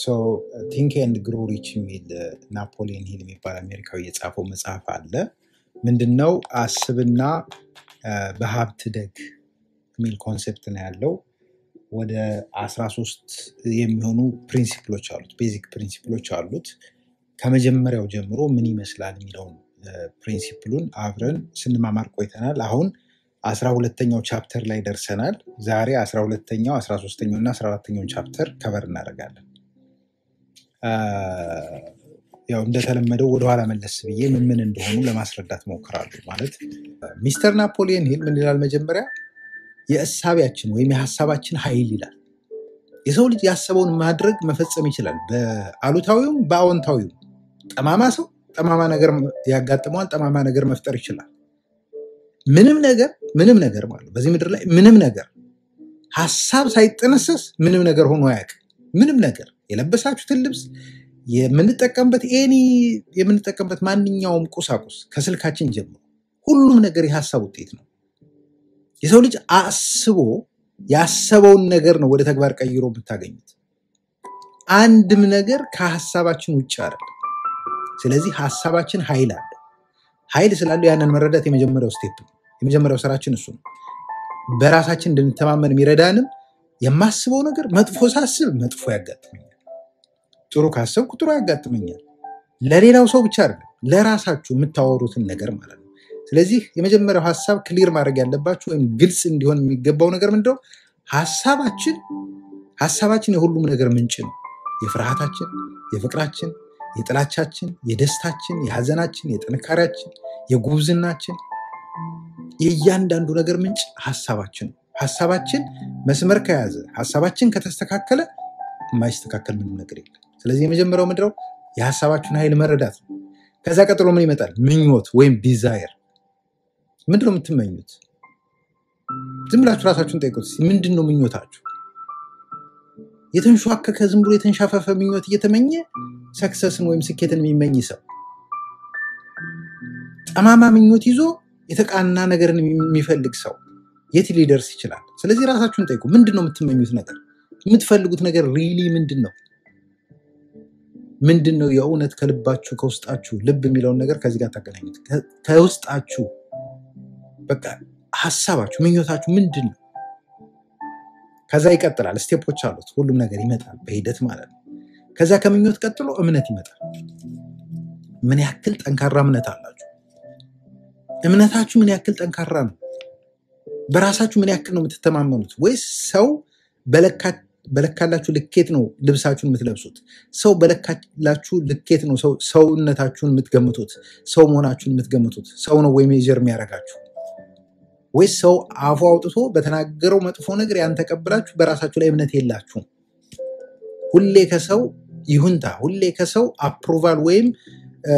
ቲንክ ኤንድ ግሮ ሪች የሚል ናፖሊየን ሂል የሚባል አሜሪካዊ የጻፈው መጽሐፍ አለ። ምንድነው አስብና አ፣ በሀብት ደግ የሚል ኮንሴፕት ነው ያለው። ወደ 13 የሚሆኑ ፕሪንሲፕሎች አሉት፣ ቤዚክ ፕሪንሲፕሎች አሉት። ከመጀመሪያው ጀምሮ ምን ይመስላል የሚለውን አ፣ ፕሪንሲፕሉን አብረን ስንማማር ቆይተናል። አሁን አስራ ሁለተኛው ቻፕተር ላይ ደርሰናል። ዛሬ አስራ ሁለተኛው አስራ ሶስተኛው እና አስራ አራተኛውን ቻፕተር ከበር እናደርጋለን። አ፣ ያው እንደተለመደው ወደኋላ መለስ ብዬ ምን ምን እንደሆኑ ለማስረዳት ሞክራለሁ። ማለት ሚስተር ናፖሊየን ሂል ምን ይላል? መጀመሪያ የእሳቢያችን ወይም የሀሳባችን ኃይል ይላል። የሰው ልጅ ያሰበውን ማድረግ መፈጸም ይችላል፣ በአሉታዊውም በአዎንታዊውም። ጠማማ ሰው ጠማማ ነገር ያጋጥመዋል፣ ጠማማ ነገር መፍጠር ይችላል። ምንም ነገር ምንም ነገር ማለት ነው። በዚህ ምድር ላይ ምንም ነገር ሀሳብ ሳይጠነሰስ ምንም ነገር ሆኖ አያውቅም። ምንም ነገር የለበሳችሁትን ልብስ የምንጠቀምበት ኤኒ የምንጠቀምበት ማንኛውም ቁሳቁስ ከስልካችን ጀምሮ ሁሉም ነገር የሀሳብ ውጤት ነው። የሰው ልጅ አስቦ ያሰበውን ነገር ነው ወደ ተግባር ቀይሮ የምታገኙት። አንድም ነገር ከሀሳባችን ውጭ አይደለም። ስለዚህ ሀሳባችን ኃይል አለው። ኃይል ስላለው ያንን መረዳት የመጀመሪያው ስቴፕ ነው። የመጀመሪያው ስራችን እሱ ነው። በራሳችን እንድንተማመን የሚረዳንም የማስበው ነገር መጥፎ ሳስብ መጥፎ ያጋጥመኛል፣ ጥሩ ካሰብኩ ጥሩ ያጋጥመኛል። ለሌላው ሰው ብቻ አይደለም፣ ለራሳችሁ የምታወሩትን ነገር ማለት ነው። ስለዚህ የመጀመሪያው ሀሳብ ክሊር ማድረግ ያለባችሁ ወይም ግልጽ እንዲሆን የሚገባው ነገር ምንድነው? ሀሳባችን ሀሳባችን የሁሉም ነገር ምንጭ ነው። የፍርሃታችን፣ የፍቅራችን፣ የጥላቻችን፣ የደስታችን፣ የሀዘናችን፣ የጥንካሬያችን፣ የጉብዝናችን የእያንዳንዱ ነገር ምንጭ ሀሳባችን ነው። ሀሳባችን መስመር ከያዘ ሀሳባችን ከተስተካከለ የማይስተካከል ምንም ነገር የለም። ስለዚህ የመጀመሪያው ምንድነው? የሀሳባችሁን ኃይል መረዳት ነው። ከዛ ቀጥሎ ምን ይመጣል? ምኞት ወይም ዲዛየር። ምንድነው የምትመኙት? ዝም ብላችሁ ራሳችሁን ጠይቁት። እስኪ ምንድን ነው ምኞታችሁ? የተንሸዋከከ ዝም ብሎ የተንሻፈፈ ምኞት እየተመኘ ሰክሰስን ወይም ስኬትን የሚመኝ ሰው ጠማማ ምኞት ይዞ የተቃና ነገርን የሚፈልግ ሰው የት ሊደርስ ይችላል? ስለዚህ ራሳችሁን ጠይቁ። ምንድን ነው የምትመኙት ነገር? የምትፈልጉት ነገር ሪሊ ምንድን ነው? ምንድን ነው የእውነት ከልባችሁ ከውስጣችሁ? ልብ የሚለውን ነገር ከዚህ ጋር ታገናኙት። ከ- ከውስጣችሁ በቃ ሀሳባችሁ፣ ምኞታችሁ ምንድን ነው? ከዛ ይቀጥላል። ስቴፖች አሉት። ሁሉም ነገር ይመጣል በሂደት ማለት ነው። ከዛ ከምኞት ቀጥሎ እምነት ይመጣል። ምን ያክል ጠንካራ እምነት አላችሁ? እምነታችሁ ምን ያክል ጠንካራ ነው? በራሳችሁ ምን ያክል ነው የምትተማመኑት? ወይስ ሰው በለካ- በለካላችሁ ልኬት ነው ልብሳችሁን የምትለብሱት? ሰው በለካላችሁ ልኬት ነው ሰው- ሰውነታችሁን የምትገምቱት? ሰው መሆናችሁን የምትገምቱት? ሰው ነው ወይ ሜጀር የሚያደርጋችሁ? ወይስ ሰው አፉ አውጥቶ በተናገረው መጥፎ ነገር ያን ተቀብላችሁ በራሳችሁ ላይ እምነት የላችሁም? ሁሌ ከሰው ይሁንታ፣ ሁሌ ከሰው አፕሩቫል ወይም እ፣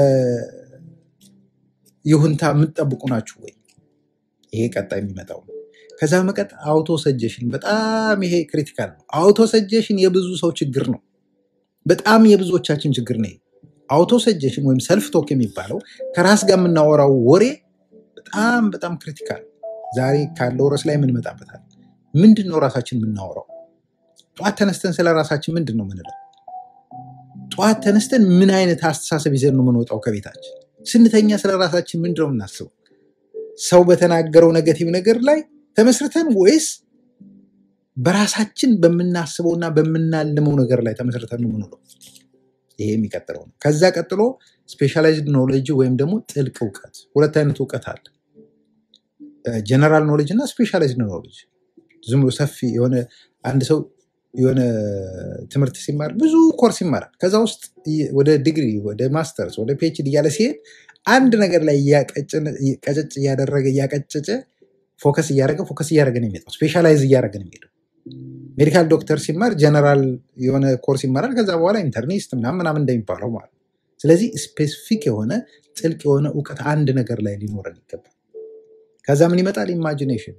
ይሁንታ የምትጠብቁ ናችሁ ወይ? ይሄ ቀጣይ የሚመጣው ነው። ከዛ መቀጥ አውቶ ሰጀሽን፣ በጣም ይሄ ክሪቲካል ነው። አውቶ ሰጀሽን የብዙ ሰው ችግር ነው። በጣም የብዙዎቻችን ችግር ነው። አውቶ ሰጀሽን ወይም ሰልፍ ቶክ የሚባለው ከራስ ጋር የምናወራው ወሬ በጣም በጣም ክሪቲካል። ዛሬ ካለው ርዕስ ላይ የምንመጣበታል። ምንድን ነው ራሳችን የምናወራው? ጠዋት ተነስተን ስለ ራሳችን ምንድን ነው ምንለው? ጠዋት ተነስተን ምን አይነት አስተሳሰብ ይዘን ነው የምንወጣው ከቤታችን? ስንተኛ ስለ ራሳችን ምንድን ነው የምናስበው? ሰው በተናገረው ነገቲቭ ነገር ላይ ተመስርተን ወይስ በራሳችን በምናስበውና በምናልመው ነገር ላይ ተመስርተን ነው የምንውለው? ይሄ የሚቀጥለው ነው። ከዛ ቀጥሎ ስፔሻላይዝድ ኖሌጅ ወይም ደግሞ ጥልቅ እውቀት። ሁለት አይነት እውቀት አለ። ጀነራል ኖሌጅ እና ስፔሻላይዝድ ኖሌጅ። ዝም ብሎ ሰፊ የሆነ አንድ ሰው የሆነ ትምህርት ሲማር ብዙ ኮርስ ይማራል። ከዛ ውስጥ ይ- ወደ ዲግሪ፣ ወደ ማስተርስ፣ ወደ ፒኤችዲ እያለ ሲሄድ አንድ ነገር ላይ እያቀጭን- ቀጨጭ እያደረገ እያቀጨጨ ፎከስ እያደረገ ፎከስ እያደረገ ነው የሚሄደው። ስፔሻላይዝ እያደረገ ነው የሚሄደው። ሜዲካል ዶክተር ሲማር ጀነራል የሆነ ኮርስ ይማራል። ከዛ በኋላ ኢንተርኒስት ምናምን ምናምን እንደሚባለው ማለት ነው። ስለዚህ ስፔሲፊክ የሆነ ጥልቅ የሆነ እውቀት አንድ ነገር ላይ ሊኖረን ይገባል። ከዛ ምን ይመጣል? ኢማጂኔሽን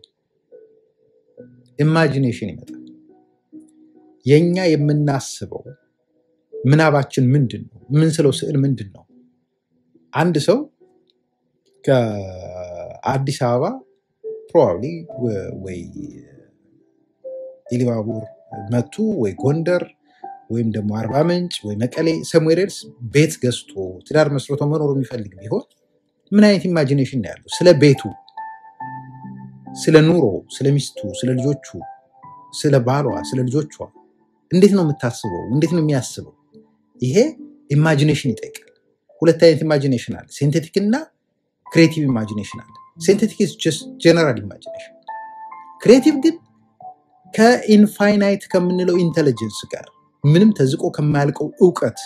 ኢማጂኔሽን ይመጣል። የኛ የምናስበው ምናባችን ምንድን ነው? የምንስለው ስዕል ምንድን ነው? አንድ ሰው ከአዲስ አበባ ፕሮባብሊ ወይ ኢሊባቡር መቱ ወይ ጎንደር ወይም ደግሞ አርባ ምንጭ ወይ መቀሌ ሰምዌር ኤልስ ቤት ገዝቶ ትዳር መስርቶ መኖር የሚፈልግ ቢሆን ምን አይነት ኢማጂኔሽን ነው ያለው? ስለ ቤቱ፣ ስለ ኑሮ፣ ስለ ሚስቱ፣ ስለ ልጆቹ፣ ስለ ባሏ፣ ስለ ልጆቿ እንዴት ነው የምታስበው? እንዴት ነው የሚያስበው? ይሄ ኢማጂኔሽን ይጠይቃል። ሁለት አይነት ኢማጂኔሽን አለ፣ ሴንቴቲክ እና ክሬቲቭ ኢማጂኔሽን አለ። ሴንቴቲክ ጀነራል ኢማጂኔሽን፣ ክሬቲቭ ግን ከኢንፋይናይት ከምንለው ኢንቴሊጀንስ ጋር ምንም ተዝቆ ከማያልቀው እውቀት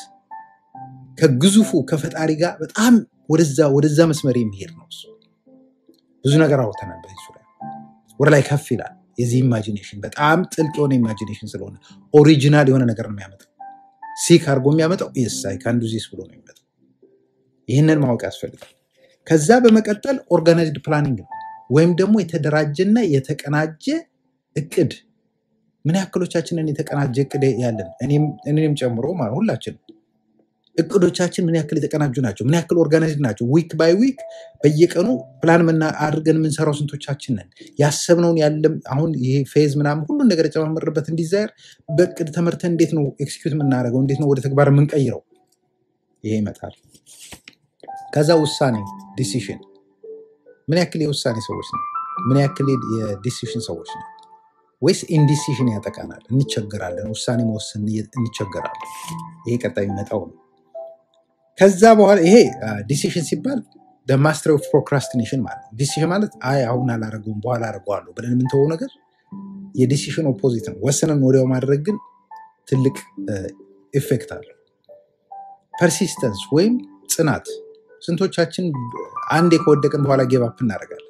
ከግዙፉ ከፈጣሪ ጋር በጣም ወደዛ ወደዛ መስመር የሚሄድ ነው። እሱ ብዙ ነገር አውርተናል በዚህ ዙሪያ። ወደ ላይ ከፍ ይላል። የዚህ ኢማጂኔሽን በጣም ጥልቅ የሆነ ኢማጂኔሽን ስለሆነ ኦሪጂናል የሆነ ነገር ነው የሚያመጣው። ሲክ አድርጎ የሚያመጣው የሳይ ከአንዱ ዚስ ብሎ ነው የሚመጣው። ይህንን ማወቅ ያስፈልጋል። ከዛ በመቀጠል ኦርጋናይዝድ ፕላኒንግ ነው ወይም ደግሞ የተደራጀና የተቀናጀ እቅድ። ምን ያክሎቻችንን የተቀናጀ እቅድ ያለን እኔም ጨምሮ ማለት ሁላችንም እቅዶቻችን ምን ያክል የተቀናጁ ናቸው? ምን ያክል ኦርጋናይዝድ ናቸው? ዊክ ባይ ዊክ በየቀኑ ፕላን ምና አድርገን የምንሰራው ስንቶቻችን ነን? ያሰብነውን ያለም አሁን ይሄ ፌዝ ምናምን ሁሉን ነገር የጨማመርበት እንዲዛየር በእቅድ ተመርተን እንዴት ነው ኤክስኪዩት የምናደርገው? እንዴት ነው ወደ ተግባር የምንቀይረው? ይሄ ይመጣል። ከዛ ውሳኔ ዲሲሽን፣ ምን ያክል የውሳኔ ሰዎች ነው? ምን ያክል የዲሲሽን ሰዎች ነው? ወይስ ኢንዲሲሽን ያጠቃናል? እንቸገራለን። ውሳኔ መወሰን እንቸገራለን። ይሄ ቀጣይ የሚመጣው ነው። ከዛ በኋላ ይሄ ዲሲሽን ሲባል ማስተር ኦፍ ፕሮክራስቲኔሽን ማለት ነው። ዲሲሽን ማለት አይ አሁን አላረገውም በኋላ አደርገዋለሁ ብለን የምንተወው ነገር የዲሲሽን ኦፖዚት ነው። ወሰነን ወዲያው ማድረግ ግን ትልቅ ኢፌክት አለው። ፐርሲስተንስ ወይም ጽናት። ስንቶቻችን አንዴ ከወደቅን በኋላ ጌባፕ እናደርጋለን?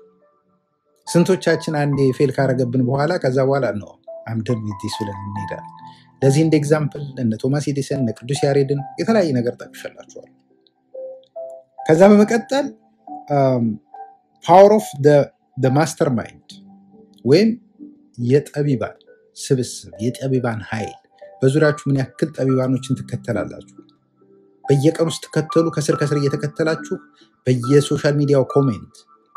ስንቶቻችን አንዴ ፌል ካረገብን በኋላ ከዛ በኋላ ነው አምደን ዊዲስ ብለን እንሄዳለን። ለዚህ እንደ ኤግዛምፕል እነ ቶማስ ኤዲሰን እነ ቅዱስ ያሬድን የተለያየ ነገር ጠቅሻላችኋል። ከዛ በመቀጠል ፓወር ኦፍ ማስተር ማይንድ ወይም የጠቢባን ስብስብ የጠቢባን ኃይል። በዙሪያችሁ ምን ያክል ጠቢባኖችን ትከተላላችሁ? በየቀኑ ስትከተሉ ከስር ከስር እየተከተላችሁ በየሶሻል ሚዲያው ኮሜንት፣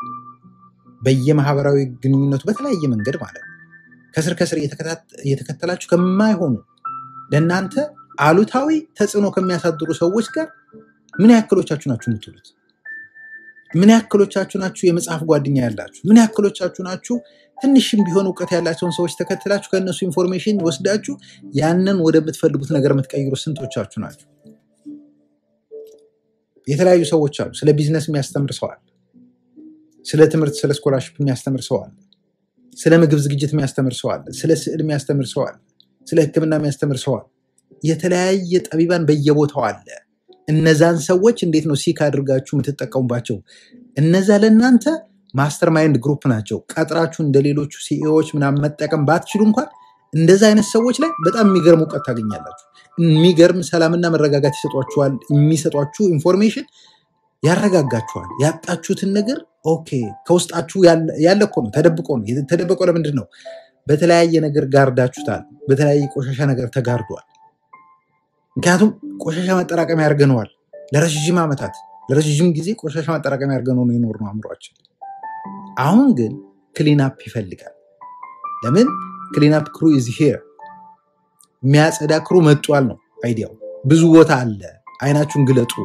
በየማህበራዊ ግንኙነቱ በተለያየ መንገድ ማለት ነው ከስር ከስር እየተከተላችሁ ከማይሆኑ ለእናንተ አሉታዊ ተጽዕኖ ከሚያሳድሩ ሰዎች ጋር ምን ያክሎቻችሁ ናችሁ የምትውሉት? ምን ያክሎቻችሁ ናችሁ የመጽሐፍ ጓደኛ ያላችሁ? ምን ያክሎቻችሁ ናችሁ ትንሽም ቢሆን እውቀት ያላቸውን ሰዎች ተከትላችሁ ከእነሱ ኢንፎርሜሽን ወስዳችሁ ያንን ወደምትፈልጉት ነገር የምትቀይሩ ስንቶቻችሁ ናችሁ? የተለያዩ ሰዎች አሉ። ስለ ቢዝነስ የሚያስተምር ሰው አለ። ስለ ትምህርት፣ ስለ ስኮላርሽፕ የሚያስተምር ሰው አለ። ስለ ምግብ ዝግጅት የሚያስተምር ሰው አለ። ስለ ስዕል የሚያስተምር ሰው አለ። ስለ ሕክምና የሚያስተምር ሰው አለ። የተለያየ ጠቢባን በየቦታው አለ። እነዛን ሰዎች እንዴት ነው ሲክ አድርጋችሁ የምትጠቀሙባቸው? እነዛ ለእናንተ ማስተር ማይንድ ግሩፕ ናቸው። ቀጥራችሁ እንደ ሌሎቹ ሲኢኦዎች ምናምን መጠቀም ባትችሉ እንኳን እንደዛ አይነት ሰዎች ላይ በጣም የሚገርም እውቀት ታገኛላችሁ። የሚገርም ሰላምና መረጋጋት ይሰጧችኋል። የሚሰጧችሁ ኢንፎርሜሽን ያረጋጋችኋል። ያጣችሁትን ነገር ኦኬ ከውስጣችሁ ያለ እኮ ነው፣ ተደብቆ ነው። ተደብቆ ለምንድን ነው? በተለያየ ነገር ጋርዳችሁታል። በተለያየ ቆሻሻ ነገር ተጋርዷል። ምክንያቱም ቆሻሻ ማጠራቀሚያ ያርገነዋል። ለረዥም ዓመታት ለረዥም ጊዜ ቆሻሻ ማጠራቀሚያ ያርገነው ነው የኖርነው አእምሯችን። አሁን ግን ክሊናፕ ይፈልጋል። ለምን? ክሊናፕ ክሩ ኢዝ ሄር የሚያጸዳ ክሩ መጧል ነው አይዲያው። ብዙ ቦታ አለ። አይናችሁን ግለጡ።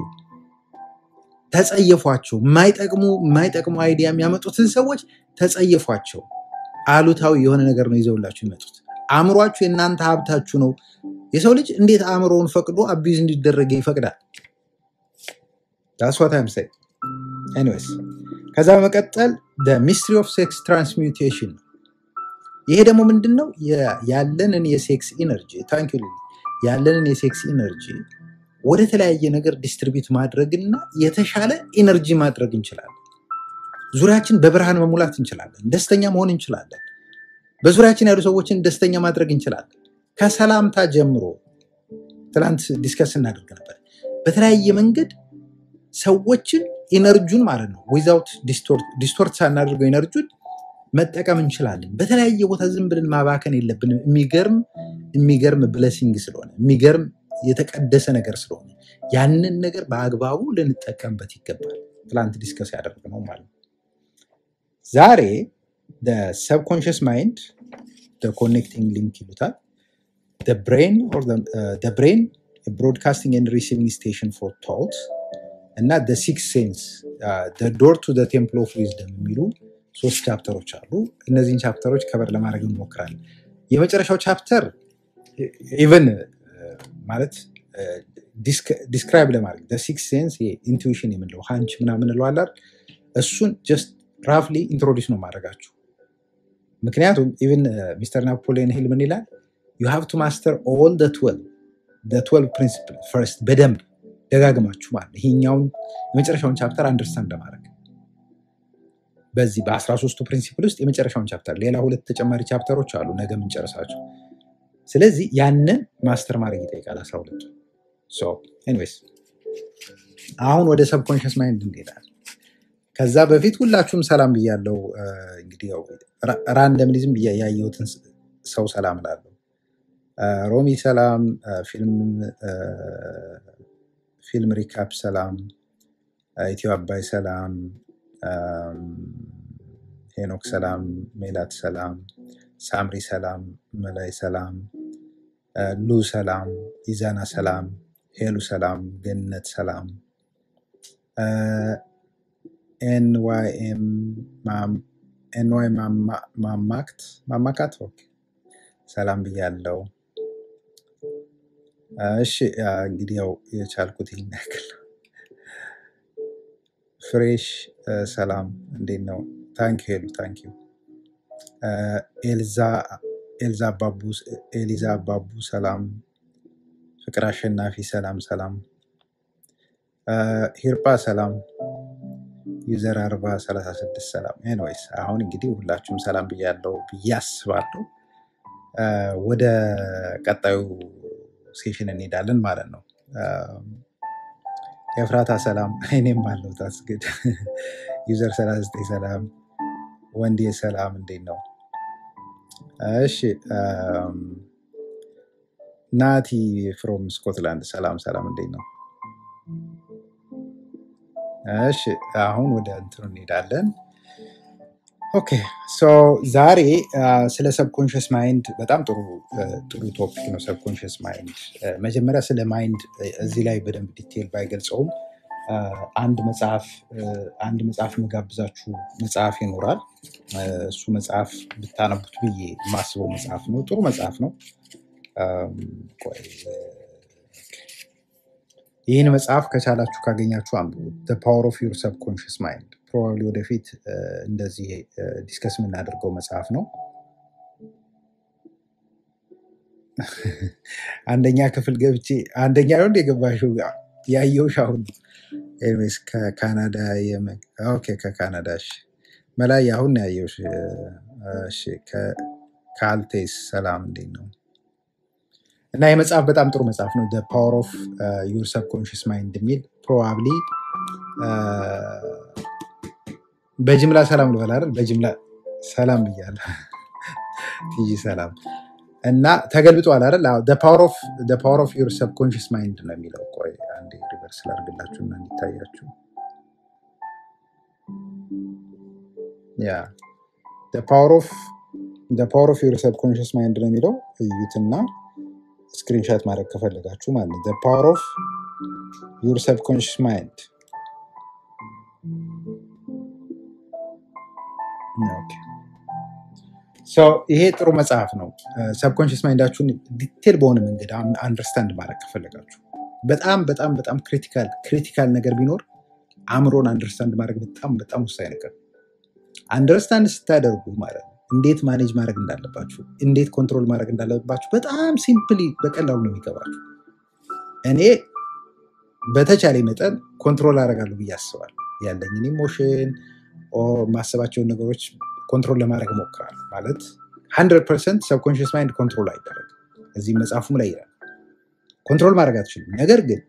ተጸየፏቸው። የማይጠቅሙ የማይጠቅሙ አይዲያ የሚያመጡትን ሰዎች ተጸየፏቸው። አሉታዊ የሆነ ነገር ነው ይዘውላችሁ የሚመጡት። አእምሯችሁ የእናንተ ሀብታችሁ ነው። የሰው ልጅ እንዴት አእምሮውን ፈቅዶ አቢዝ እንዲደረግ ይፈቅዳል? ዳስ ዋት አይም ሴይንግ ኤኒዌይስ። ከዛ በመቀጠል ሚስትሪ ኦፍ ሴክስ ትራንስሚውቴሽን ነው። ይሄ ደግሞ ምንድን ነው? ያለንን የሴክስ ኢነርጂ ታንክ ዩ ያለንን የሴክስ ኢነርጂ ወደ ተለያየ ነገር ዲስትሪቢዩት ማድረግና የተሻለ ኢነርጂ ማድረግ እንችላለን። ዙሪያችን በብርሃን መሙላት እንችላለን። ደስተኛ መሆን እንችላለን። በዙሪያችን ያሉ ሰዎችን ደስተኛ ማድረግ እንችላለን። ከሰላምታ ጀምሮ ትናንት ዲስከስ እናደርግ ነበር። በተለያየ መንገድ ሰዎችን ኢነርጁን ማለት ነው ዊዛውት ዲስቶርት ሳናደርገው ኢነርጁን መጠቀም እንችላለን። በተለያየ ቦታ ዝም ብለን ማባከን የለብንም። የሚገርም የሚገርም ብለሲንግ ስለሆነ የሚገርም የተቀደሰ ነገር ስለሆነ ያንን ነገር በአግባቡ ልንጠቀምበት ይገባል። ትላንት ዲስከስ ያደረግነው ማለት ነው። ዛሬ ሰብኮንሽስ ማይንድ ኮኔክቲንግ ሊንክ ይሉታል። ብሬን ብሬን ብሮድካስቲንግ ኤንድ ሪሲቪንግ ስቴሽን ፎር ቶት እና ሲክስ ሴንስ ዶር ቱ ቴምፕል ኦፍ ዊዝደም የሚሉ ሶስት ቻፕተሮች አሉ። እነዚህን ቻፕተሮች ከበር ለማድረግ እንሞክራለን። የመጨረሻው ቻፕተር ኢቨን ማለት ዲስክራይብ ለማድረግ ሲክስ ሴንስ ኢንቱዊሽን የምንለው ሀንች ምናምን እንለዋለን። እሱን ጀስት ራፍሊ ኢንትሮዲስ ነው ማድረጋችሁ። ምክንያቱም ኢቨን ሚስተር ናፖሊዮን ሂል ምን ይላል? ዩ ሃቭ ቱ ማስተር ኦል ትዌልቭ ፕሪንሲፕል ፈርስት በደንብ ደጋግማችሁ ማለት ነው። ይሄኛውን የመጨረሻውን ቻፕተር አንደርስታንድ ለማድረግ በዚህ በአስራ ሶስቱ ፕሪንሲፕል ውስጥ የመጨረሻውን ቻፕተር ሌላ ሁለት ተጨማሪ ቻፕተሮች አሉ ነገ የምንጨርሳቸው። ስለዚህ ያንን ማስተር ማድረግ ይጠይቃል አስራ ሁለቱ ኤኒዌይስ አሁን ወደ ሰብኮንሽስ ማይንድ እንሄዳለን። ከዛ በፊት ሁላችሁም ሰላም ብያለው። እንግዲህ ያው ራንደምሊዝም ብያ ያየሁትን ሰው ሰላም ላለው ሮሚ ሰላም፣ ፊልም ፊልም ሪካፕ ሰላም፣ ኢትዮ አባይ ሰላም፣ ሄኖክ ሰላም፣ ሜላት ሰላም፣ ሳምሪ ሰላም፣ መላይ ሰላም፣ ሉ ሰላም፣ ኢዛና ሰላም፣ ሄሉ ሰላም፣ ገነት ሰላም፣ ኤንዋይኤም ኤንዋይ ማማክት ማማካት ኦኬ፣ ሰላም ብያለው። እሺ እንግዲህ ያው የቻልኩት ይህን ያክል ነው። ፍሬሽ ሰላም እንዴት ነው? ታንክ ሄሉ ታንክ ዩ ኤልዛ ኤልዛ አባቡ ኤሊዛ አባቡ ሰላም፣ ፍቅር አሸናፊ ሰላም ሰላም፣ ሂርጳ ሰላም፣ ዩዘር አርባ ሰላሳ ስድስት ሰላም። ኤንዌይስ አሁን እንግዲህ ሁላችሁም ሰላም ብያለው ብዬ አስባለሁ። ወደ ቀጣዩ ሴሽን እንሄዳለን ማለት ነው። የፍራታ ሰላም፣ እኔም አለው ታስግድ ዩዘር 39 ሰላም፣ ወንዴ ሰላም፣ እንዴት ነው? እሺ ናቲ ፍሮም ስኮትላንድ ሰላም ሰላም፣ እንዴት ነው? እሺ አሁን ወደ እንትኑ እንሄዳለን። ኦኬ ሶ ዛሬ ስለ ሰብኮንሽስ ማይንድ በጣም ጥሩ ጥሩ ቶፒክ ነው። ሰብኮንሽስ ማይንድ መጀመሪያ ስለ ማይንድ እዚህ ላይ በደንብ ዲቴል ባይገልጸውም አንድ መጽሐፍ አንድ መጽሐፍ መጋብዛችሁ መጽሐፍ ይኖራል። እሱ መጽሐፍ ብታነቡት ብዬ የማስበው መጽሐፍ ነው። ጥሩ መጽሐፍ ነው። ቆይ ይህን መጽሐፍ ከቻላችሁ ካገኛችሁ አንብቡ። ፓወር ኦፍ ዩር ሰብኮንሽስ ማይንድ ፕሮባብሊ ወደፊት እንደዚህ ዲስከስ የምናደርገው መጽሐፍ ነው። አንደኛ ክፍል ገብቼ አንደኛ ነው እንደ የገባሽው ያየሁሽ አሁን ነው። ኤኒዌይስ ከካናዳ የመ- ኦኬ ከካናዳ እሺ። መላይ አሁን ነው ያየሁሽ። እሺ ከ- ከአልቴስ ሰላም እንዴት ነው? እና የመጽሐፍ በጣም ጥሩ መጽሐፍ ነው። ፓወር ኦፍ ዩር ሰብኮንሽስ ማይንድ የሚል ፕሮባብሊ በጅምላ ሰላም ልበል አይደል? በጅምላ ሰላም ብያለሁ። ቲጂ ሰላም እና ተገልብጧል አይደል? ፓወር ኦፍ ዩር ሰብኮንሽስ ማይንድ ነው የሚለው። ቆይ አንዴ ሪቨርስ ላድርግላችሁ እና እንዲታያችሁ። ያ ፓወር ኦፍ ዩር ሰብኮንሽስ ማይንድ ነው የሚለው። እዩትና ስክሪንሻት ማድረግ ከፈለጋችሁ ማለት ነው። ፓወር ኦፍ ዩር ሰብኮንሽስ ማይንድ ኦኬ። ሶ ይሄ ጥሩ መጽሐፍ ነው። ሰብኮንሽስ ማይንዳችሁን ዲቴል በሆነ መንገድ አንደርስታንድ ማድረግ ከፈለጋችሁ በጣም በጣም በጣም ክሪቲካል ክሪቲካል ነገር ቢኖር አእምሮን አንደርስታንድ ማድረግ በጣም በጣም ወሳኝ ነገር ነው። አንደርስታንድ ስታደርጉ ማለት ነው እንዴት ማኔጅ ማድረግ እንዳለባችሁ፣ እንዴት ኮንትሮል ማድረግ እንዳለባችሁ በጣም ሲምፕሊ በቀላሉ ነው የሚገባችሁ። እኔ በተቻለ መጠን ኮንትሮል አደርጋለሁ ብዬ አስባለሁ። ያለኝን ኢሞሽን ማሰባቸውን ነገሮች ኮንትሮል ለማድረግ እሞክራለሁ። ማለት ሀንድረድ ፐርሰንት ሰብኮንሽስ ማይንድ ኮንትሮል አይደረግም። እዚህ መጽሐፉም ላይ ይላል ኮንትሮል ማድረግ አትችሉም። ነገር ግን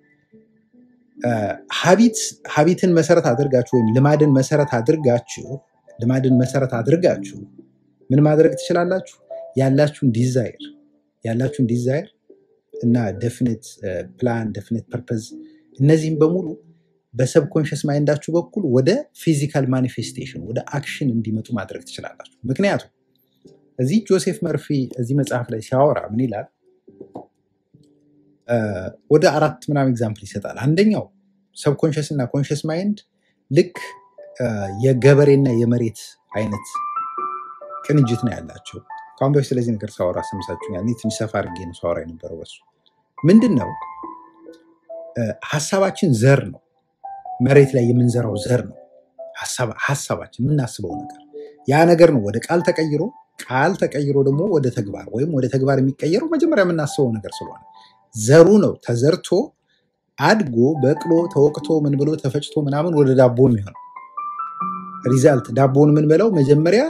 ሀቢትን መሰረት አድርጋችሁ ወይም ልማድን መሰረት አድርጋችሁ ልማድን መሰረት አድርጋችሁ ምን ማድረግ ትችላላችሁ? ያላችሁን ዲዛይር ያላችሁን ዲዛይር እና ደፍኒት ፕላን ደፍኒት ፐርፐዝ እነዚህም በሙሉ በሰብኮንሽስ ማይንዳችሁ በኩል ወደ ፊዚካል ማኒፌስቴሽን ወደ አክሽን እንዲመጡ ማድረግ ትችላላችሁ። ምክንያቱም እዚህ ጆሴፍ መርፊ እዚህ መጽሐፍ ላይ ሲያወራ ምን ይላል? እ፣ ወደ አራት ምናምን ኤግዛምፕል ይሰጣል። አንደኛው ሰብኮንሽስ እና ኮንሽስ ማይንድ ልክ እ፣ የገበሬና የመሬት አይነት ቅንጅት ነው ያላቸው። ከአሁን በፊት ስለዚህ ነገር ሳወራ ሰምሳችሁኛል። እኔ ትንሽ ሰፋ አድርጌ ነው ሳወራ የነበረው በሱ ምንድን ነው እ፣ ሀሳባችን ዘር ነው። መሬት ላይ የምንዘራው ዘር ነው። ሀሳብ- ሀሳባችን የምናስበው ነገር ያ ነገር ነው ወደ ቃል ተቀይሮ ቃል ተቀይሮ ደግሞ ወደ ተግባር ወይም ወደ ተግባር የሚቀየረው መጀመሪያ የምናስበው ነገር ስለሆነ ዘሩ ነው ተዘርቶ አድጎ በቅሎ ተወቅቶ ምን ብሎ ተፈጭቶ ምናምን ወደ ዳቦ የሚሆነው ሪዛልት ዳቦውን የምንበላው መጀመሪያ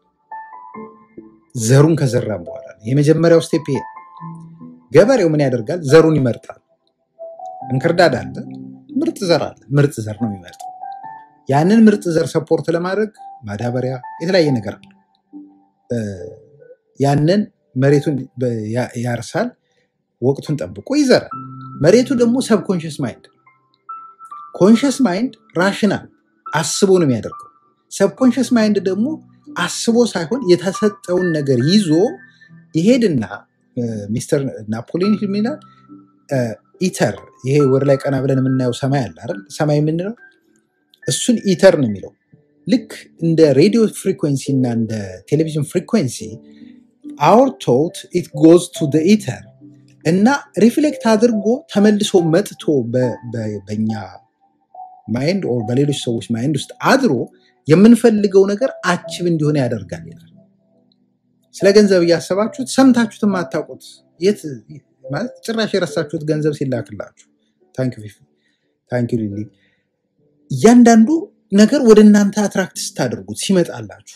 ዘሩን ከዘራን በኋላ ነው። የመጀመሪያው ስቴፕ ይሄ ነው። ገበሬው ምን ያደርጋል? ዘሩን ይመርጣል። እንክርዳድ አለ፣ ምርጥ ዘር አለ። ምርጥ ዘር ነው የሚመርጠው። ያንን ምርጥ ዘር ሰፖርት ለማድረግ ማዳበሪያ፣ የተለያየ ነገር አለ። እ፣ ያንን መሬቱን በ- ያ- ያርሳል፣ ወቅቱን ጠብቆ ይዘራል። መሬቱ ደግሞ ሰብኮንሽስ ማይንድ ኮንሽስ ማይንድ ራሽናል አስቦ ነው የሚያደርገው። ሰብኮንሽስ ማይንድ ደግሞ አስቦ ሳይሆን የተሰጠውን ነገር ይዞ ይሄድና እ፣ ሚስተር ናፖሊዮን ሂል ምን ይላል? እ፣ ኢተር ይሄ ወደ ላይ ቀና ብለን የምናየው ሰማይ አለ አይደል? ሰማይ የምንለው እሱን ኢተር ነው የሚለው። ልክ እንደ ሬዲዮ ፍሪኩዌንሲ እና እንደ ቴሌቪዥን ፍሪኩዌንሲ አውር ቶት ኢት ጎዝ ቱ ኢተር እና ሪፍሌክት አድርጎ ተመልሶ መጥቶ በ- በ- በእኛ ማይንድ ኦር በሌሎች ሰዎች ማይንድ ውስጥ አድሮ የምንፈልገው ነገር አችብ እንዲሆነ ያደርጋል ይላል። ስለ ገንዘብ እያሰባችሁት ሰምታችሁት የማታውቁት የት ማለት ጭራሽ የረሳችሁት ገንዘብ ሲላክላችሁ ታንክ ዩ ፊፊ፣ ታንክ ዩ ሊሊ እያንዳንዱ ነገር ወደ እናንተ አትራክት ስታደርጉት ሲመጣላችሁ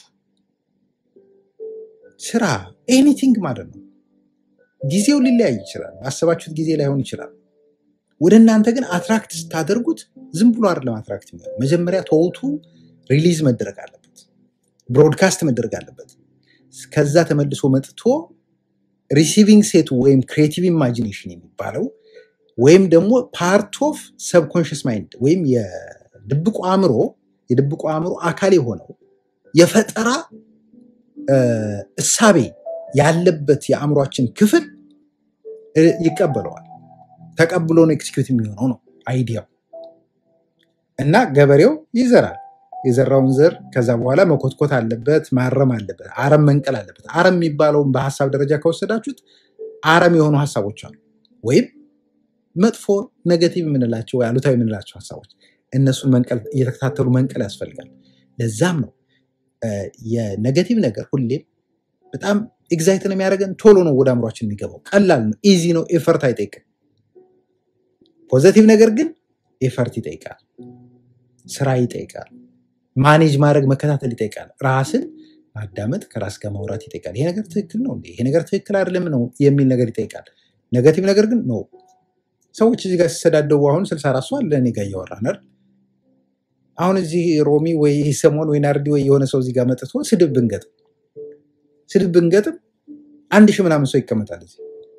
ስራ ኤኒቲንግ ማለት ነው። ጊዜው ሊለያይ ይችላል። ባሰባችሁት ጊዜ ላይሆን ይችላል። ወደ እናንተ ግን አትራክት ስታደርጉት ዝም ብሎ አይደለም አትራክት የሚሆነው። መጀመሪያ ተውቱ ሪሊዝ መደረግ አለበት፣ ብሮድካስት መደረግ አለበት። ከዛ ተመልሶ መጥቶ ሪሲቪንግ ሴቱ ወይም ክሬቲቭ ኢማጂኔሽን የሚባለው ወይም ደግሞ ፓርት ኦፍ ሰብኮንሽስ ማይንድ ወይም የድብቁ አእምሮ የድብቁ አእምሮ አካል የሆነው የፈጠራ እ፣ እሳቤ ያለበት የአእምሯችን ክፍል እ፣ ይቀበለዋል። ተቀብሎ ነው ኤክስኪዩት የሚሆነው ነው አይዲያው። እና ገበሬው ይዘራል። የዘራውን ዘር ከዛ በኋላ መኮትኮት አለበት፣ ማረም አለበት፣ አረም መንቀል አለበት። አረም የሚባለውን በሀሳብ ደረጃ ከወሰዳችሁት አረም የሆኑ ሀሳቦች አሉ፣ ወይም መጥፎ ኔጌቲቭ የምንላቸው ወይ አሉታዊ የምንላቸው ሀሳቦች፣ እነሱን መንቀል እየተከታተሉ መንቀል ያስፈልጋል። ለዛም ነው እ፣ የኔጌቲቭ ነገር ሁሌም በጣም ኤግዛይት ነው የሚያደርገን፣ ቶሎ ነው ወደ አእምሯችን የሚገባው፣ ቀላል ነው፣ ኢዚ ነው፣ ኤፈርት አይጠይቅም። ፖዘቲቭ ነገር ግን ኤፈርት ይጠይቃል፣ ስራ ይጠይቃል፣ ማኔጅ ማድረግ መከታተል ይጠይቃል፣ ራስን ማዳመጥ ከራስ ጋር ማውራት ይጠይቃል። ይሄ ነገር ትክክል ነው እንዴ? ይሄ ነገር ትክክል አይደለም ነው የሚል ነገር ይጠይቃል። ኔጋቲቭ ነገር ግን ነው። ሰዎች እዚህ ጋር ሲሰዳደቡ አሁን ስልሳ አራት ሰው አለ እኔ ጋር እያወራን አይደል? አሁን እዚህ ሮሚ ወይ ሰሞን ወይ ናርዲ ወይ የሆነ ሰው እዚህ ጋር መጥቶ ስድብ ብንገጥም ስድብ ብንገጥም አንድ ሺህ ምናምን ሰው ይቀመጣል እዚህ።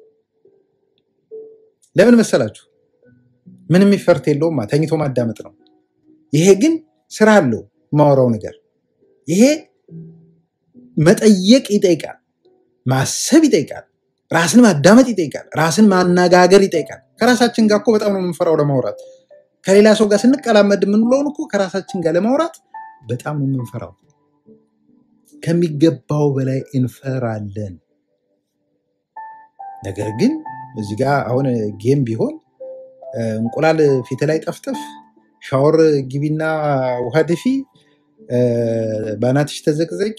ለምን መሰላችሁ? ምንም ይፈርት የለውም። ተኝቶ ማዳመጥ ነው። ይሄ ግን ስራ አለው የማወራው ነገር። ይሄ መጠየቅ ይጠይቃል፣ ማሰብ ይጠይቃል፣ ራስን ማዳመጥ ይጠይቃል፣ ራስን ማነጋገር ይጠይቃል። ከራሳችን ጋር እኮ በጣም ነው የምንፈራው ለማውራት። ከሌላ ሰው ጋር ስንቀላመድ የምንለውን እኮ ከራሳችን ጋር ለማውራት በጣም ነው የምንፈራው። ከሚገባው በላይ እንፈራለን። ነገር ግን እዚህ ጋር አሁን ጌም ቢሆን እ፣ እንቁላል ፊት ላይ ጠፍጥፍ፣ ሻወር ግቢና ውሃ ድፊ፣ እ፣ በአናትሽ ተዘቅዘቂ፣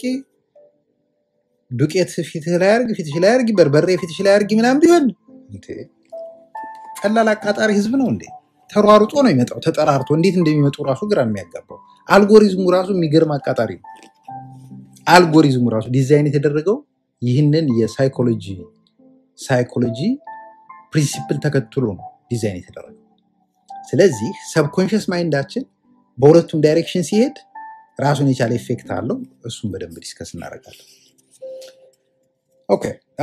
ዱቄት ፊትህ ላይ አርግ፣ ፊትሽ ላይ አርጊ፣ በርበሬ ፊትሽ ላይ አርጊ ምናምን ቢሆን እንዴ፣ ቀላል አቃጣሪ ህዝብ ነው እንዴ? ተሯሩጦ ነው የሚመጣው። ተጠራርቶ እንዴት እንደሚመጡ ራሱ ግራ ነው የሚያጋባው። አልጎሪዝሙ ራሱ የሚገርም አቃጣሪ ነው። አልጎሪዝሙ ራሱ ዲዛይን የተደረገው ይህንን የሳይኮሎጂ ሳይኮሎጂ ፕሪንሲፕል ተከትሎ ነው ዲዛይን የተደረገው። ስለዚህ ሰብኮንሽስ ማይንዳችን በሁለቱም ዳይሬክሽን ሲሄድ ራሱን የቻለ ኢፌክት አለው። እሱም በደንብ ዲስከስ እናደርጋለን። ኦኬ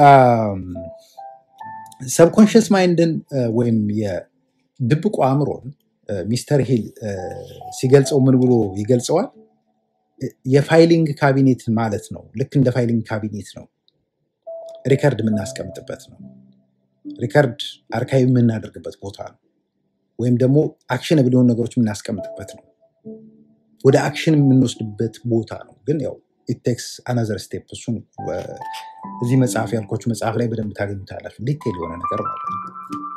ሰብኮንሽስ ማይንድን ወይም የድብቁ አእምሮን እ፣ ሚስተር ሂል እ፣ ሲገልጸው ምን ብሎ ይገልጸዋል? እ፣ የፋይሊንግ ካቢኔት ማለት ነው። ልክ እንደ ፋይሊንግ ካቢኔት ነው፣ ሪከርድ የምናስቀምጥበት ነው። ሪከርድ አርካይቭ የምናደርግበት ቦታ ነው። ወይም ደግሞ አክሽነብል የሆኑ ነገሮች የምናስቀምጥበት ነው። ወደ አክሽን የምንወስድበት ቦታ ነው። ግን ያው ኢቴክስ አናዘር ስቴፕ እሱን እ፣ እዚህ መጽሐፍ ያልኳችሁ መጽሐፍ ላይ በደንብ ታገኙታላችሁ። ዲቴል የሆነ ነገር ማለት ነው።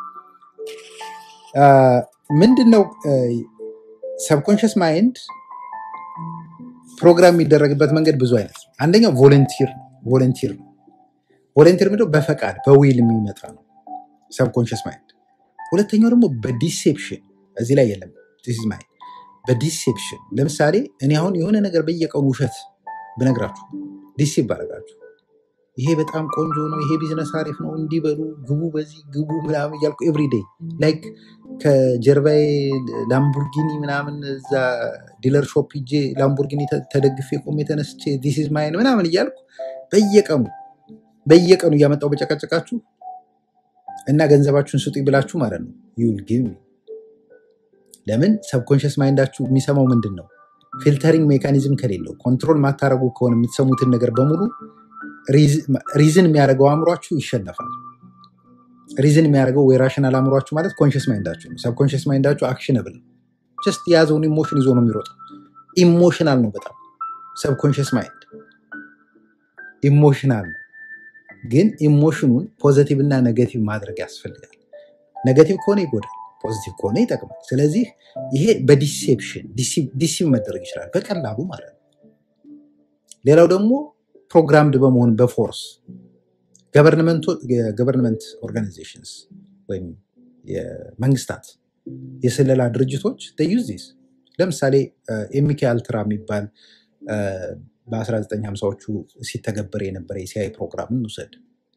ምንድን ነው ሰብኮንሽስ ማይንድ ፕሮግራም የሚደረግበት መንገድ ብዙ አይነት ነው። አንደኛው ቮለንቲር ቮለንቲር ነው። ቮለንቲር ምንድነው? በፈቃድ በዊል የሚመጣ ነው ሰብኮንሽስ ማይንድ። ሁለተኛው ደግሞ በዲሴፕሽን እዚህ ላይ የለም ዲስ ኢዝ ማይንድ በዲሴፕሽን ለምሳሌ እኔ አሁን የሆነ ነገር በየቀኑ ውሸት ብነግራችሁ ዲሴፕ ባረጋችሁ ይሄ በጣም ቆንጆ ነው፣ ይሄ ቢዝነስ አሪፍ ነው፣ እንዲበሉ ግቡ፣ በዚህ ግቡ ምናምን እያልኩ ኤቭሪዴይ ላይክ ከጀርባዬ ላምቡርጊኒ ምናምን እዛ ዲለር ሾፕ ሂጄ ላምቡርጊኒ ተ- ተደግፌ ቆሜ ተነስቼ ዲስ ኢዝ ማይን ምናምን እያልኩ በየቀኑ በየቀኑ እያመጣው በጨቃጨቃችሁ እና ገንዘባችሁን ስጡኝ ብላችሁ ማለት ነው ዩል ጊቭ ሚ ለምን ሰብኮንሽስ ማይንዳችሁ የሚሰማው ምንድን ነው? ፊልተሪንግ ሜካኒዝም ከሌለው ኮንትሮል ማታረጉ ከሆነ የምትሰሙትን ነገር በሙሉ ሪዝን የሚያደርገው አእምሯችሁ ይሸነፋል። ሪዝን የሚያደርገው ወይ ራሽናል አእምሯችሁ ማለት ኮንሽስ ማይንዳችሁ ነው። ሰብኮንሽስ ማይንዳችሁ አክሽነብል ነው። ጀስት የያዘውን ኢሞሽን ይዞ ነው የሚሮጠው። ኢሞሽናል ነው በጣም ሰብኮንሽስ ማይንድ ኢሞሽናል ነው። ግን ኢሞሽኑን ፖዘቲቭ እና ኔጌቲቭ ማድረግ ያስፈልጋል። ኔጌቲቭ ከሆነ ይጎዳል፣ ፖዚቲቭ ከሆነ ይጠቅማል። ስለዚህ ይሄ በዲሴፕሽን ዲሲቭ መደረግ ይችላል በቀላሉ ማለት ነው። ሌላው ደግሞ ፕሮግራምድ በመሆን በፎርስ ገቨርንመንት ኦርጋናይዜሽንስ ወይም የመንግስታት የስለላ ድርጅቶች ዩዝ ዲስ ለምሳሌ ኤሚኬ አልትራ የሚባል አ፣ በ1950ዎቹ ሲተገበር የነበረ የሲአይ ፕሮግራም እንውሰድ።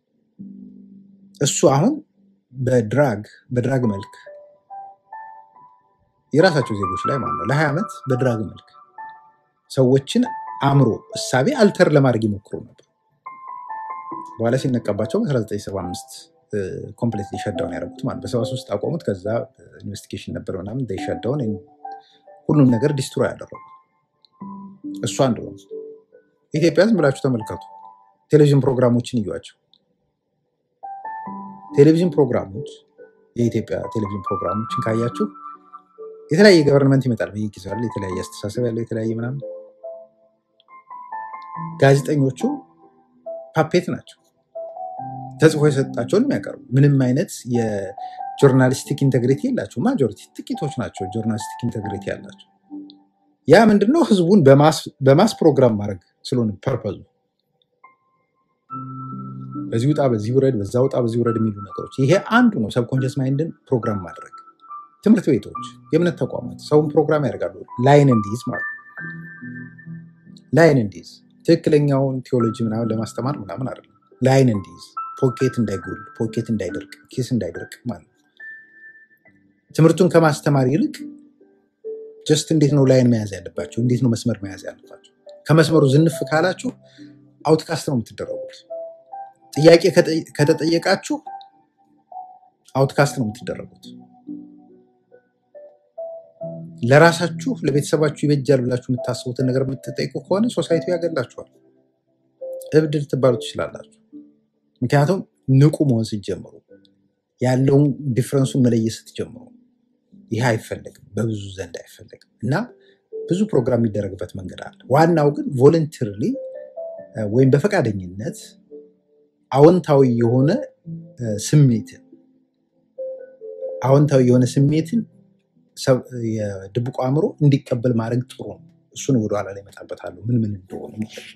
እሱ አሁን በድራግ በድራግ መልክ የራሳቸው ዜጎች ላይ ማለት ነው ለ20 ዓመት በድራግ መልክ ሰዎችን አእምሮ እሳቤ አልተር ለማድረግ ይሞክሩ ነበር። በኋላ ሲነቀባቸው በ1975 ኮምፕሌትሊ ሸዳውን ያደረጉት ማለት በ73 አቆሙት። ከዛ ኢንቨስቲጌሽን ነበር ምናምን ሸዳውን ሁሉም ነገር ዲስትሮ ያደረጉ እሱ አንዱ ነው። ኢትዮጵያ ዝም ብላችሁ ተመልከቱ። ቴሌቪዥን ፕሮግራሞችን እዩዋቸው። ቴሌቪዥን ፕሮግራሞች የኢትዮጵያ ቴሌቪዥን ፕሮግራሞችን ካያችሁ የተለያየ ገቨርንመንት ይመጣል በየጊዜው አለ የተለያየ አስተሳሰብ ያለው የተለያየ ምናምን። ጋዜጠኞቹ ፓፔት ናቸው። ተጽፎ የሰጣቸውን የሚያቀርቡ ምንም አይነት የጆርናሊስቲክ ኢንቴግሪቲ የላቸው። ማጆሪቲ ጥቂቶች ናቸው ጆርናሊስቲክ ኢንቴግሪቲ ያላቸው። ያ ምንድነው? ህዝቡን በማስ- በማስ ፕሮግራም ማድረግ ስለሆነ ፐርፐዙ በዚህ ውጣ፣ በዚህ ውረድ፣ በዛ ውጣ፣ በዚህ ውረድ የሚሉ ነገሮች ይሄ አንዱ ነው። ሰብኮንሽስ ማይንድን ፕሮግራም ማድረግ። ትምህርት ቤቶች፣ የእምነት ተቋማት ሰውን ፕሮግራም ያደርጋሉ። ላይን እንዲይዝ ማለት ነው። ላይን እንዲይዝ ትክክለኛውን ቴዎሎጂ ምናምን ለማስተማር ምናምን አይደለም። ላይን እንዲይዝ ፖኬት እንዳይጎል፣ ፖኬት እንዳይደርቅ፣ ኪስ እንዳይደርቅ ማለት ነው። ትምህርቱን ከማስተማር ይልቅ ጀስት እንዴት ነው ላይን መያዝ ያለባቸው፣ እንዴት ነው መስመር መያዝ ያለባቸው። ከመስመሩ ዝንፍ ካላችሁ አውትካስት ነው የምትደረጉት። ጥያቄ ከጠ- ከተጠየቃችሁ አውትካስት ነው የምትደረጉት። ለራሳችሁ ለቤተሰባችሁ ይበጃል ብላችሁ የምታስቡትን ነገር የምትጠይቁ ከሆነ ሶሳይቲ ያገላችኋል። እብድ ልትባሉ ትችላላችሁ። ምክንያቱም ንቁ መሆን ስትጀምሩ፣ ያለውን ዲፍረንሱን መለየት ስትጀምሩ፣ ይህ አይፈለግም፣ በብዙ ዘንድ አይፈለግም እና ብዙ ፕሮግራም የሚደረግበት መንገድ አለ። ዋናው ግን ቮለንተሪሊ ወይም በፈቃደኝነት አዎንታዊ የሆነ እ፣ ስሜትን አዎንታዊ የሆነ ስሜትን ሰብ- የድብቁ አእምሮ እንዲቀበል ማድረግ ጥሩ ነው። እሱን ወደኋላ ላይ እመጣበታለሁ ምን ምን እንደሆነ ማለት ነው።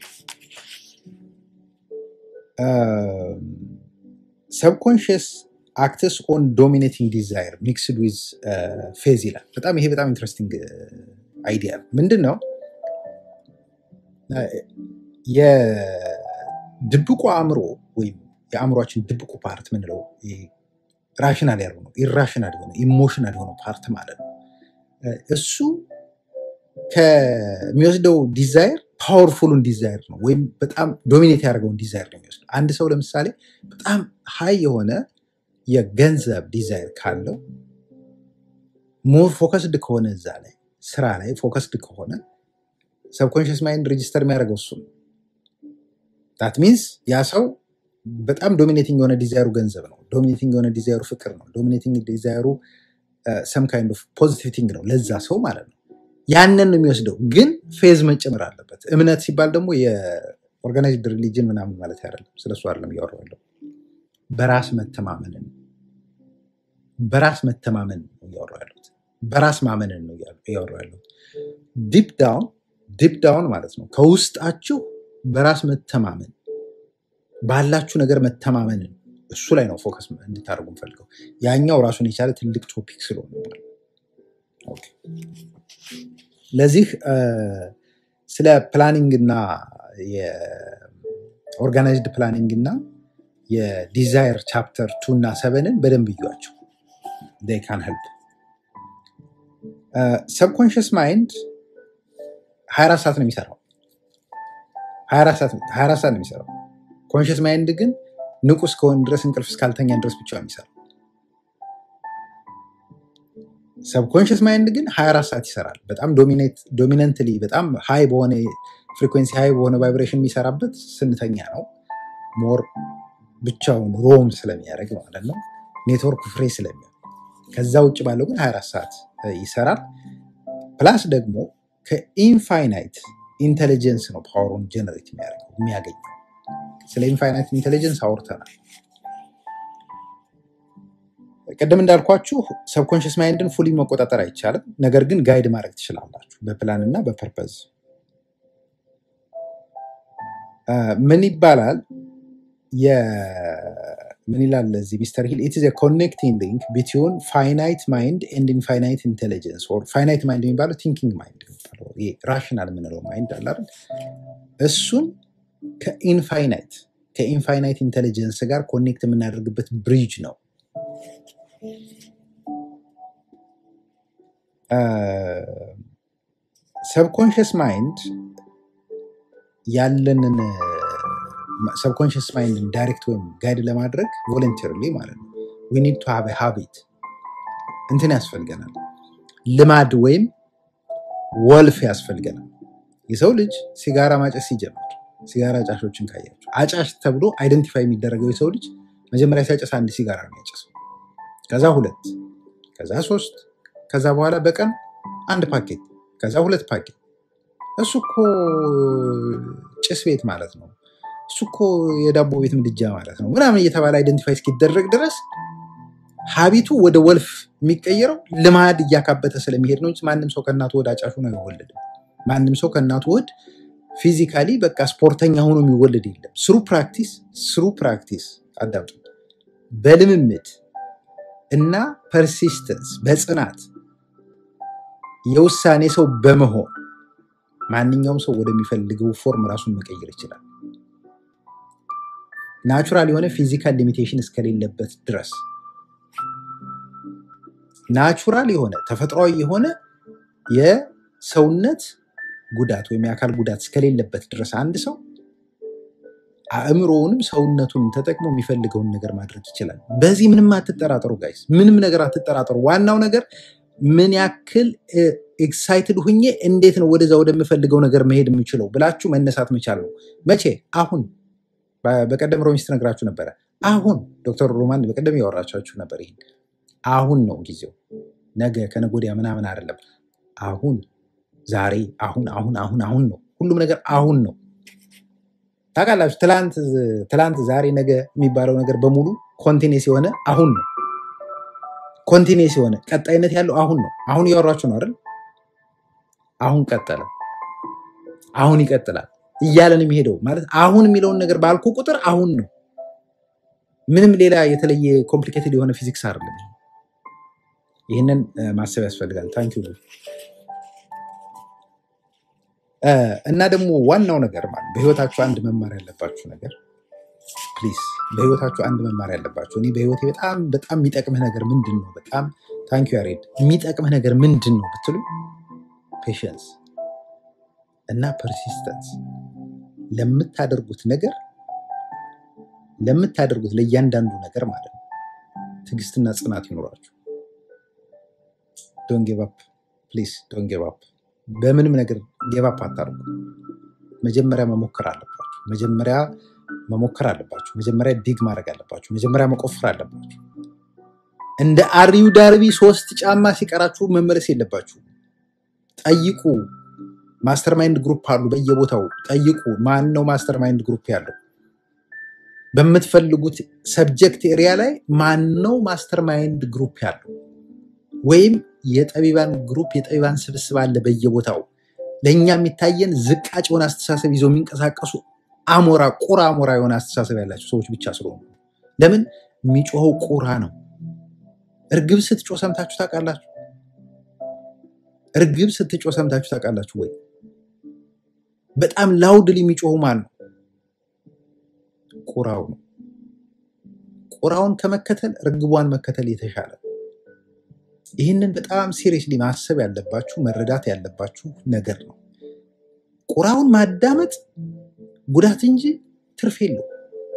ሰብኮንሽስ አክትስ ኦን ዶሚኔቲንግ ዲዛይር ሚክስድ ዊዝ ፌዝ ይላል። በጣም ይሄ በጣም ኢንትረስቲንግ አይዲያ ነው። ምንድን ነው እ፣ የድብቁ አእምሮ ወይም የአእምሯችን ድብቁ ፓርት ምንለው ራሽናል ያልሆነው ኢራሽናል የሆነው ኢሞሽናል የሆነው ፓርት ማለት ነው እ፣ እሱ ከሚወስደው ዲዛይር ፓወርፉሉን ዲዛይር ነው ወይም በጣም ዶሚኔት ያደርገውን ዲዛይር ነው የሚወስደው። አንድ ሰው ለምሳሌ በጣም ሀይ የሆነ የገንዘብ ዲዛይር ካለው ሞር ፎከስድ ከሆነ እዛ ላይ ስራ ላይ ፎከስድ ከሆነ ሰብኮንሽስ ማይንድ ሬጂስተር የሚያደርገው እሱ ነው። ዳት ሚንስ ያ ሰው በጣም ዶሚኔቲንግ የሆነ ዲዛይሩ ገንዘብ ነው። ዶሚኔቲንግ የሆነ ዲዛይሩ ፍቅር ነው። ዶሚኔቲንግ ዲዛይሩ ሰም ካይንድ ኦፍ ፖዚቲቭ ቲንግ ነው ለዛ ሰው ማለት ነው። ያንን ነው የሚወስደው። ግን ፌዝ መጨመር አለበት። እምነት ሲባል ደግሞ የኦርጋናይዝድ ሪሊጅን ምናምን ማለት አይደለም። ስለሱ አይደለም እያወራሁ ያለው በራስ መተማመንን በራስ መተማመን ነው እያወራሁ ያለሁት። በራስ ማመንን ነው እያወራሁ ያለሁት። ዲፕ ዳውን ዲፕ ዳውን ማለት ነው ከውስጣችሁ በራስ መተማመን ባላችሁ ነገር መተማመንን እሱ ላይ ነው ፎከስ እንድታደርጉ ፈልገው። ያኛው ራሱን የቻለ ትልቅ ቶፒክ ስለሆነ ማለት ነው። ኦኬ። ለዚህ እ፣ ስለ ፕላኒንግ እና የኦርጋናይዝድ ፕላኒንግ እና የዲዛይር ቻፕተር ቱ እና ሰቨንን በደንብ እዩዋቸው። ካን ሄልፕ ሰብኮንሽስ ማይንድ 24 ሰዓት ነው የሚሰራው 24 ሰዓት 24 ሰዓት ነው የሚሰራው። ኮንሽስ ማይንድ ግን ንቁ እስከሆን ድረስ እንቅልፍ እስካልተኛን ድረስ ብቻ ነው የሚሰራው። ሰብኮንሽስ ማይንድ ግን 24 ሰዓት ይሰራል። በጣም ዶሚነንትሊ በጣም ሃይ በሆነ ፍሪኩዌንሲ ሃይ በሆነ ቫይብሬሽን የሚሰራበት ስንተኛ ነው። ሞር ብቻውን ሮም ስለሚያደርግ ማለት ነው። ኔትወርክ ፍሬ ስለሚሆን ከዛ ውጭ ባለው ግን 24 ሰዓት እ, ይሰራል። ፕላስ ደግሞ ከኢንፋይናይት ኢንቴሊጀንስ ነው ፓወሩን ጀነሬት የሚያደርገው የሚያገኘው። ስለ ኢንፋይናይት ኢንቴሊጀንስ አውርተናል። ቅድም እንዳልኳችሁ ሰብኮንሽስ ማይንድን ፉሊ መቆጣጠር አይቻልም። ነገር ግን ጋይድ ማድረግ ትችላላችሁ በፕላን እና በፐርፐዝ። አ፣ ምን ይባላል? የ- ምን ይላል እዚህ ሚስተር ሂል ኢት ኢዝ ኮኔክቲንግ ሊንክ ቢትዊን ፋይናይት ማይንድ ኤንድ ኢንፋይናይት ኢንቴሊጀንስ ኦር ፋይናይት ማይንድ የሚባለው ቲንኪንግ ማይንድ የሚባለው ይሄ ራሽናል የምንለው ማይንድ አለ አይደል? እሱን ከኢንፋይናይት ከኢንፋይናይት ኢንቴሊጀንስ ጋር ኮኔክት የምናደርግበት ብሪጅ ነው። ሰብኮንሽስ ማይንድ ያለንን ሰብኮንሽስ ማይንድን ዳይሬክት ወይም ጋይድ ለማድረግ ቮለንተርሊ ማለት ነው ዊ ኒድ ቱ ሃቭ ሃቢት እንትን ያስፈልገናል። ልማድ ወይም ወልፍ ያስፈልገናል። የሰው ልጅ ሲጋራ ማጨስ ሲጀምር ሲጋራ አጫሾችን ካያቸው አጫሽ ተብሎ አይደንቲፋይ የሚደረገው የሰው ልጅ መጀመሪያ ሲያጨስ አንድ ሲጋራ ነው የሚያጨሰው። ከዛ ሁለት፣ ከዛ ሶስት፣ ከዛ በኋላ በቀን አንድ ፓኬት፣ ከዛ ሁለት ፓኬት። እሱ እኮ ጭስ ቤት ማለት ነው፣ እሱ እኮ የዳቦ ቤት ምድጃ ማለት ነው ምናምን እየተባለ አይደንቲፋይ እስኪደረግ ድረስ ሀቢቱ ወደ ወልፍ የሚቀየረው ልማድ እያካበተ ስለሚሄድ ነው እንጂ ማንም ሰው ከእናቱ ወደ አጫሹ ነው አይወለድም። ማንም ሰው ከእናቱ ወድ ፊዚካሊ በቃ ስፖርተኛ ሆኖ የሚወለድ የለም። ስሩ ፕራክቲስ ስሩ ፕራክቲስ አዳምጡ። በልምምድ እና ፐርሲስተንስ በጽናት የውሳኔ ሰው በመሆን ማንኛውም ሰው ወደሚፈልገው ፎርም ራሱን መቀየር ይችላል። ናቹራል የሆነ ፊዚካል ሊሚቴሽን እስከሌለበት ድረስ ናቹራል የሆነ ተፈጥሯዊ የሆነ የሰውነት ጉዳት ወይም የአካል ጉዳት እስከሌለበት ድረስ አንድ ሰው አእምሮውንም ሰውነቱንም ተጠቅሞ የሚፈልገውን ነገር ማድረግ ይችላል። በዚህ ምንም አትጠራጠሩ ጋይስ፣ ምንም ነገር አትጠራጠሩ። ዋናው ነገር ምን ያክል ኤክሳይትድ ሁኜ እንዴት ነው ወደዛ ወደምፈልገው ነገር መሄድ የምችለው ብላችሁ መነሳት መቻል ነው። መቼ? አሁን። በ- በቀደም ሮሚስት ነግራችሁ ነበረ። አሁን ዶክተር ሮማን በቀደም ያወራቻችሁ ነበር። ይሄን አሁን ነው ጊዜው፣ ነገ ከነገ ወዲያ ምናምን አይደለም። አሁን፣ ዛሬ፣ አሁን አሁን አሁን አሁን ነው። ሁሉም ነገር አሁን ነው። ታውቃላችሁ፣ ትላንት ትላንት፣ ዛሬ፣ ነገ የሚባለው ነገር በሙሉ ኮንቲኔስ የሆነ አሁን ነው። ኮንቲኔስ የሆነ ቀጣይነት ያለው አሁን ነው። አሁን እያወራችሁ ነው አይደል? አሁን ቀጠለ፣ አሁን ይቀጥላል እያለን የሚሄደው ማለት አሁን የሚለውን ነገር ባልኩ ቁጥር አሁን ነው። ምንም ሌላ የተለየ ኮምፕሊኬትድ የሆነ ፊዚክስ አይደለም። ይሄ። ይህንን እ፣ ማሰብ ያስፈልጋል። ታንኪ እና ደግሞ ዋናው ነገር ማለት በህይወታችሁ አንድ መማር ያለባችሁ ነገር ፕሊዝ፣ በህይወታችሁ አንድ መማር ያለባችሁ እኔ በህይወቴ በጣም በጣም የሚጠቅምህ ነገር ምንድን ነው? በጣም ታንኪ ያሬድ የሚጠቅምህ ነገር ምንድን ነው ብትሉ ፔሽንስ እና ፐርሲስተንስ ለምታደርጉት ነገር ለምታደርጉት ለእያንዳንዱ ነገር ማለት ነው ትዕግስትና ጽናት ይኖራችሁ። ዶን ጌቭ አፕ ፕሊዝ፣ ዶን ጌቭ አፕ። በምንም ነገር ጌቭ አፕ አታርጉ። መጀመሪያ መሞከር አለባችሁ። መጀመሪያ መሞከር አለባችሁ። መጀመሪያ ዲግ ማድረግ አለባችሁ። መጀመሪያ መቆፈር አለባችሁ። እንደ አሪው ዳርቢ ሶስት ጫማ ሲቀራችሁ መመለስ የለባችሁ። ጠይቁ። ማስተርማይንድ ግሩፕ አሉ በየቦታው ጠይቁ። ማን ነው ማስተርማይንድ ግሩፕ ያለው? በምትፈልጉት ሰብጀክት ኤሪያ ላይ ማን ነው ማስተርማይንድ ግሩፕ ያለው? ወይም የጠቢባን ግሩፕ የጠቢባን ስብስብ አለ በየቦታው። ለእኛ የሚታየን ዝቃጭ የሆነ አስተሳሰብ ይዘው የሚንቀሳቀሱ አሞራ ቁራ አሞራ የሆነ አስተሳሰብ ያላቸው ሰዎች ብቻ ስለሆኑ ለምን የሚጮኸው ቁራ ነው። እርግብ ስትጮህ ሰምታችሁ ታውቃላችሁ? እርግብ ስትጮህ ሰምታችሁ ታውቃላችሁ ወይ? በጣም ላውድሊ የሚጮሁ ማን ነው? ቁራው ነው። ቁራውን ከመከተል እርግቧን መከተል የተሻለ ነው። ይህንን በጣም ሲሪየስሊ ማሰብ ያለባችሁ መረዳት ያለባችሁ ነገር ነው። ቁራውን ማዳመጥ ጉዳት እንጂ ትርፍ የለው።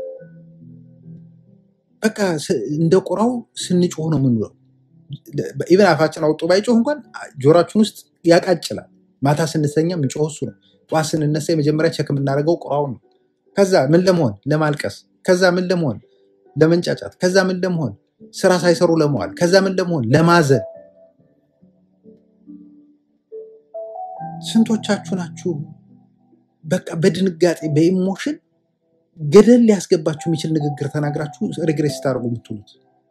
በቃ ስ- እንደ ቁራው ስንጮህ ነው የምንውለው። ኢቨን አፋችን አውጦ ባይጮህ እንኳን ጆሯችን ውስጥ ያቃጭላል። ማታ ስንተኛ የምንጮህ እሱ ነው። ጠዋት ስንነሳ የመጀመሪያ ቸክ የምናደርገው ቁራውን ነው። ከዛ ምን ለመሆን ለማልቀስ፣ ከዛ ምን ለመሆን ለመንጫጫት፣ ከዛ ምን ለመሆን ስራ ሳይሰሩ ለመዋል፣ ከዛ ምን ለመሆን ለማዘን። ስንቶቻችሁ ናችሁ በቃ በድንጋጤ በኢሞሽን ገደል ሊያስገባችሁ የሚችል ንግግር ተናግራችሁ ሪግሬስ ስታደርጉ የምትውሉት?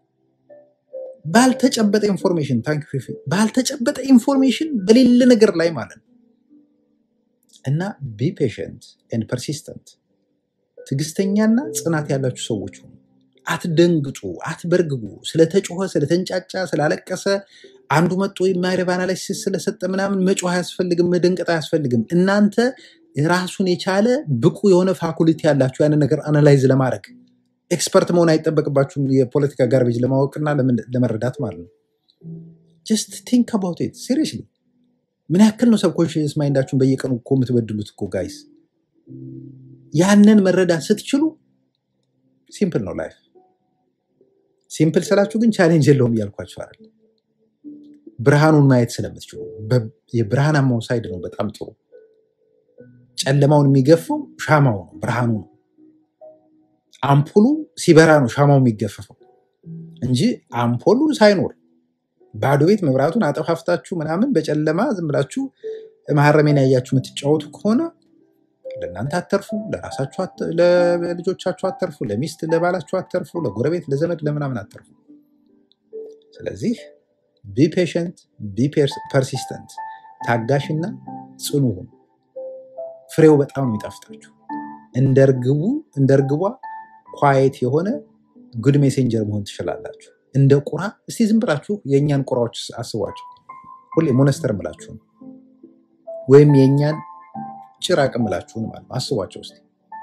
ባልተጨበጠ ኢንፎርሜሽን ታንክ ፊፊ ባልተጨበጠ ኢንፎርሜሽን በሌለ ነገር ላይ ማለት ነው። እና ቢ ፔሽንት ኤንድ ፐርሲስተንት ትዕግስተኛና ጽናት ያላችሁ ሰዎች ሁኑ። አትደንግጡ፣ አትበርግጉ። ስለተጮኸ፣ ስለተንጫጫ፣ ስላለቀሰ አንዱ መጥቶ የማይረባ አናላይሲስ ስለሰጠ ምናምን መጮህ አያስፈልግም፣ መደንቀጥ አያስፈልግም። እናንተ ራሱን የቻለ ብቁ የሆነ ፋኩሊቲ ያላችሁ ያንን ነገር አናላይዝ ለማድረግ ኤክስፐርት መሆን አይጠበቅባችሁም። የፖለቲካ ጋርቤጅ ለማወቅና ለምን- ለመረዳት ማለት ነው። ጀስት ቲንክ አባውት ኢት ሲሪየስሊ። ምን ያክል ነው ሰብኮንሽስ ማይንዳችሁን በየቀኑ እኮ የምትበድሉት እኮ ጋይስ። ያንን መረዳት ስትችሉ ሲምፕል ነው ላይፍ። ሲምፕል ስላችሁ ግን ቻሌንጅ የለውም እያልኳቸው አይደል። ብርሃኑን ማየት ስለምትችሉ በ- የብርሃናማው ሳይድ ነው በጣም ጥሩ። ጨለማውን የሚገፋው ሻማው ነው፣ ብርሃኑ ነው። አምፖሉ ሲበራ ነው ሻማው የሚገፈፈው እንጂ አምፖሉ ሳይኖር ባዶ ቤት መብራቱን አጠፋፍታችሁ ምናምን በጨለማ ዝም ብላችሁ መሀረሜን ያያችሁ የምትጫወቱ ከሆነ ለእናንተ አተርፉ፣ ለራሳችሁ አተ- ለልጆቻችሁ አተርፉ፣ ለሚስት ለባላችሁ አተርፉ፣ ለጎረቤት ለዘመድ ለምናምን አተርፉ። ስለዚህ ቢ ፔሽንት ቢ ፐርሲስተንት፣ ታጋሽና ጽኑ ሁኑ። ፍሬው በጣም ነው የሚጣፍጣችሁ። እንደ እርግቡ እንደ እርግቧ ኳየት የሆነ ጉድ ሜሴንጀር መሆን ትችላላችሁ። እንደ ቁራ እስቲ ዝም ብላችሁ የእኛን ቁራዎች አስቧቸው። ሁሌ ሞነስተር ምላችሁ ወይም የእኛን ጭራቅ ምላችሁን ማለት ነው። አስቧቸው እስቲ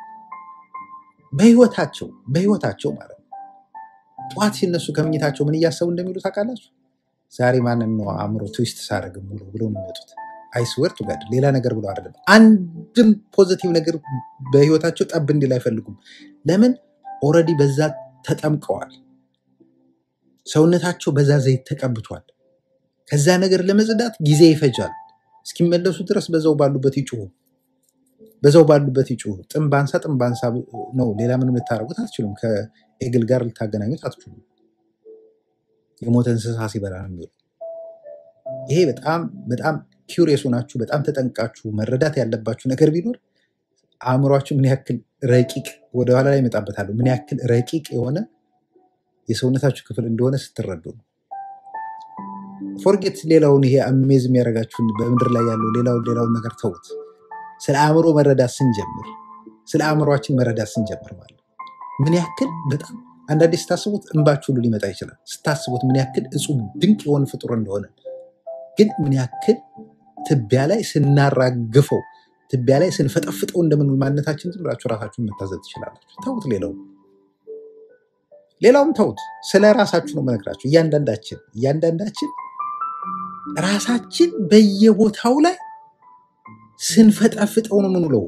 በህይወታቸው በህይወታቸው ማለት ነው። ጠዋት ሲነሱ ከምኝታቸው ምን እያሰቡ እንደሚሉ ታውቃላችሁ? ዛሬ ማንን ነው አእምሮ ትዊስት ሳደርግ ሙሉ ብለው ነው የሚመጡት። አይስወር ቱ ጋድ ሌላ ነገር ብለው አይደለም። አንድም ፖዚቲቭ ነገር በህይወታቸው ጠብ እንዲል አይፈልጉም። ለምን? ኦልሬዲ በዛ ተጠምቀዋል። ሰውነታቸው በዛ ዘይት ተቀብቷል። ከዛ ነገር ለመጽዳት ጊዜ ይፈጃል። እስኪመለሱ ድረስ በዛው ባሉበት ይጩሁ፣ በዛው ባሉበት ይጩሁ። ጥም ባንሳ ጥም ባንሳ ነው። ሌላ ምንም ልታደርጉት አትችሉም። ከኤግል ጋር ልታገናኙት አትችሉም። የሞተ እንስሳ ሲበላ ነው የሚውለው። ይሄ በጣም በጣም ኪውሪየስ ሆናችሁ በጣም ተጠንቃችሁ መረዳት ያለባችሁ ነገር ቢኖር አእምሯችሁ ምን ያክል ረቂቅ ወደኋላ ላይ እመጣበታለሁ፣ ምን ያክል ረቂቅ የሆነ የሰውነታችሁ ክፍል እንደሆነ ስትረዱ ነው። ፎርጌት ሌላውን ይሄ አሜዝ የሚያደርጋችሁን በምድር ላይ ያለው ሌላውን ሌላውን ነገር ተውት። ስለ አእምሮ መረዳት ስንጀምር ስለ አእምሯችን መረዳት ስንጀምር ማለት ነው ምን ያክል በጣም አንዳንዴ ስታስቡት እንባችሁ ሁሉ ሊመጣ ይችላል። ስታስቡት ምን ያክል እጹብ ድንቅ የሆነ ፍጡር እንደሆነ ግን ምን ያክል ትቢያ ላይ ስናራግፈው ትቢያ ላይ ስንፈጠፍጠው እንደምንውል ማንነታችን ዝም ብላችሁ ራሳችሁን መታዘብ ትችላላችሁ። ተውት፣ ሌላው ሌላውም ተውት። ስለ ራሳችሁ ነው መነግራችሁ። እያንዳንዳችን እያንዳንዳችን ራሳችን በየቦታው ላይ ስንፈጠፍጠው ነው የምንውለው።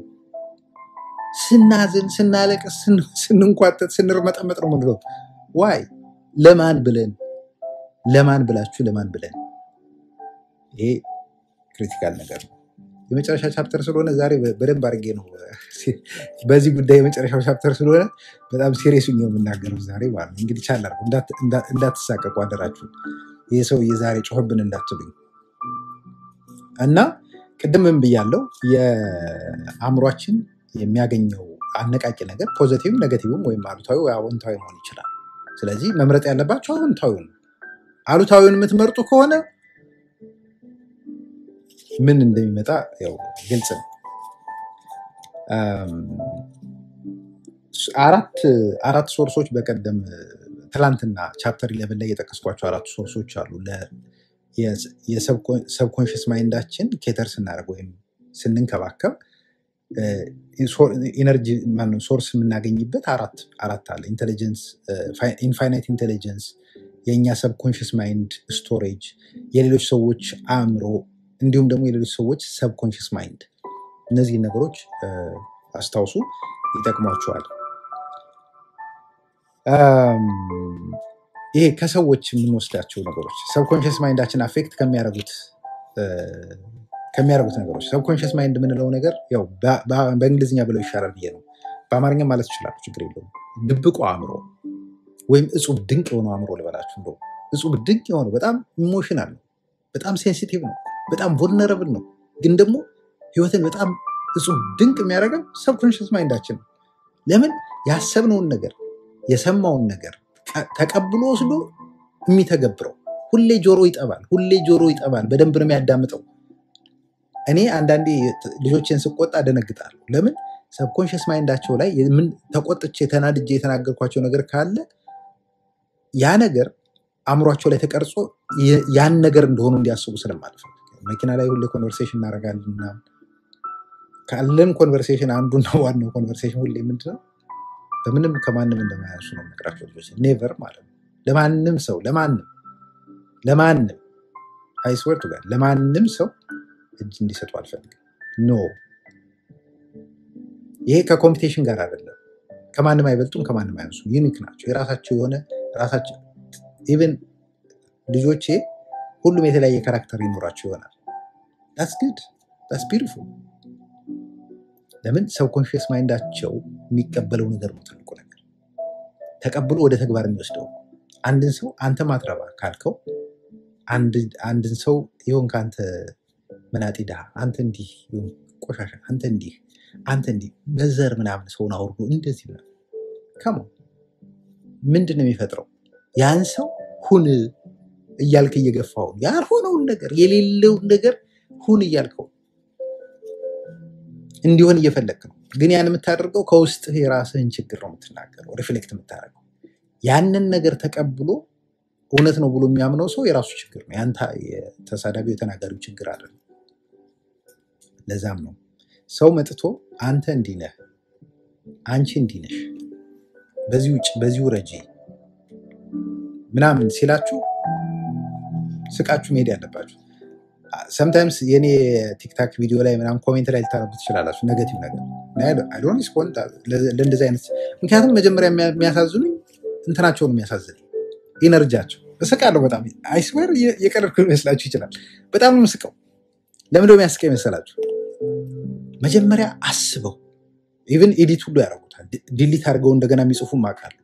ስናዝን፣ ስናለቅስ፣ ስን- ስንንኳተት፣ ስንርመጠመጥ ነው የምንውለው። ዋይ ለማን ብለን ለማን ብላችሁ ለማን ብለን? ይሄ ክሪቲካል ነገር ነው። የመጨረሻ ቻፕተር ስለሆነ ዛሬ በ- በደንብ አድርጌ ነው በዚህ ጉዳይ የመጨረሻው ቻፕተር ስለሆነ በጣም ሲሪየስ ነው የምናገረው ዛሬ ማለት ነው። እንግዲህ ቻል አድርጉ፣ እንዳት- እንዳ- እንዳትሳቀቁ አደራችሁ። ይህ ሰው የዛሬ ጮህብን እንዳትሉኝ እና ቅድም ምን ብያለው፣ የአእምሯችን የሚያገኘው አነቃቂ ነገር ፖዘቲቭም ኔጋቲቭም ወይም አሉታዊ ወይ አዎንታዊ መሆን ይችላል። ስለዚህ መምረጥ ያለባቸው አዎንታዊውን ነው። አሉታዊውን የምትመርጡ ከሆነ ምን እንደሚመጣ ያው ግልጽ ነው። አም፣ አራት አራት ሶርሶች በቀደም ትላንትና ቻፕተር ኢለቨን ላይ የጠቀስኳቸው አራት ሶርሶች አሉ። የሰብኮንሽስ ማይንዳችን ኬተር ስናደርግ ወይም ስንንከባከብ ኢነርጂ ማነው ሶርስ የምናገኝበት አራት አራት አለ። ኢንቴሊጀንስ ኢንፋይናይት ኢንቴሊጀንስ፣ የእኛ ሰብኮንሽስ ማይንድ ስቶሬጅ፣ የሌሎች ሰዎች አእምሮ እንዲሁም ደግሞ የሌሎች ሰዎች ሰብኮንሽስ ማይንድ። እነዚህን ነገሮች እ፣ አስታውሱ፣ ይጠቅሟቸዋል። አም፣ ይሄ ከሰዎች የምንወስዳቸው ነገሮች ሰብኮንሽስ ማይንዳችን አፌክት ከሚያደርጉት እ፣ ከሚያደርጉት ነገሮች ሰብኮንሽስ ማይንድ የምንለው ነገር ያው በ- በ- በእንግሊዝኛ ብለው ይሻላል ብዬ ነው። በአማርኛ ማለት ይችላሉ፣ ችግር የለውም። ድብቁ አእምሮ ወይም እጹብ ድንቅ የሆነው አእምሮ ልበላችሁ። እንደው እጹብ ድንቅ የሆነው በጣም ኢሞሽናል ነው፣ በጣም ሴንሲቲቭ ነው፣ በጣም ቮልነረብል ነው። ግን ደግሞ ህይወትን በጣም እጹብ ድንቅ የሚያደርገው ሰብኮንሽስ ማይንዳችን ነው። ለምን ያሰብነውን ነገር የሰማውን ነገር ቀ- ተቀብሎ ወስዶ የሚተገብረው ሁሌ ጆሮ ይጠባል፣ ሁሌ ጆሮ ይጠባል። በደንብ ነው የሚያዳምጠው። እኔ አንዳንዴ ት- ልጆችን ስቆጣ ደነግጣለሁ። ለምን ሰብኮንሽስ ማይንዳቸው ላይ የምን ተቆጥቼ ተናድጄ የተናገርኳቸው ነገር ካለ ያ ነገር አእምሯቸው ላይ ተቀርጾ የ- ያን ነገር እንደሆኑ እንዲያስቡ ስለማልፈልግ መኪና ላይ ሁሌ ኮንቨርሴሽን እናደርጋለን ምናምን። ካለን ኮንቨርሴሽን አንዱና ዋናው ኮንቨርሴሽን ሁሌ ምንድነው በምንም ከማንም እንደማያንሱ ነው የምነግራቸው ልጆች ኔቨር ማለት ነው ለማንም ሰው ለማንም ለማንም አይስወርቱ ጋር ለማንም ሰው እጅ እንዲሰጡ አልፈልግም ኖ ይሄ ከኮምፒቴሽን ጋር አይደለም ከማንም አይበልጡም ከማንም አያንሱም ዩኒክ ናቸው የራሳቸው የሆነ ራሳቸው ኢቨን ልጆቼ ሁሉም የተለያየ ካራክተር ይኖራቸው ይሆናል ዳስ ግድ ዳስ ቢዩቲፉል ለምን ሰብኮንሽስ ማይንዳቸው የሚቀበለው ነገር ነው ትልቁ ነገር ተቀብሎ ወደ ተግባር የሚወስደው አንድን ሰው አንተ ማትረባ ካልከው አንድ- አንድን ሰው ይሆን ከአንተ መናጢ ድሃ አንተ እንዲህ ይሁን ቆሻሻ አንተ እንዲህ አንተ እንዲህ በዘር ምናምን ሰውን አውርዶ እንደዚህ ምናምን ከሞ ምንድን ነው የሚፈጥረው ያን ሰው ሁን እያልክ እየገፋው ያልሆነውን ነገር የሌለውን ነገር ሁን እያልከው እንዲሆን እየፈለግክ ነው ግን ያን የምታደርገው ከውስጥህ የራስህን ችግር ነው የምትናገረው ሪፍሌክት የምታደርገው ያንን ነገር ተቀብሎ እውነት ነው ብሎ የሚያምነው ሰው የራሱ ችግር ነው ያንተ የተሳዳቢው የተናጋሪው ችግር አይደለም ለዛም ነው ሰው መጥቶ አንተ እንዲህ ነህ አንቺ እንዲህ ነሽ በዚህ ውጭ በዚህ ውረጂ ምናምን ሲላችሁ ስቃችሁ መሄድ ያለባችሁ ሰምታይምስ የኔ ቲክታክ ቪዲዮ ላይ ምናምን ኮሜንት ላይ ልታነቡ ትችላላችሁ ነገቲቭ ነገር አይዶን ሪስፖንድ ለእንደዚህ አይነት ምክንያቱም መጀመሪያ የሚያ- የሚያሳዝኑኝ እንትናቸውን የሚያሳዝን ኢነርጂያቸው እስቃለሁ በጣም አይስዌር የቀለድኩ ሊመስላችሁ ይችላል በጣም ነው የምስቀው ለምንድነው የሚያስቀው ይመስላችሁ መጀመሪያ አስበው ኢቨን ኤዲት ሁሉ ያደርጉታል ዲሊት አድርገው እንደገና የሚጽፉም አውቃለሁ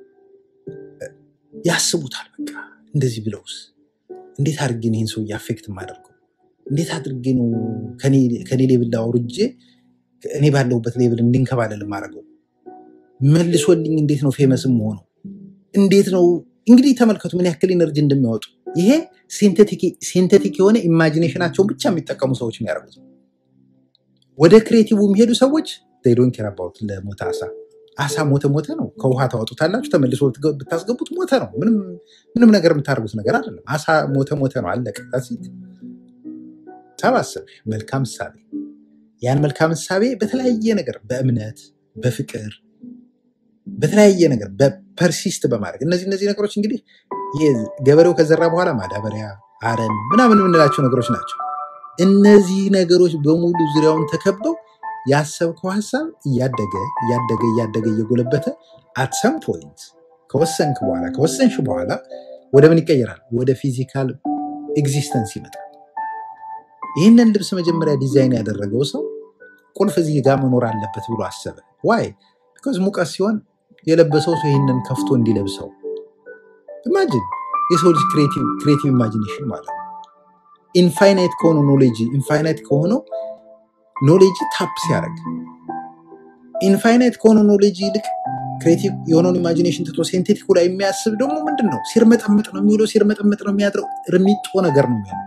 ያስቡታል በቃ እንደዚህ ብለውስ እንዴት አድርጌ ነው ይህን ሰው አፌክት የማደርገው እንዴት አድርጌ ነው ከኔ- ከኔ ሌብል ላይ አውርጄ እኔ ባለሁበት ሌብል እንዲንከባለል የማደርገው መልሶልኝ እንዴት ነው ፌመስም ሆነው እንዴት ነው እንግዲህ ተመልከቱ ምን ያክል ኤነርጂ እንደሚያወጡ ይሄ ሲንቴቲክ የሆነ ኢማጂኔሽናቸውን ብቻ የሚጠቀሙ ሰዎች የሚያደርጉት ነው። ወደ ክሬቲቭ የሚሄዱ ሰዎች ዶን ኬር አባውት ለሞተ አሳ አሳ ሞተ ሞተ ነው ከውሃ ታወጡታላችሁ ተመልሶ ብትገ- ብታስገቡት ሞተ ነው ምንም ምንም ነገር የምታደርጉት ነገር አይደለም አሳ ሞተ ሞተ ነው አለቀ That's it። ሰባሰብ መልካም እሳቤ ያን መልካም እሳቤ በተለያየ ነገር በእምነት በፍቅር በተለያየ ነገር በፐርሲስት በማድረግ እነዚህ እነዚህ ነገሮች እንግዲህ ይሄ ገበሬው ከዘራ በኋላ ማዳበሪያ አረም ምናምን የምንላቸው ነገሮች ናቸው እነዚህ ነገሮች በሙሉ ዙሪያውን ተከበው ያሰብከው ሀሳብ እያደገ እያደገ እያደገ እየጎለበተ አትሰም ፖይንት ከወሰንክ በኋላ ከወሰንሽ በኋላ ወደ ምን ይቀየራል ወደ ፊዚካል ኤግዚስተንስ ይመጣል ይህንን ልብስ መጀመሪያ ዲዛይን ያደረገው ሰው ቁልፍ እዚህ ጋር መኖር አለበት ብሎ አሰበ። ዋይ ቢኮዝ ሙቀት ሲሆን የለበሰው ሰው ይህንን ከፍቶ እንዲለብሰው። ኢማጂን የሰው ልጅ ክሬቲቭ ኢማጂኔሽን ማለት ነው። ኢንፋይናይት ከሆነ ኖሌጅ ኢንፋይናይት ከሆነው ኖሌጅ ታፕ ሲያደርግ ኢንፋይናይት ከሆነ ኖሌጅ ይልቅ ክሬቲቭ የሆነውን ኢማጂኔሽን ትቶ ሴንቴቲኩ ላይ የሚያስብ ደግሞ ምንድን ነው? ሲርመጠምጥ ነው የሚውለው፣ ሲርመጠምጥ ነው የሚያድረው። እርሚጦ ነገር ነው የሚሆነው።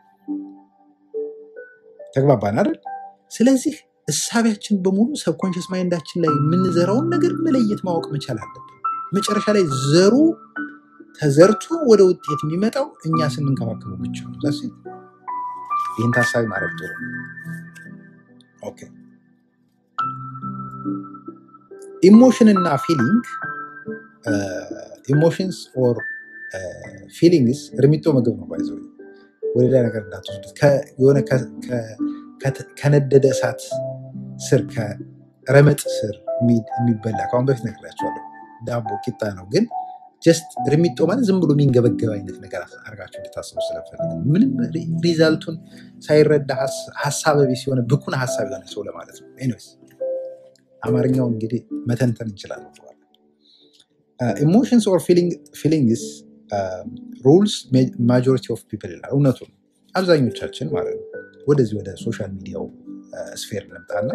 ተግባባን አይደል? ስለዚህ እሳቢያችን በሙሉ ሰብኮንሽስ ማይንዳችን ላይ የምንዘራውን ነገር መለየት ማወቅ መቻል አለብን። መጨረሻ ላይ ዘሩ ተዘርቶ ወደ ውጤት የሚመጣው እኛ ስንንከባከበው ብቻ ነው። ዛስ ኢት። ይህን ታሳቢ ማድረግ ጥሩ ነው። ኦኬ ኢሞሽን እና ፊሊንግ ኢሞሽንስ ኦር ፊሊንግስ እርሚጦ ምግብ ነው ባይዘ ወደ ሌላ ነገር እንዳትወስዱት። ከ- የሆነ ከ- ከ- ከተ- ከነደደ እሳት ስር ከረመጥ ስር የሚ- የሚበላ ከአሁን በፊት ነግሬያቸዋለሁ። ዳቦ ቂጣ ነው፣ ግን ጀስት እርሚጦ ማለት ዝም ብሎ የሚንገበገብ አይነት ነገር አድርጋችሁ እንድታስቡ ስለፈልግ ነው። ምንም ሪ- ሪዛልቱን ሳይረዳ ሀስ- ሀሳበ ቢስ የሆነ ብኩን ሀሳብ የሆነ ሰው ለማለት ነው። ኤኒዌይስ አማርኛውን እንግዲህ መተንተን እንችላለን በኋላ። ኢሞሽንስ ኦር ፊሊንግስ ሩልስ ማጆሪቲ ኦፍ ፒፕል ይላል። እውነቱ ነው። አብዛኞቻችን ማለት ነው። ወደዚህ ወደ ሶሻል ሚዲያው ስፌር እንምጣና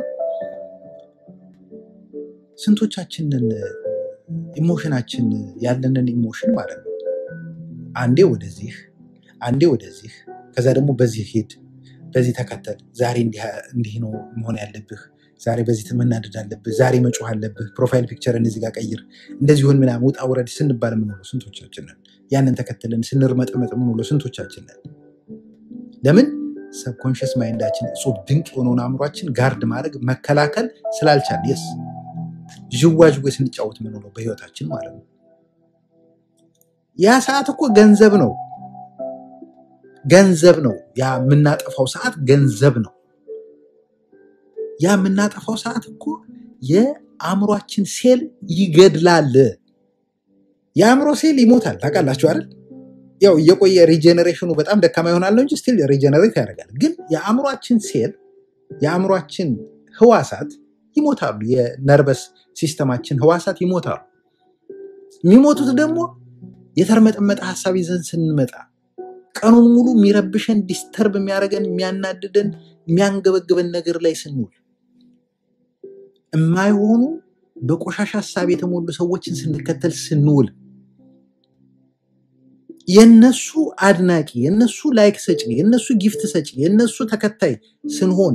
ስንቶቻችንን ኢሞሽናችን ያለንን ኢሞሽን ማለት ነው አንዴ ወደዚህ አንዴ ወደዚህ ከዛ ደግሞ በዚህ ሂድ በዚህ ተከተል ዛሬ እንዲህ እንዲህ ነው መሆን ያለብህ ዛሬ በዚህ መናደድ አለብህ ዛሬ መጮህ አለብህ ፕሮፋይል ፒክቸርን እዚህ ጋር ቀይር እንደዚሁን ምናምን ውጣ ውረድ ስንባል የምንውለው ስንቶቻችንን ያንን ተከትለን ስንርመጠመጥ የምንውለው ስንቶቻችንን ለምን ሰብኮንሽስ ማይንዳችን እጹብ ድንቅ የሆነውን አእምሯችን ጋርድ ማድረግ መከላከል ስላልቻል የስ ዥዋዥዌ ስንጫወት የምንውለው በህይወታችን ማለት ነው ያ ሰዓት እኮ ገንዘብ ነው ገንዘብ ነው ያ የምናጠፋው ሰዓት ገንዘብ ነው ያ የምናጠፋው ሰዓት እኮ የአእምሯችን ሴል ይገድላል የአእምሮ ሴል ይሞታል ታውቃላችሁ አይደል ያው እየቆየ ሪጀኔሬሽኑ በጣም ደካማ ይሆናል ነው እንጂ ስቲል ሪጀነሬት ያደርጋል ግን የአእምሯችን ሴል የአእምሯችን ህዋሳት ይሞታሉ የነርቨስ ሲስተማችን ህዋሳት ይሞታሉ የሚሞቱት ደግሞ የተርመጠመጠ ሀሳብ ይዘን ስንመጣ ቀኑን ሙሉ የሚረብሸን ዲስተርብ የሚያደርገን የሚያናድደን የሚያንገበግበን ነገር ላይ ስንውል የማይሆኑ በቆሻሻ ሀሳብ የተሞሉ ሰዎችን ስንከተል ስንውል የነሱ አድናቂ የነሱ ላይክ ሰጪ የነሱ ጊፍት ሰጪ የነሱ ተከታይ ስንሆን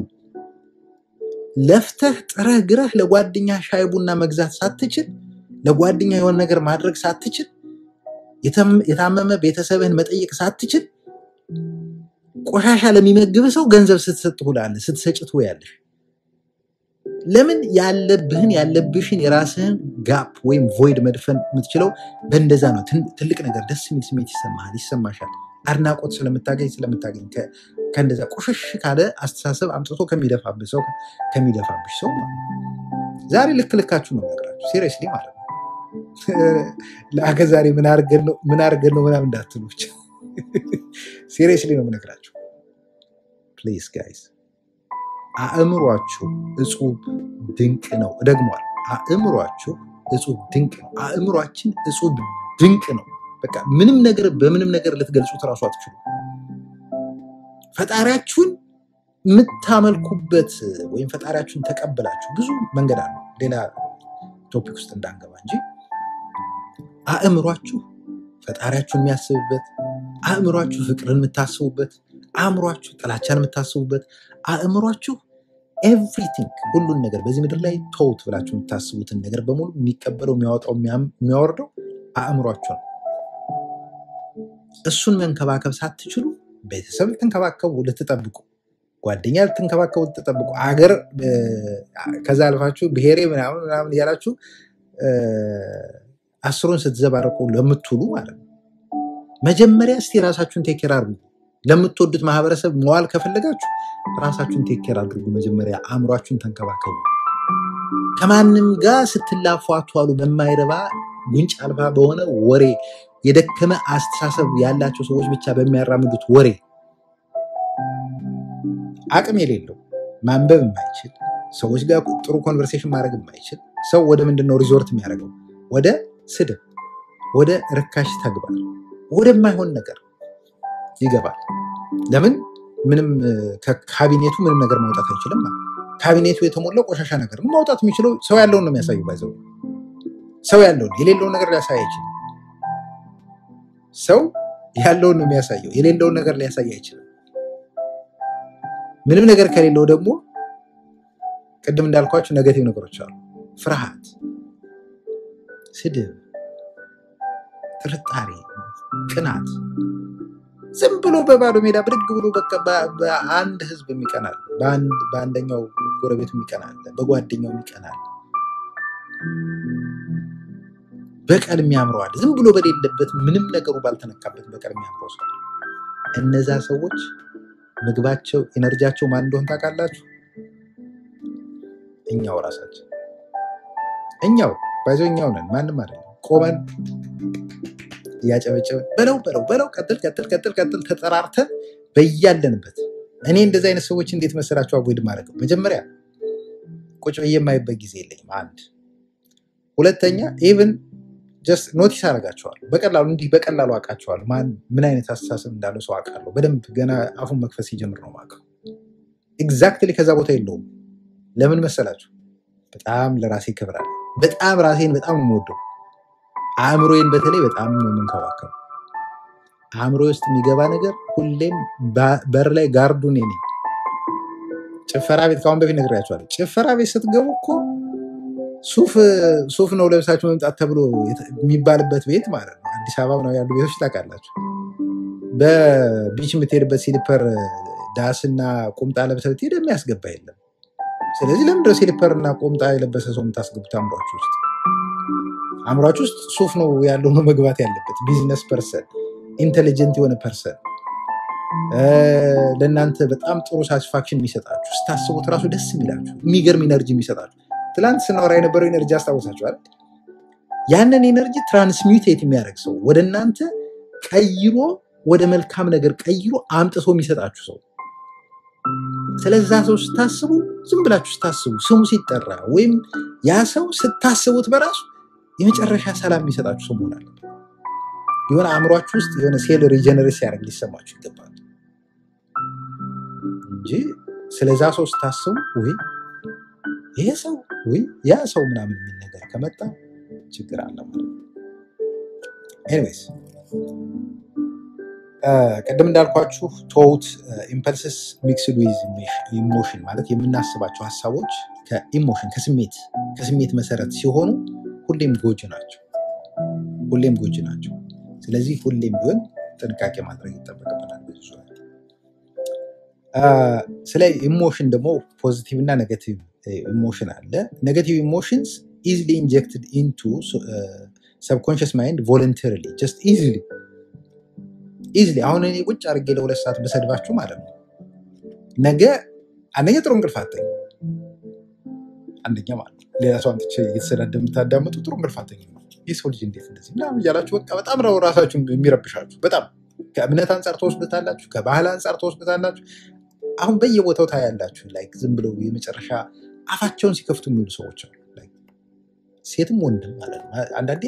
ለፍተህ ጥረህ ግረህ ለጓደኛ ሻይ ቡና መግዛት ሳትችል ለጓደኛ የሆነ ነገር ማድረግ ሳትችል የተም- የታመመ ቤተሰብህን መጠየቅ ሳትችል ቆሻሻ ለሚመግብህ ሰው ገንዘብ ስትሰጥ ትውላለህ፣ ስትሰጭ ትውያለሽ። ለምን ያለብህን ያለብሽን የራስህን ጋፕ ወይም ቮይድ መድፈን የምትችለው በእንደዛ ነው። ትን- ትልቅ ነገር ደስ የሚል ስሜት ይሰማሃል፣ ይሰማሻል። አድናቆት ስለምታገኝ ስለምታገኝ ከ- ከእንደዛ ቆሸሽ ካለ አስተሳሰብ አምጥቶ ከሚደፋብህ ሰው ከሚደፋብሽ ሰው ማለት ነው። ዛሬ ልክ ልካችሁ ነው ነገራችሁ፣ ሲሪየስሊ ማለት ነው። ለአገ ዛሬ ምን አድርገን ነው ምን አድርገን ነው ምናምን እንዳትሉ ብቻ ሲሪየስሊ ነው የምነግራችሁ። ፕሊዝ ጋይስ አእምሯችሁ እጹብ ድንቅ ነው። እደግመዋል። አእምሯችሁ እጹብ ድንቅ ነው። አእምሯችን እጹብ ድንቅ ነው። በቃ ምንም ነገር በምንም ነገር ልትገልጹት እራሱ አትችሉ። ፈጣሪያችሁን የምታመልኩበት ወይም ፈጣሪያችሁን ተቀብላችሁ ብዙ መንገድ አለው። ሌላ ቶፒክ ውስጥ እንዳንገባ እንጂ አእምሯችሁ ፈጣሪያችሁን የሚያስብበት፣ አእምሯችሁ ፍቅርን የምታስቡበት፣ አእምሯችሁ ጥላቻን የምታስቡበት፣ አእምሯችሁ ኤቭሪቲንግ ሁሉን ነገር በዚህ ምድር ላይ ተውት ብላችሁ የምታስቡትን ነገር በሙሉ የሚቀበለው የሚያወጣው የሚያም- የሚያወርደው አእምሯችሁ ነው። እሱን መንከባከብ ሳትችሉ ቤተሰብ ልትንከባከቡ ልትጠብቁ፣ ጓደኛ ልትንከባከቡ ልትጠብቁ፣ አገር እ፣ ከዛ አልፋችሁ ብሔሬ ምናምን ምናምን እያላችሁ እ፣ አስሩን ስትዘባረቁ ለምትውሉ ማለት ነው። መጀመሪያ እስቲ ራሳችሁን ቴኬር አድርጉ። ለምትወዱት ማህበረሰብ መዋል ከፈለጋችሁ ራሳችሁን ቴኬር አድርጉ። መጀመሪያ አእምሯችሁን ተንከባከቡ። ከማንም ጋር ስትላፉ አትዋሉ። በማይረባ ጉንጭ አልፋ በሆነ ወሬ የደከመ አስተሳሰብ ያላቸው ሰዎች ብቻ በሚያራምዱት ወሬ አቅም የሌለው ማንበብ የማይችል ሰዎች ጋር ጥሩ ኮንቨርሴሽን ማድረግ የማይችል ሰው ወደ ምንድን ነው ሪዞርት የሚያደርገው? ወደ ስድብ፣ ወደ ርካሽ ተግባር፣ ወደማይሆን ነገር ይገባል። ለምን? ምንም እ፣ ከካቢኔቱ ምንም ነገር ማውጣት አይችልም። ማለት ካቢኔቱ የተሞላው ቆሻሻ ነገር ነው። ማውጣት የሚችለው ሰው ያለውን ነው የሚያሳዩ። ባይዘው ሰው ያለውን የሌለውን ነገር ሊያሳይ አይችልም። ሰው ያለውን ነው የሚያሳየው፣ የሌለውን ነገር ሊያሳይ አይችልም። ምንም ነገር ከሌለው ደግሞ ቅድም እንዳልኳቸው ነገቲቭ ነገሮች አሉ። ፍርሃት፣ ስድብ፣ ጥርጣሬ፣ ቅናት ዝም ብሎ በባዶ ሜዳ ብድግ ብሎ በቃ በ- በአንድ ህዝብ የሚቀናል፣ በአንድ- በአንደኛው ጎረቤቱ የሚቀናል፣ በጓደኛው የሚቀናል፣ በቀል የሚያምረዋል። ዝም ብሎ በሌለበት ምንም ነገሩ ባልተነካበት በቀል የሚያምረው ሰው። እነዛ ሰዎች ምግባቸው ኤነርጂያቸው ማን እንደሆን ታውቃላችሁ? እኛው ራሳችን እኛው ባይዞ እኛው ነን፣ ማንም አይደለም። ቆመን እያጨበጨብን በለው በለው በለው ቀጥል ቀጥል ቀጥል ቀጥል ተጠራርተን በያለንበት። እኔ እንደዚህ አይነት ሰዎች እንዴት መሰላቸው አቮይድ ማድረገው? መጀመሪያ ቁጭ ብዬ የማይበት ጊዜ የለኝም። አንድ ሁለተኛ ኢቭን ጀስት ኖቲስ አደርጋቸዋለሁ። በቀላሉ እንዲህ በቀላሉ አውቃቸዋለሁ። ማን ምን አይነት አስተሳሰብ እንዳለው ሰው አውቃለሁ። በደንብ ገና አፉን መክፈት ሲጀምር ነው የማውቀው። ኤግዛክትሊ ከዛ ቦታ የለውም። ለምን መሰላችሁ? በጣም ለራሴ ክብር አለ። በጣም ራሴን በጣም ነው የምወደው። አእምሮዬን በተለይ በጣም ነው የምንከባከበው። አእምሮ ውስጥ የሚገባ ነገር ሁሌም ባ- በር ላይ ጋርዱ እኔ ነኝ። ጭፈራ ቤት ከአሁን በፊት ነግሬያቸዋለሁ። ጭፈራ ቤት ስትገቡ እኮ ሱፍ ሱፍ ነው ለብሳችሁ መምጣት ተብሎ የተ- የሚባልበት ቤት ማለት ነው። አዲስ አበባ ነው ያሉ ቤቶች ታውቃላችሁ። በቢች የምትሄድበት ሲሊፐር ዳስና ቁምጣ ለብሰህ ብትሄድ የሚያስገባ የለም። ስለዚህ ለምንድነው ሲሊፐር እና ቁምጣ የለበሰ ሰው የምታስገቡት አእምሯችሁ ውስጥ? አእምሯችሁ ውስጥ ሱፍ ነው ያለው ነው መግባት ያለበት። ቢዝነስ ፐርሰን፣ ኢንቴሊጀንት የሆነ ፐርሰን ለእናንተ በጣም ጥሩ ሳቲስፋክሽን የሚሰጣችሁ ስታስቡት ራሱ ደስ የሚላችሁ የሚገርም ኢነርጂ የሚሰጣችሁ ትላንት ስናወራ የነበረው ኢነርጂ አስታውሳችኋል። ያንን ኢነርጂ ትራንስሚውቴት የሚያደርግ ሰው ወደ እናንተ ቀይሮ ወደ መልካም ነገር ቀይሮ አምጥቶ የሚሰጣችሁ ሰው ስለዛ ሰው ስታስቡ ዝም ብላችሁ ስታስቡ ስሙ ሲጠራ ወይም ያ ሰው ስታስቡት በራሱ የመጨረሻ ሰላም የሚሰጣችሁ ሰው መሆን አለበት። የሆነ አእምሯችሁ ውስጥ የሆነ ሴል ሪጀነሬት ሲያደርግ ሊሰማችሁ ይገባል እንጂ ስለዛ ሰው ስታስቡ ወይ ይሄ ሰው ወይ ያ ሰው ምናምን የሚል ነገር ከመጣ ችግር አለ ማለት ነው። ኤኒዌይስ ቅድም እንዳልኳችሁ ቶት ኢምፐልስስ ሚክስድ ዊዝ ኢሞሽን ማለት የምናስባቸው ሀሳቦች ከኢሞሽን ከስሜት ከስሜት መሰረት ሲሆኑ ሁሌም ጎጂ ናቸው። ሁሌም ጎጂ ናቸው። ስለዚህ ሁሌም ቢሆን ጥንቃቄ ማድረግ ይጠበቅብናል። ብዙ ዙሪያ አ፣ ስለ ኢሞሽን ደግሞ ፖዚቲቭ እና ኔጋቲቭ ኢሞሽን አለ። ኔጋቲቭ ኢሞሽንስ ኢዝሊ ኢንጀክትድ ኢንቱ ሰብኮንሽስ ማይንድ ቮለንተሪሊ ጀስት ኢዝሊ ኢዝሊ አሁን እኔ ቁጭ አድርጌ ለሁለት ሰዓት በሰድባችሁ ማለት ነው ነገ አንደኛ ጥሩ እንቅልፍ አተኝ አንደኛ ማለት ነው ሌላ ሰው አምጥቼ እየተሰዳደ የምታዳምጡ ጥሩ እንቅልፍ አተኝ ይህ ሰው ልጅ እንዴት እንደዚህ ምናምን እያላችሁ በቃ በጣም ነው ራሳችሁ የሚረብሻችሁ በጣም ከእምነት አንጻር ተወስዱታላችሁ ከባህል አንጻር ተወስዱታላችሁ አሁን በየቦታው ታያላችሁ ላይክ ዝም ብለው የመጨረሻ አፋቸውን ሲከፍቱ የሚውሉ ሰዎች አሉ ላይክ ሴትም ወንድም ማለት ነው አንዳንዴ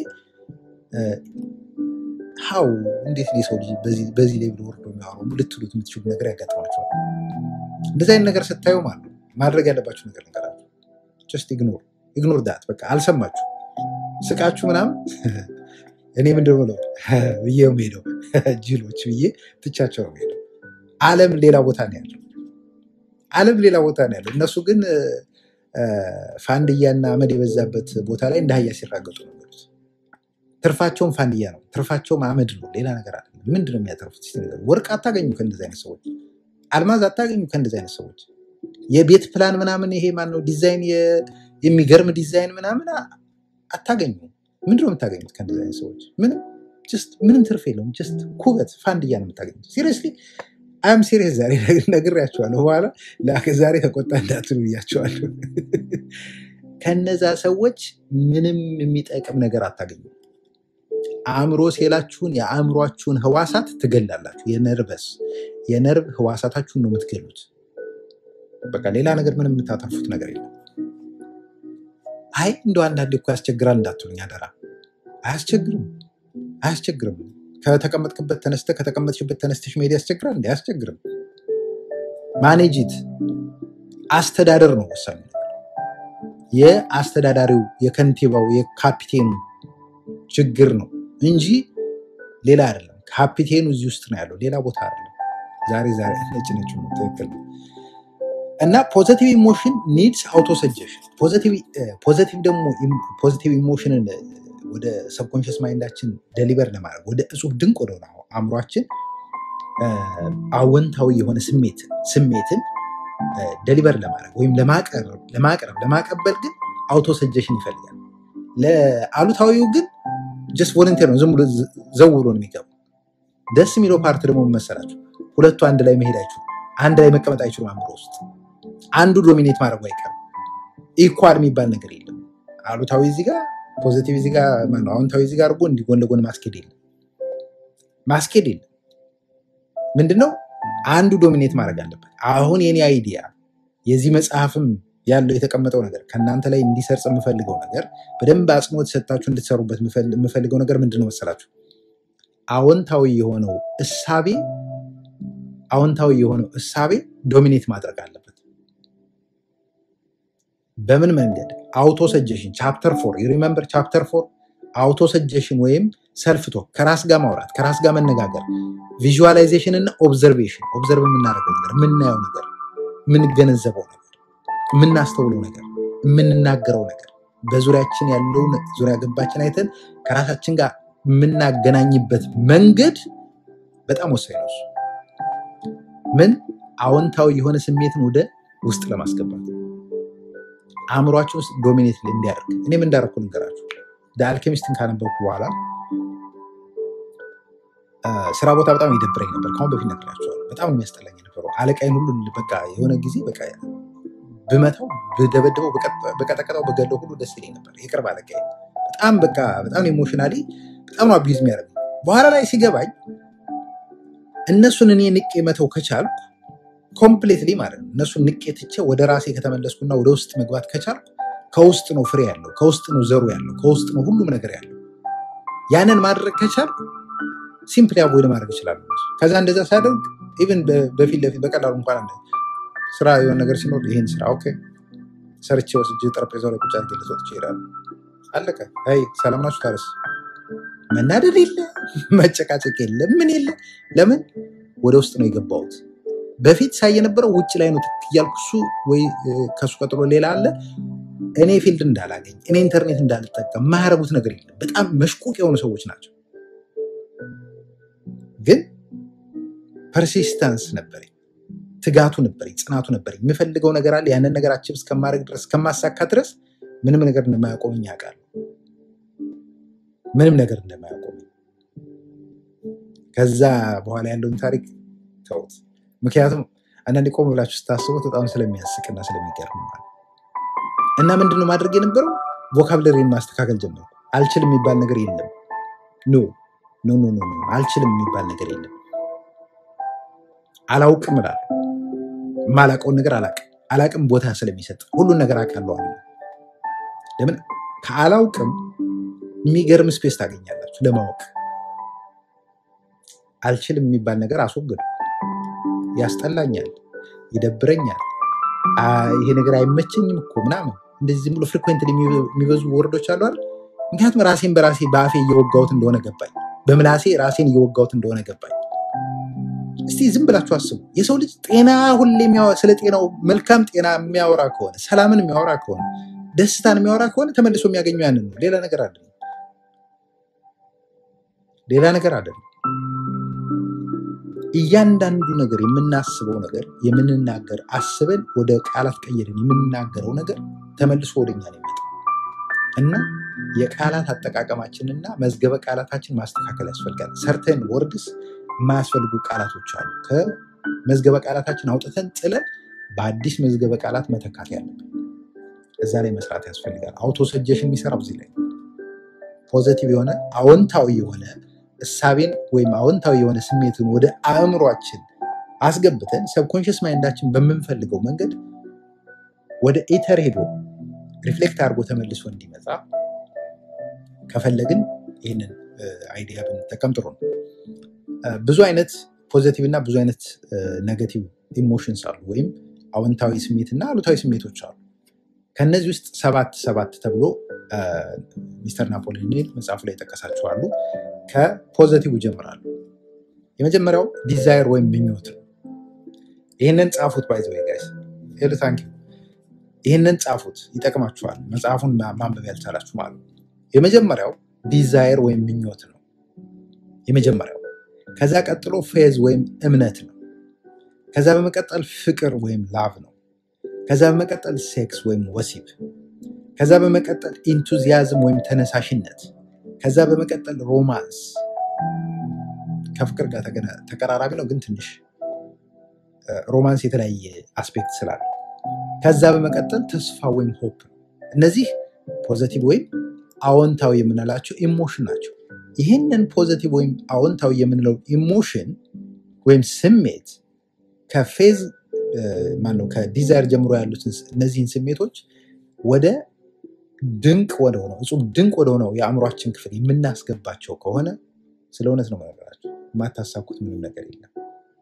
ሀው እንዴት ነው የሰው ልጅ በዚህ በዚህ ሌቭል ወርዶ የሚያወሩ ልትሉት የምትችሉ ነገር ያጋጥማቸዋል እንደዚህ አይነት ነገር ስታዩ ማለት ነው ማድረግ ያለባችሁ ነገር ነገራችሁ ጀስት ኢግኖር ኢግኖር ዳት በቃ አልሰማችሁ ስቃችሁ ምናምን እኔ ምንድን ነው የምለው ብዬ ነው የምሄደው ጅሎች ብዬ ትቻቸው ነው የምሄደው አለም ሌላ ቦታ ነው ያለው አለም ሌላ ቦታ ነው ያለው እነሱ ግን እ፣ ፋንድያና አመድ የበዛበት ቦታ ላይ እንደ አህያ ሲራገጡ ነው የሚሉት ትርፋቸውም ፋንድያ ነው ትርፋቸውም አመድ ነው ሌላ ነገር አለ ምንድን ነው የሚያተርፉት እስኪ ንገሩኝ። ወርቅ አታገኙ ከእንደዚህ አይነት ሰዎች አልማዝ አታገኙ ከእንደዚህ አይነት ሰዎች የቤት ፕላን ምናምን ይሄ ማነው ዲዛይን የ- የሚገርም ዲዛይን ምናምን አ- አታገኙ ምንድን ነው የምታገኙት ከእንደዚህ አይነት ሰዎች ምንም ጀስት ምንም ትርፍ የለውም ጀስት ኩበት ፋንድያ ነው የምታገኙት ሲሪየስሊ አም ሲሪየስ ዛሬ ነግሬያቸዋለሁ በኋላ ላ- ዛሬ ተቆጣ እንዳትሉ ብያቸዋለሁ ከነዛ ሰዎች ምንም የሚጠቅም ነገር አታገኙ አእምሮ ሴላችሁን የአእምሯችሁን ህዋሳት ትገላላችሁ የነርቨስ የነርቭ ህዋሳታችሁን ነው የምትገሉት በቃ ሌላ ነገር ምንም የምታተርፉት ነገር የለም። አይ እንደው አንዳንዴ እኮ ያስቸግራል እንዳትሉኝ አደራ። አያስቸግርም፣ አያስቸግርም። ከተቀመጥክበት ተነስተ ከተቀመጥሽበት ተነስተሽ መሄድ ያስቸግራል እንዴ? አያስቸግርም። ማኔጂት አስተዳደር ነው ወሳኙ ነገር። የአስተዳዳሪው የከንቲባው የካፒቴኑ ችግር ነው እንጂ ሌላ አይደለም። ካፒቴኑ እዚህ ውስጥ ነው ያለው፣ ሌላ ቦታ አይደለም። ዛሬ ዛሬ ነጭ ነጭ ነው፣ ትክክል ነው። እና ፖዘቲቭ ኢሞሽን ኒድስ አውቶ ሰጀሽን። ፖዘቲቭ ደግሞ ፖዘቲቭ ኢሞሽንን ወደ ሰብኮንሽስ ማይንዳችን ደሊቨር ለማድረግ ወደ እጹብ ድንቅ ወደሆነ አእምሯችን አወንታዊ የሆነ ስሜት ስሜትን ደሊቨር ለማድረግ ወይም ለማቅረብ ለማቅረብ ለማቀበል ግን አውቶ ሰጀሽን ይፈልጋል። ለአሉታዊው ግን ጀስት ቮለንቴር ነው፣ ዝም ብሎ ዘው ብሎ ነው የሚገባው። ደስ የሚለው ፓርት ደግሞ ምን መሰላችሁ? ሁለቱ አንድ ላይ መሄድ አይችሉም፣ አንድ ላይ መቀመጥ አይችሉም። አእምሮ ውስጥ አንዱ ዶሚኔት ማድረጉ አይቀርም። ኢኳል የሚባል ነገር የለም። አሉታዊ እዚህ ጋር ፖዚቲቭ እዚህ ጋር ማነው አዎንታዊ እዚህ ጋር አድርጎ እንዲህ ጎን ለጎን ማስኬድ የለም ማስኬድ የለም። ምንድነው አንዱ ዶሚኔት ማድረግ አለበት። አሁን የኔ አይዲያ የዚህ መጽሐፍም ያለው የተቀመጠው ነገር ከእናንተ ላይ እንዲሰርጽ የምፈልገው ነገር በደንብ አጽንኦት ሰጣችሁ እንድትሰሩበት የምፈልገው ነገር ምንድነው መሰላችሁ? አዎንታዊ የሆነው እሳቤ አዎንታዊ የሆነው እሳቤ ዶሚኔት ማድረግ አለበት። በምን መንገድ? አውቶ ሰጀሽን ቻፕተር ፎር ሪመምበር ቻፕተር ፎር አውቶ ሰጀሽን ወይም ሰልፍ ቶክ ከራስ ጋር ማውራት ከራስ ጋር መነጋገር፣ ቪዥዋላይዜሽን እና ኦብዘርቬሽን ኦብዘርቭ የምናደርገው ነገር የምናየው ነገር የምንገነዘበው ነገር የምናስተውለው ነገር የምንናገረው ነገር በዙሪያችን ያለውን ዙሪያ ገባችን አይተን ከራሳችን ጋር የምናገናኝበት መንገድ በጣም ወሳኝ ነው። እሱ ምን አዎንታዊ የሆነ ስሜትን ወደ ውስጥ ለማስገባት አእምሯችን ውስጥ ዶሚኔት እንዲያደርግ እኔም እንዳደረኩ ልንገራችሁ። አልኬሚስትን ካነበብኩ በኋላ ስራ ቦታ በጣም ይደብረኝ ነበር። ከአሁን በፊት ነግራቸዋለሁ። በጣም የሚያስጠላኝ ነበረው። አለቃይን ሁሉ በቃ የሆነ ጊዜ በቃ ብመታው፣ ብደበድበው፣ በቀጠቀጠው፣ በገለው ሁሉ ደስ ይለኝ ነበር። የቅርብ አለቃይ በጣም በቃ በጣም ኢሞሽናሊ በጣም ነው አቢዩዝ የሚያደርግ። በኋላ ላይ ሲገባኝ እነሱን እኔ ንቄ መተው ከቻልኩ ኮምፕሌትሊ ማለት ነው እነሱን ንቄ ትቼ ወደ ራሴ ከተመለስኩና ወደ ውስጥ መግባት ከቻልኩ ከውስጥ ነው ፍሬ ያለው፣ ከውስጥ ነው ዘሩ ያለው፣ ከውስጥ ነው ሁሉም ነገር ያለው። ያንን ማድረግ ከቻልኩ ሲምፕሊ አቮይድ ማድረግ ይችላሉ። ከዛ እንደዛ ሳደርግ ኢቨን በፊት ለፊት በቀላሉ እንኳን ስራ የሆነ ነገር ሲኖር ይህን ስራ ኦኬ ሰርቼ ወስጄ ጠረጴዛው ላይ ቁጭ አድርጌ ልሰጥ ይችላሉ። አለቀ። አይ ሰላም ናችሁ ታረስ መናደድ የለ መጨቃጨቅ የለ ምን የለ። ለምን ወደ ውስጥ ነው የገባሁት። በፊት ሳይ የነበረው ውጭ ላይ ነው ትክ እያልኩ እሱ ወይ ከሱ ቀጥሎ ሌላ አለ እኔ ፊልድ እንዳላገኝ እኔ ኢንተርኔት እንዳልጠቀም የማያረጉት ነገር የለም። በጣም መሽቁቅ የሆኑ ሰዎች ናቸው። ግን ፐርሲስተንስ ነበረኝ፣ ትጋቱ ነበረኝ፣ ጽናቱ ነበረኝ። የምፈልገው ነገር አለ። ያንን ነገር አችብ እስከማድረግ ድረስ እስከማሳካ ድረስ ምንም ነገር እንደማያቆመኝ አውቃለሁ። ምንም ነገር እንደማያቆመኝ ከዛ በኋላ ያለውን ታሪክ ተውት። ምክንያቱም አንዳንዴ ቆም ብላችሁ ስታስቡት በጣም ስለሚያስቅና ስለሚገርም ማለት እና ምንድነው ማድረግ የነበረው ቮካብለሪን ማስተካከል ጀመርኩ። አልችልም የሚባል ነገር የለም። ኖ ኖ ኖ ኖ አልችልም የሚባል ነገር የለም። አላውቅም እላለሁ። የማላውቀውን ነገር አላውቅም። አላውቅም ቦታ ስለሚሰጥ ሁሉን ነገር አውቃለሁ። ለምን ከአላውቅም የሚገርም ስፔስ ታገኛላችሁ ለማወቅ። አልችልም የሚባል ነገር አስወግዱ። ያስጠላኛል፣ ይደብረኛል፣ ይሄ ነገር አይመቸኝም እኮ ምናምን እንደዚህ ዝም ብሎ ፍሪኩዌንት የሚበዙ ወርዶች አሉ አይደል? ምክንያቱም ራሴን በራሴ በአፌ እየወጋሁት እንደሆነ ገባኝ። በምላሴ ራሴን እየወጋሁት እንደሆነ ገባኝ። እስቲ ዝም ብላችሁ አስቡ። የሰው ልጅ ጤና ሁሌ ስለ ጤናው መልካም ጤና የሚያወራ ከሆነ ሰላምን የሚያወራ ከሆነ ደስታን የሚያወራ ከሆነ ተመልሶ የሚያገኘው ያንን ነው። ሌላ ነገር አይደለም። ሌላ ነገር አይደለም። እያንዳንዱ ነገር የምናስበው ነገር የምንናገር አስበን ወደ ቃላት ቀየርን የምንናገረው ነገር ተመልሶ ወደኛ ነው የሚመጣው እና የቃላት አጠቃቀማችንና መዝገበ ቃላታችን ማስተካከል ያስፈልጋል። ሰርተን ወርድስ የማያስፈልጉ ቃላቶች አሉ። ከመዝገበ ቃላታችን አውጥተን ጥለን በአዲስ መዝገበ ቃላት መተካት ያለብን እዛ ላይ መስራት ያስፈልጋል። አውቶ ሰጀሽን የሚሰራው እዚህ ላይ ፖዘቲቭ የሆነ አዎንታዊ የሆነ እሳቤን ወይም አዎንታዊ የሆነ ስሜትን ወደ አእምሯችን አስገብተን ሰብኮንሽስ ማይንዳችን በምንፈልገው መንገድ ወደ ኢተር ሄዶ ሪፍሌክት አድርጎ ተመልሶ እንዲመጣ ከፈለግን ይህንን አይዲያ ብንጠቀም ጥሩ ነው። ብዙ አይነት ፖዘቲቭ እና ብዙ አይነት ኔጋቲቭ ኢሞሽንስ አሉ፣ ወይም አዎንታዊ ስሜት እና አሉታዊ ስሜቶች አሉ። ከነዚህ ውስጥ ሰባት ሰባት ተብሎ ሚስተር ናፖሊዮን ሂል መጽሐፉ ላይ የጠቀሳቸው አሉ። ከፖዘቲቭ ይጀምራሉ። የመጀመሪያው ዲዛይር ወይም ምኞት ነው። ይህንን ጻፉት። ባይዘ ጋይስ ሄሉ ታንኪ ይህንን ጻፉት፣ ይጠቅማችኋል። መጽሐፉን ማንበብ ያልቻላችሁ ማለት ነው። የመጀመሪያው ዲዛይር ወይም ምኞት ነው። የመጀመሪያው ከዛ ቀጥሎ ፌዝ ወይም እምነት ነው። ከዛ በመቀጠል ፍቅር ወይም ላቭ ነው። ከዛ በመቀጠል ሴክስ ወይም ወሲብ፣ ከዛ በመቀጠል ኢንቱዚያዝም ወይም ተነሳሽነት፣ ከዛ በመቀጠል ሮማንስ ከፍቅር ጋር ተቀራራቢ ነው፣ ግን ትንሽ ሮማንስ የተለያየ አስፔክት ስላለ፣ ከዛ በመቀጠል ተስፋ ወይም ሆፕ ነው። እነዚህ ፖዘቲቭ ወይም አዎንታዊ የምንላቸው ኢሞሽን ናቸው። ይህንን ፖዘቲቭ ወይም አዎንታዊ የምንለው ኢሞሽን ወይም ስሜት ከፌዝ ማነው ከዲዛይር ጀምሮ ያሉትን እነዚህን ስሜቶች ወደ ድንቅ ወደሆነው እጹብ ድንቅ ወደሆነው የአእምሯችን ክፍል የምናስገባቸው ከሆነ ስለ እውነት ነው መነገራቸው። የማታሳኩት ምንም ነገር የለም።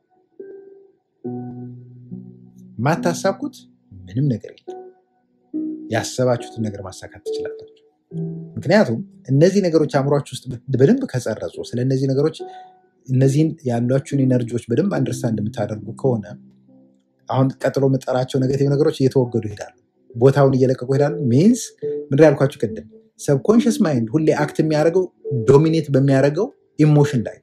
የማታሳኩት ምንም ነገር የለም። ያሰባችሁትን ነገር ማሳካት ትችላላችሁ። ምክንያቱም እነዚህ ነገሮች አእምሯችሁ ውስጥ በደንብ ከጸረጹ ስለ እነዚህ ነገሮች እነዚህን ያሏችሁን ኢነርጂዎች በደንብ አንደርስታንድ የምታደርጉ ከሆነ አሁን ቀጥሎ የምጠራቸው ኔጌቲቭ ነገሮች እየተወገዱ ይሄዳሉ፣ ቦታውን እየለቀቁ ይሄዳሉ። ሚንስ ምንድን ያልኳችሁ ቅድም ሰብኮንሽስ ማይንድ ሁሌ አክት የሚያደርገው ዶሚኔት በሚያደርገው ኢሞሽን ላይ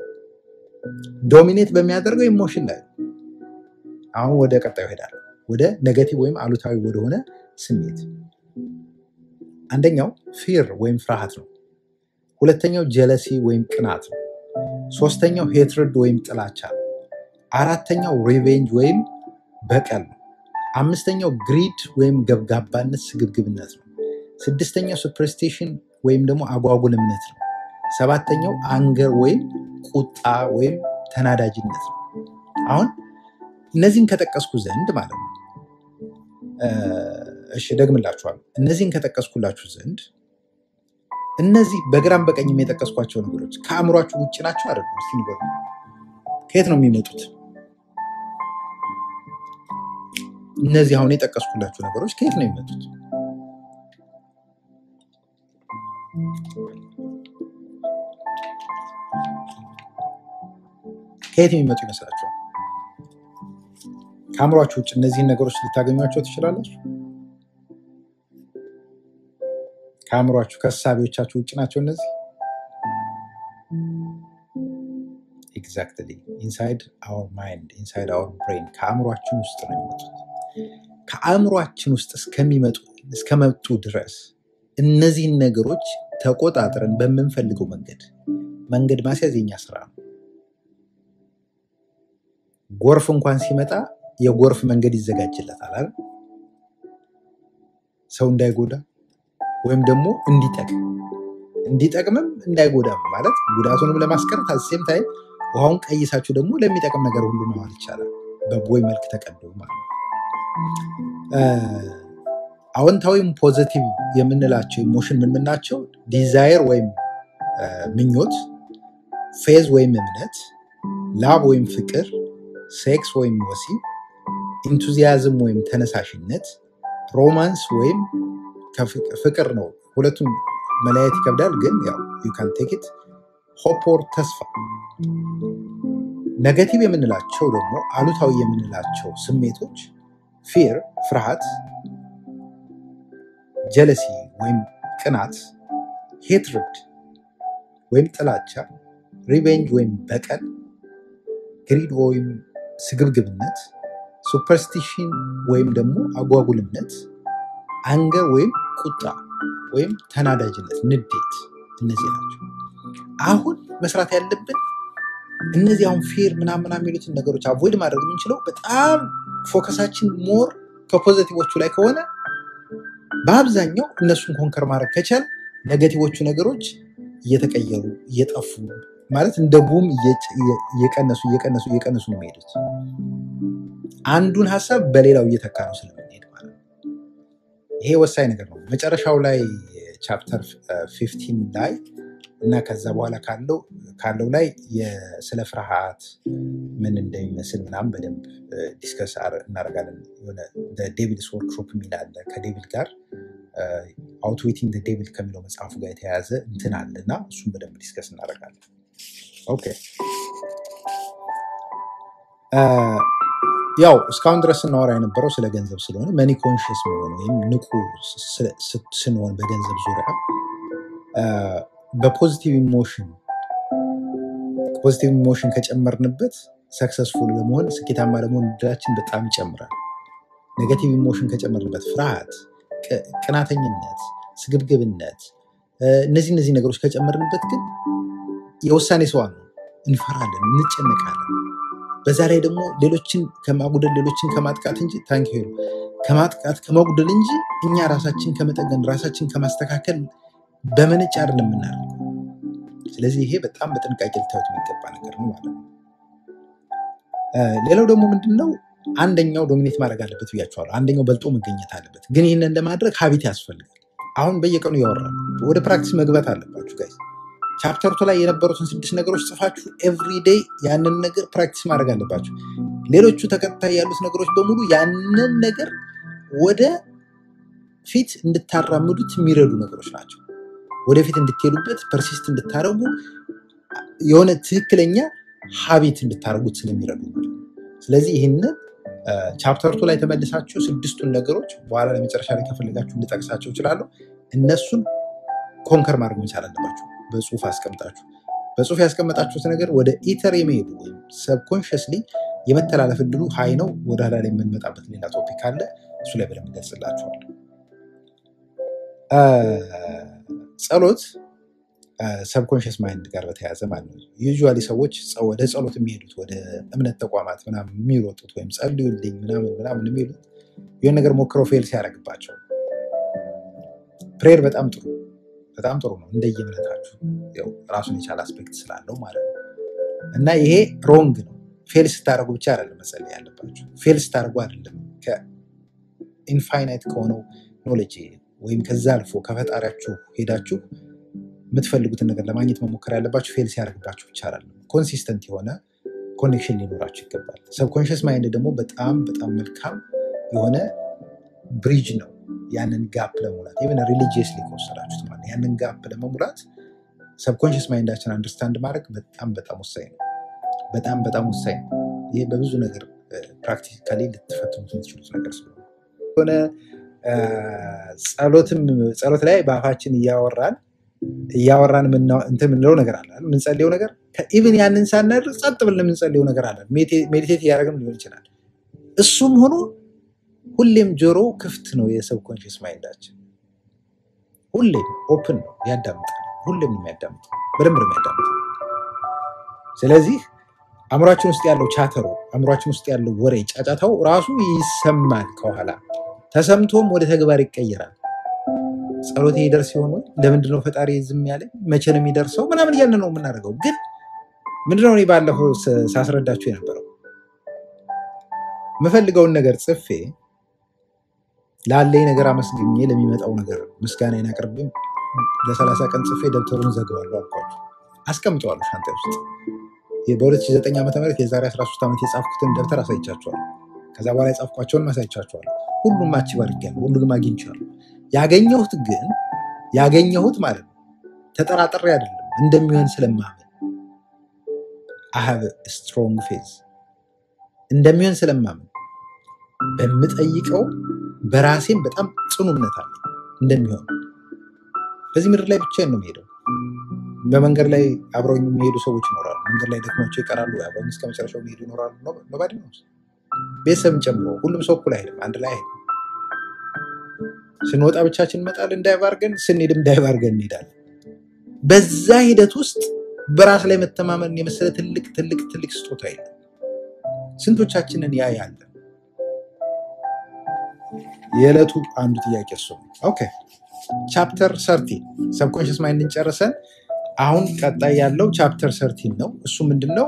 ዶሚኔት በሚያደርገው ኢሞሽን ላይ አሁን ወደ ቀጣዩ ይሄዳል፣ ወደ ኔጌቲቭ ወይም አሉታዊ ወደሆነ ስሜት። አንደኛው ፊር ወይም ፍርሃት ነው። ሁለተኛው ጀለሲ ወይም ቅናት ነው። ሶስተኛው ሄትርድ ወይም ጥላቻ ነው። አራተኛው ሪቬንጅ ወይም በቀል ነው። አምስተኛው ግሪድ ወይም ገብጋባነት ስግብግብነት ነው። ስድስተኛው ሱፐርስቲሽን ወይም ደግሞ አጓጉል እምነት ነው። ሰባተኛው አንገር ወይም ቁጣ ወይም ተናዳጅነት ነው። አሁን እነዚህን ከጠቀስኩ ዘንድ ማለት ነው እሺ ደግምላችኋለሁ። እነዚህን ከጠቀስኩላችሁ ዘንድ እነዚህ በግራም በቀኝም የጠቀስኳቸው ነገሮች ከአእምሯችሁ ውጭ ናቸው አይደለም? እስኪ ንገሩ። ከየት ነው የሚመጡት? እነዚህ አሁን የጠቀስኩላችሁ ነገሮች ከየት ነው የሚመጡት? ከየት የሚመጡ ይመስላችኋል? ከአእምሯችሁ ውጭ እነዚህን ነገሮች ልታገኟቸው ትችላላችሁ? ከአእምሯችሁ ከእሳቤዎቻችሁ ውጭ ናቸው እነዚህ። ኤግዛክትሊ ኢንሳይድ አወር ማይንድ ኢንሳይድ አወር ብሬን ከአእምሯችን ውስጥ ነው የሚመጡት። ከአእምሯችን ውስጥ እስከሚመጡ እስከመጡ ድረስ እነዚህን ነገሮች ተቆጣጥረን በምንፈልገው መንገድ መንገድ ማስያዝ የኛ ስራ ነው። ጎርፍ እንኳን ሲመጣ የጎርፍ መንገድ ይዘጋጅለታል አይደል? ሰው እንዳይጎዳ ወይም ደግሞ እንዲጠቅም እንዲጠቅምም እንዳይጎዳም ማለት ጉዳቱንም ለማስቀረት አሴም ታይም ውሃውን ቀይሳችሁ ደግሞ ለሚጠቅም ነገር ሁሉ መዋል ይቻላል። በቦይ መልክ ተቀዶ ማለት ነው። አዎንታዊም ፖዘቲቭ የምንላቸው ኢሞሽን ምን ምን ናቸው? ዲዛይር ወይም ምኞት፣ ፌዝ ወይም እምነት፣ ላብ ወይም ፍቅር፣ ሴክስ ወይም ወሲብ፣ ኢንቱዚያዝም ወይም ተነሳሽነት፣ ሮማንስ ወይም ፍቅር ነው። ሁለቱም መለያየት ይከብዳል፣ ግን ያው ዩ ካን ቴክ ኢት ሆፕ ኦር ተስፋ። ነገቲቭ የምንላቸው ደግሞ አሉታዊ የምንላቸው ስሜቶች ፊር ፍርሃት፣ ጀለሲ ወይም ቅናት፣ ሄትርድ ወይም ጥላቻ፣ ሪቬንጅ ወይም በቀል፣ ግሪድ ወይም ስግብግብነት፣ ሱፐርስቲሽን ወይም ደግሞ አጓጉልነት፣ አንገር ወይም ቁጣ ወይም ተናዳጅነት፣ ንዴት፣ እነዚህ ናቸው። አሁን መስራት ያለብን እነዚህ አሁን ፌር ምናምን የሚሉትን ነገሮች አቮይድ ማድረግ የምንችለው በጣም ፎከሳችን ሞር ከፖዘቲቮቹ ላይ ከሆነ በአብዛኛው እነሱን ኮንከር ማድረግ ከቻል ነገቲቮቹ ነገሮች እየተቀየሩ እየጠፉ ማለት እንደ ቡም እየቀነሱ እየቀነሱ እየቀነሱ ነው የሚሄዱት። አንዱን ሀሳብ በሌላው እየተካ ነው ስለምንሄድ ማለት ነው። ይሄ ወሳኝ ነገር ነው። መጨረሻው ላይ ቻፕተር ፊፍቲን ላይ እና ከዛ በኋላ ካለው ካለው ላይ የ- ስለ ፍርሃት ምን እንደሚመስል ምናምን በደንብ ዲስከስ እናደርጋለን። የሆነ ዴቪልስ ወርክሾፕ የሚል አለ ከዴቪል ጋር አውትዌቲንግ ዴቪል ከሚለው መጽሐፉ ጋር የተያያዘ እንትን አለ እና እሱም በደንብ ዲስከስ እናደርጋለን። ኦኬ አ፣ ያው እስካሁን ድረስ ስናወራ የነበረው ስለ ገንዘብ ስለሆነ መኒ ኮንሽስ መሆን ወይም ንቁ ስ- ስ- ስንሆን በገንዘብ ዙሪያ አ፣ በፖዚቲቭ ኢሞሽን ፖዚቲቭ ኢሞሽን ከጨመርንበት ሰክሰስፉል ለመሆን ስኬታማ ለመሆን እድላችን በጣም ይጨምራል። ኔጋቲቭ ኢሞሽን ከጨመርንበት ፍርሃት፣ ቅ- ቅናተኝነት፣ ስግብግብነት እ፣ እነዚህ እነዚህ ነገሮች ከጨመርንበት ግን የውሳኔ ሰው ነው። እንፈራለን፣ እንጨነቃለን። በዛ ላይ ደግሞ ሌሎችን ከማጉደል ሌሎችን ከማጥቃት እንጂ ታንክ ዩ ከማጥቃት ከመጉደል እንጂ እኛ ራሳችን ከመጠገን ራሳችን ከማስተካከል በመነጭ አይደለም የምናደርገው። ስለዚህ ይሄ በጣም በጥንቃቄ ልታዩት የሚገባ ነገር ነው ማለት ነው። እ፣ ሌላው ደግሞ ምንድን ነው አንደኛው ዶሚኔት ማድረግ አለበት ብያቸዋለሁ። አንደኛው በልጦ መገኘት አለበት። ግን ይህንን ለማድረግ ሀቢት ያስፈልጋል። አሁን በየቀኑ እያወራ ወደ ፕራክቲስ መግባት አለባችሁ ጋይስ። ቻፕተርቱ ላይ የነበሩትን ስድስት ነገሮች ጽፋችሁ ኤቭሪዴይ ያንን ነገር ፕራክቲስ ማድረግ አለባችሁ። ሌሎቹ ተከታይ ያሉት ነገሮች በሙሉ ያንን ነገር ወደ ፊት እንድታራምዱት የሚረዱ ነገሮች ናቸው። ወደፊት እንድትሄዱበት ፐርሲስት እንድታደረጉ የሆነ ትክክለኛ ሀቢት እንድታደርጉት ስለሚረዱ ማለት ነው። ስለዚህ ይህንን ቻፕተርቱ ላይ ተመልሳችሁ ስድስቱን ነገሮች በኋላ ለመጨረሻ ላይ ከፈለጋችሁ እንድጠቅሳቸው እችላለሁ። እነሱን ኮንከር ማድረግ መቻል አለባችሁ። በጽሁፍ አስቀምጣችሁ በጽሁፍ ያስቀመጣችሁት ነገር ወደ ኢተር የመሄዱ ወይም ሰብኮንሽስሊ የመተላለፍ እድሉ ሀይ ነው። ወደ ኋላ ላይ የምንመጣበት ሌላ ቶፒክ አለ። እሱ ላይ በደንብ ገልጽላችኋል። ጸሎት ሰብኮንሽስ ማይንድ ጋር በተያያዘ ማለት ነው። ዩዥዋሊ ሰዎች ጸ- ወደ ጸሎት የሚሄዱት ወደ እምነት ተቋማት ምናምን የሚሮጡት ወይም ጸልዩልኝ ምናምን ምናምን የሚሉት የሆነ ነገር ሞክረው ፌል ሲያደርግባቸው ፕሬየር በጣም ጥሩ በጣም ጥሩ ነው እንደየእምነታችሁ ያው ራሱን የቻለ አስፔክት ስላለው ማለት ነው። እና ይሄ ሮንግ ነው። ፌል ስታደርጉ ብቻ አይደለም መጸለይ ያለባችሁ። ፌል ስታደርጉ አይደለም ከኢንፋይናይት ከሆነው ኖሌጅ ወይም ከዛ አልፎ ከፈጣሪያችሁ ሄዳችሁ የምትፈልጉትን ነገር ለማግኘት መሞከር ያለባችሁ ፌል ሲያደርግባችሁ ብቻ አይደለም። ኮንሲስተንት የሆነ ኮኔክሽን ሊኖራችሁ ይገባል። ሰብኮንሽስ ማይንድ ደግሞ በጣም በጣም መልካም የሆነ ብሪጅ ነው። ያንን ጋፕ ለመሙላት ኢቨን ሪሊጂየስሊ ከወሰዳችሁት ማለት ነው። ያንን ጋፕ ለመሙላት ሰብኮንሽስ ማይንዳችን አንደርስታንድ ማድረግ በጣም በጣም ወሳኝ ነው። በጣም በጣም ወሳኝ ነው። ይህ በብዙ ነገር ፕራክቲካሊ ልትፈትኑት የምትችሉት ነገር ስለሆነ የሆነ አ፣ ጸሎትም ጸሎት ላይ በአፋችን እያወራን እያወራን የምና- እንትን የምንለው ነገር አለ አይደል? የምንጸልየው ነገር ኢቭን ያንን ሳናደርግ ጸጥ ብለን የምንጸልየው ነገር አለ። ሜዲቴት እያደረግን ሊሆን ይችላል። እሱም ሆኖ ሁሌም ጆሮ ክፍት ነው። የሰብኮንሽስ ማይንዳችን ሁሌም ኦፕን ነው፣ ያዳምጣል። ሁሌም ነው የሚያዳምጠው፣ በደንብ ነው የሚያዳምጠው። ስለዚህ አእምሯችን ውስጥ ያለው ቻተሮ፣ አእምሯችን ውስጥ ያለው ወሬ፣ ጫጫታው ራሱ ይሰማል ከኋላ ተሰምቶም ወደ ተግባር ይቀየራል። ጸሎቴ ይደርስ ሲሆን ወይ ለምንድነው ፈጣሪ ዝም ያለኝ? መቼ ነው የሚደርሰው? ምናምን እያልን ነው የምናደርገው። ግን ምንድነው እኔ ባለፈው ስ- ሳስረዳችሁ የነበረው የምፈልገውን ነገር ጽፌ ላለኝ ነገር አመስግኜ ለሚመጣው ነገር ምስጋናዬን አቅርቤ ለሰላሳ ቀን ጽፌ ደብተሩን ዘግባለሁ አልኳቸው። አስቀምጠዋለሁ ሻንጣ ውስጥ ይህ በ2009 ዓ ም የዛሬ 13 ዓመት የጻፍኩትን ደብተር አሳይቻቸዋለሁ። ከዛ በኋላ የጻፍኳቸውን አሳይቻቸዋለሁ። ሁሉም አቺቭ አድርጌያለሁ። ሁሉንም አግኝቻለሁ። ያገኘሁት ግን ያገኘሁት ማለት ነው ተጠራጥሬ አይደለም እንደሚሆን ስለማመን አሀብ ስትሮንግ ፌዝ እንደሚሆን ስለማመን በምጠይቀው በራሴም በጣም ጽኑ እምነት አለ እንደሚሆን። በዚህ ምድር ላይ ብቻዬን ነው የሚሄደው። በመንገድ ላይ አብረውኝ የሚሄዱ ሰዎች ይኖራሉ። መንገድ ላይ ደክሟቸው ይቀራሉ። አብረውኝ እስከ መጨረሻው የሚሄዱ ይኖራሉ። ኖባዲ ነው ቤተሰብን ጨምሮ ሁሉም ሰው እኩል አይሄድም፣ አንድ ላይ አይሄድም። ስንወጣ ብቻችን እንመጣለን ዳይቭ አድርገን፣ ስንሄድም ዳይቭ አድርገን እንሄዳለን። በዛ ሂደት ውስጥ በራስ ላይ መተማመን የመሰለ ትልቅ ትልቅ ትልቅ ስጦታ የለም። ስንቶቻችንን ያ ያለ የዕለቱ አንዱ ጥያቄ እሱ ነው። ኦኬ ቻፕተር ሰርቲን ሰብኮንሽስ ማይንድን ጨርሰን አሁን ቀጣይ ያለው ቻፕተር ሰርቲን ነው። እሱ ምንድን ነው?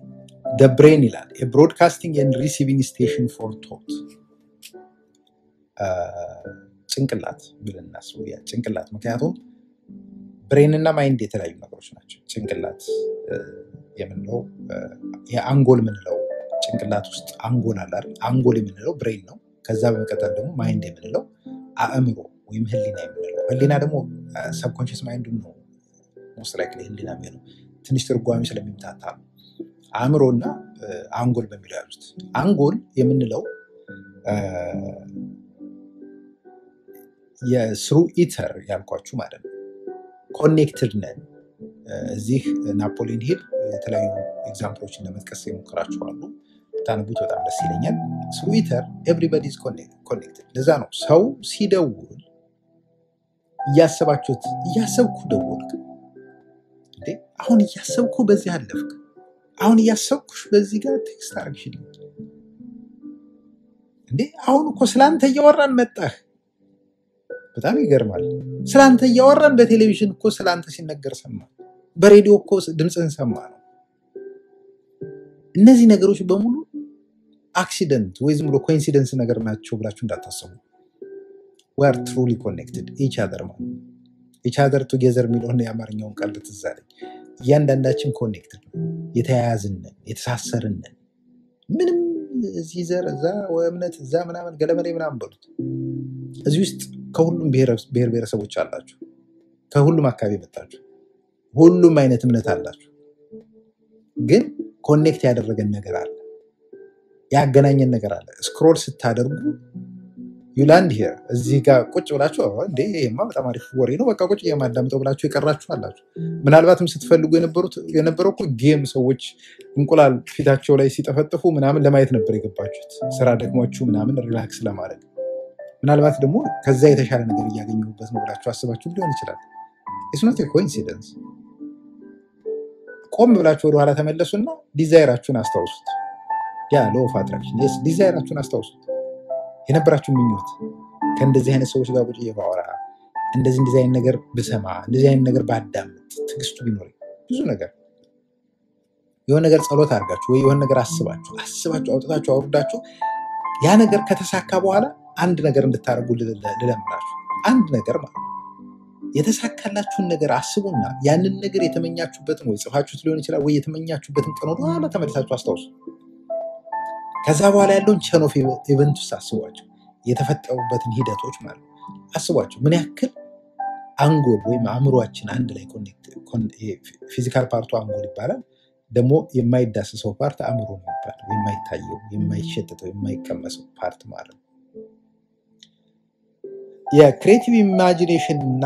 ደ ብሬን ይላል የብሮድካስቲንግ ኤንድ ሪሲቪንግ ስቴሽን ፎር ቶት ጭንቅላት ብለን እናስበው። ያ ጭንቅላት ምክንያቱም ብሬን እና ማይንድ የተለያዩ ነገሮች ናቸው። ጭንቅላት የምንለው የአንጎል የምንለው ጭንቅላት ውስጥ አንጎል አለ አይደል? አንጎል የምንለው ብሬን ነው። ከዛ በመቀጠል ደግሞ ማይንድ የምንለው አእምሮ ወይም ህሊና የምንለው ህሊና ደግሞ ሰብኮንሽስ ማይንዱ ነው ሞስት ላይክሊ ህሊና የሚሆነው ትንሽ ትርጓሜ ስለሚምታታ ነው። አእምሮ እና አንጎል በሚለው ያሉት አንጎል የምንለው የስሩ ኢተር ያልኳችሁ ማለት ነው። ኮኔክትድ ነን። እዚህ ናፖሊን ሂል የተለያዩ ኤግዛምፕሎችን ለመጥቀስ የሞክራችኋሉ። ታነቡት በጣም ደስ ይለኛል። ስሩ ኢተር ኤቭሪባዲ ኢዝ ኮኔክትድ። ለዛ ነው ሰው ሲደውል እያሰባችሁት እያሰብኩ ደወልክ እንዴ አሁን እያሰብኩ በዚህ አለፍክ አሁን እያሰብኩሽ በዚህ ጋር ቴክስት አርግሽልኝ እንዴ አሁን እኮ ስለአንተ እያወራን መጣህ። በጣም ይገርማል። ስለአንተ እያወራን በቴሌቪዥን እኮ ስለአንተ ሲነገር ሰማ፣ በሬዲዮ እኮ ድምፅህን ሰማ ነው። እነዚህ ነገሮች በሙሉ አክሲደንት ወይ ዝም ብሎ ኮኢንሲደንስ ነገር ናቸው ብላችሁ እንዳታሰቡ። ዌር ትሩሊ ኮኔክትድ ኢች አዘር ማለት ኢች አዘር ቱጌዘር የሚለውን የአማርኛውን ቃል ትዝ አለኝ። እያንዳንዳችን ኮኔክትድ ነው፣ የተያያዝንን፣ የተሳሰርንን ምንም እዚህ ዘር እዛ እምነት እዛ ምናምን ገለመሌ ምናምን በሉት እዚህ ውስጥ ከሁሉም ብሔር ብሔረሰቦች አላችሁ። ከሁሉም አካባቢ መጣችሁ። ሁሉም አይነት እምነት አላችሁ። ግን ኮኔክት ያደረገን ነገር አለ፣ ያገናኘን ነገር አለ። ስክሮል ስታደርጉ ዩላንድ ሄር እዚህ ጋር ቁጭ ብላችሁ እንዴ ይሄማ በጣም አሪፍ ወሬ ነው በቃ ቁጭ የማዳምጠው ብላችሁ የቀራችሁ አላችሁ። ምናልባትም ስትፈልጉ የነበረው እኮ ጌም ሰዎች እንቁላል ፊታቸው ላይ ሲጠፈጥፉ ምናምን ለማየት ነበር የገባችሁት፣ ስራ ደክሟችሁ ምናምን ሪላክስ ለማድረግ ምናልባት ደግሞ ከዛ የተሻለ ነገር እያገኘሁበት ነው ብላችሁ አስባችሁ ሊሆን ይችላል። ስኖት ኮኢንሲደንስ። ቆም ብላችሁ ወደኋላ ተመለሱና ዲዛይራችሁን አስታውሱት። ያ ሎ ኦፍ አትራክሽን የስ ዲዛይራችሁን አስታውሱት። የነበራችሁ ምኞት ከእንደዚህ አይነት ሰዎች ጋር ቁጭ ባወራ፣ እንደዚህ እንደዚህ አይነት ነገር ብሰማ፣ እንደዚህ አይነት ነገር ባዳምጥ፣ ትዕግስቱ ቢኖር ብዙ ነገር የሆነ ነገር ጸሎት አድርጋችሁ ወይ የሆነ ነገር አስባችሁ አስባችሁ አውጥታችሁ አውርዳችሁ ያ ነገር ከተሳካ በኋላ አንድ ነገር እንድታደርጉ ልለምናችሁ። አንድ ነገር ማለት ነው። የተሳካላችሁን ነገር አስቡና ያንን ነገር የተመኛችሁበትን ወይ ጽፋችሁት ሊሆን ይችላል ወይ የተመኛችሁበትን ቀን ወደኋላ ተመልሳችሁ አስታውሱ። ከዛ በኋላ ያለውን ቸን ኦፍ ኢቨንት ውስጥ አስቧቸው። የተፈጠሩበትን ሂደቶች ማለት ነው አስቧቸው። ምን ያክል አንጎል ወይም አእምሯችን አንድ ላይ ፊዚካል ፓርቱ አንጎል ይባላል። ደግሞ የማይዳስሰው ፓርት አእምሮ ነው ይባላል። የማይታየው፣ የማይሸጥተው፣ የማይቀመሰው ፓርት ማለት ነው። የክሬቲቭ ኢማጂኔሽን እና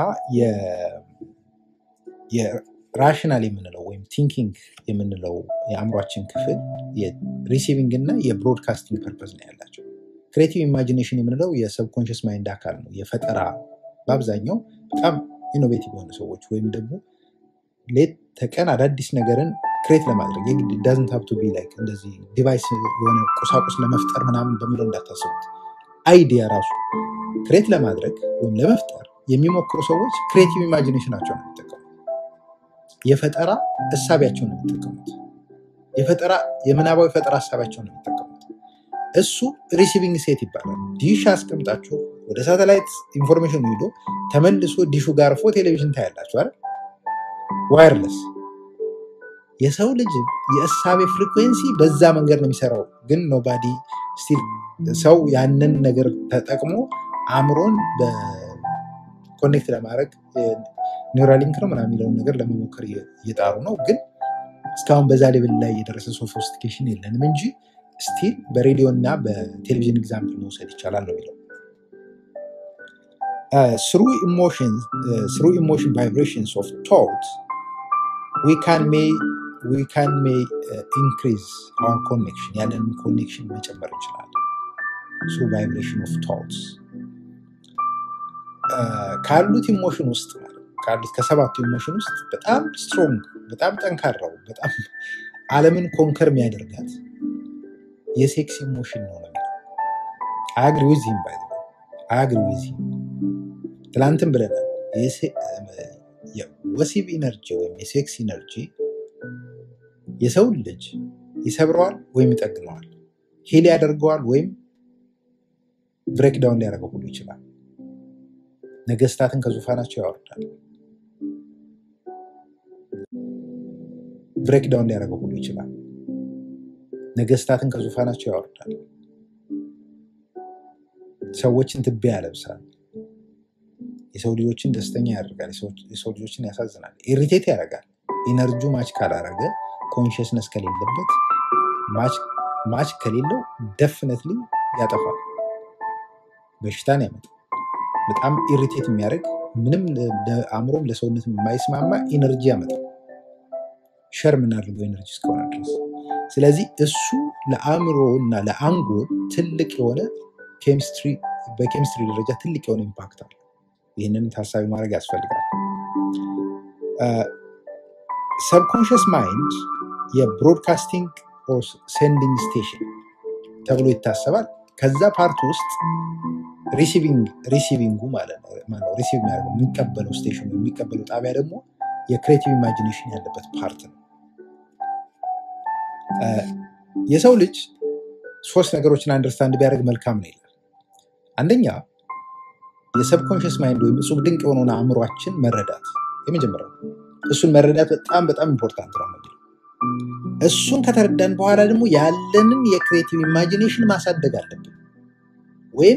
የራሽናል የምንለው ወይም ቲንኪንግ የምንለው የአእምሯችን ክፍል የሪሲቪንግ እና የብሮድካስቲንግ ፐርፐዝ ነው ያላቸው። ክሬቲቭ ኢማጂኔሽን የምንለው የሰብኮንሽስ ማይንድ አካል ነው። የፈጠራ በአብዛኛው በጣም ኢኖቬቲቭ የሆኑ ሰዎች ወይም ደግሞ ሌት ተቀን አዳዲስ ነገርን ክሬት ለማድረግ የግድ ዳዝንት ሀብ ቱ ቢ ላይክ እንደዚህ ዲቫይስ የሆነ ቁሳቁስ ለመፍጠር ምናምን በሚለው እንዳታስቡት። አይዲያ ራሱ ክሬት ለማድረግ ወይም ለመፍጠር የሚሞክሩ ሰዎች ክሬቲቭ ኢማጂኔሽናቸው ነው የሚጠቀሙት። የፈጠራ እሳቢያቸው ነው የሚጠቀሙት። የፈጠራ የምናባዊ ፈጠራ ሀሳቢያቸው ነው የሚጠቀሙት። እሱ ሪሲቪንግ ሴት ይባላል። ዲሽ አስቀምጣችሁ ወደ ሳተላይት ኢንፎርሜሽን ሂዶ ተመልሶ ዲሹ ጋር አርፎ ቴሌቪዥን ታያላችሁ አይደል? ዋይርለስ የሰው ልጅ የእሳቤ ፍሪኩዌንሲ በዛ መንገድ ነው የሚሰራው። ግን ኖባዲ ስቲል ሰው ያንን ነገር ተጠቅሞ አእምሮን በኮኔክት ለማድረግ ኒውራሊንክ ነው ምናምን የሚለውን ነገር ለመሞከር እየጣሩ ነው። ግን እስካሁን በዛ ሌብል ላይ የደረሰ ሶፊስቲኬሽን የለንም እንጂ ስቲል በሬዲዮ እና በቴሌቪዥን ኤግዛምፕል መውሰድ ይቻላል ነው የሚለው ስሩ ኢሞሽን ቫይብሬሽንስ ኦፍ ቶት ዊ ካን ሜይ ኢንክሪዝ አወር ኮኔክሽን ያለንን ኮኔክሽን መጨመር እንችላለን። ሱ ቫይብሬሽን ኦፍ ቶትስ ካሉት ኢሞሽን ውስጥ ካሉት ከሰባቱ ኢሞሽን ውስጥ በጣም ስትሮንግ በጣም ጠንካራው በጣም ዓለምን ኮንከር የሚያደርጋት የሴክስ ኢሞሽን ነው ነው አግሪ ዊዝም ባይ አግሪ ዊዝም ትላንትም ብለናል። ወሲብ ኢነርጂ ወይም የሴክስ ኢነርጂ የሰውን ልጅ ይሰብረዋል ወይም ይጠግነዋል፣ ሄል ያደርገዋል ወይም ብሬክዳውን ሊያደርገው ሁሉ ይችላል። ነገስታትን ከዙፋናቸው ያወርዳል። ብሬክዳውን ሊያደርገው ሁሉ ይችላል። ነገስታትን ከዙፋናቸው ያወርዳል። ሰዎችን ትቢያ ያለብሳል። የሰው ልጆችን ደስተኛ ያደርጋል። የሰው ልጆችን ያሳዝናል። ኢሪቴት ያደርጋል። ኢነርጂ ማች ካላረገ ኮንሽስነስ ከሌለበት ማች ከሌለው ደፍነትሊ ያጠፋል፣ በሽታን ያመጣል። በጣም ኢሪቴት የሚያደርግ ምንም ለአእምሮም ለሰውነት የማይስማማ ኢነርጂ ያመጣል። ሸር የምናደርገው ኤነርጂ እስከሆነ ድረስ። ስለዚህ እሱ ለአእምሮ እና ለአንጎል ትልቅ የሆነ በኬሚስትሪ ደረጃ ትልቅ የሆነ ኢምፓክት አለ። ይህንን ታሳቢ ማድረግ ያስፈልጋል። ሰብኮንሽስ ማይንድ የብሮድካስቲንግ ኦር ሴንዲንግ ስቴሽን ተብሎ ይታሰባል። ከዛ ፓርት ውስጥ ሪሲቪንጉ ማለት ነው ሪሲቭ የሚያደርገው የሚቀበለው ስቴሽኑ የሚቀበለው ጣቢያ ደግሞ የክሬቲቭ ኢማጂኔሽን ያለበት ፓርት ነው። የሰው ልጅ ሶስት ነገሮችን አንደርስታንድ ቢያደርግ መልካም ነው ይላል። አንደኛ የሰብኮንሽስ ማይንድ ወይም እጹብ ድንቅ የሆነውን አእምሯችን መረዳት የመጀመሪያው እሱን መረዳት በጣም በጣም ኢምፖርታንት ነው። እሱን ከተረዳን በኋላ ደግሞ ያለንን የክሬቲቭ ኢማጂኔሽን ማሳደግ አለብን። ወይም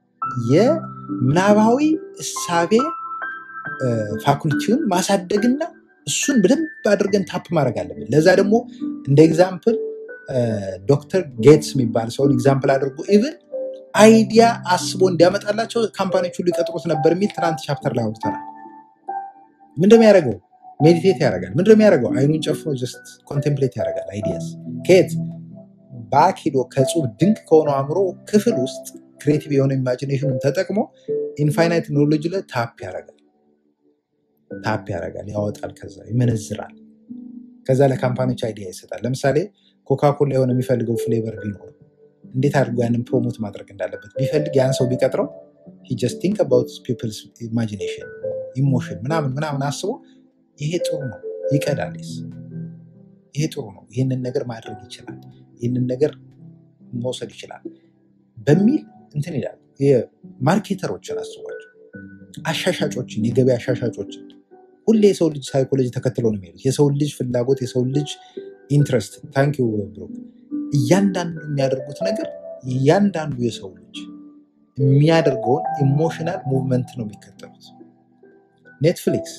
የምናባዊ እሳቤ ፋኩልቲውን ማሳደግና እሱን በደንብ አድርገን ታፕ ማድረግ አለብን። ለዛ ደግሞ እንደ ኤግዛምፕል ዶክተር ጌትስ የሚባል ሰውን ኤግዛምፕል አድርጎ ኢቭን አይዲያ አስቦ እንዲያመጣላቸው ካምፓኒዎች ሁሉ ይቀጥሩት ነበር የሚል ትናንት ቻፕተር ላይ አውርተናል። ምንድን የሚያደርገው ሜዲቴት ያደርጋል። ምንድን የሚያደርገው አይኑን ጨፍኖ ጀስት ኮንቴምፕሌት ያደርጋል። አይዲያስ ከየት ባክ ሂዶ ከጹብ ድንቅ ከሆነው አእምሮ ክፍል ውስጥ ክሬቲቭ የሆነ ኢማጂኔሽኑን ተጠቅሞ ኢንፋይናይት ኖሎጂ ላይ ታፕ ያደርጋል ታፕ ያደርጋል፣ ያወጣል፣ ከዛ ይመነዝራል። ከዛ ለካምፓኒዎች አይዲያ ይሰጣል። ለምሳሌ ኮካኮላ የሆነ የሚፈልገው ፍሌቨር ቢኖር እንዴት አድርጎ ያንን ፕሮሞት ማድረግ እንዳለበት ቢፈልግ ያን ሰው ቢቀጥረው ጀስት ቲንክ አባውት ፒፕልስ ኢማጂኔሽን ኢሞሽን ምናምን ምናምን አስቦ ይሄ ጥሩ ነው ይቀዳል፣ ይሄ ጥሩ ነው፣ ይህንን ነገር ማድረግ ይችላል፣ ይህንን ነገር መውሰድ ይችላል በሚል እንትን ይላል። ማርኬተሮችን አስቧቸው፣ አሻሻጮችን፣ የገበያ አሻሻጮችን ሁሌ የሰው ልጅ ሳይኮሎጂ ተከትለው ነው የሚሄዱት። የሰው ልጅ ፍላጎት፣ የሰው ልጅ ኢንትረስት። ታንኪ ብሩክ። እያንዳንዱ የሚያደርጉት ነገር እያንዳንዱ የሰው ልጅ የሚያደርገውን ኢሞሽናል ሙቭመንት ነው የሚከተሉት። ኔትፍሊክስ፣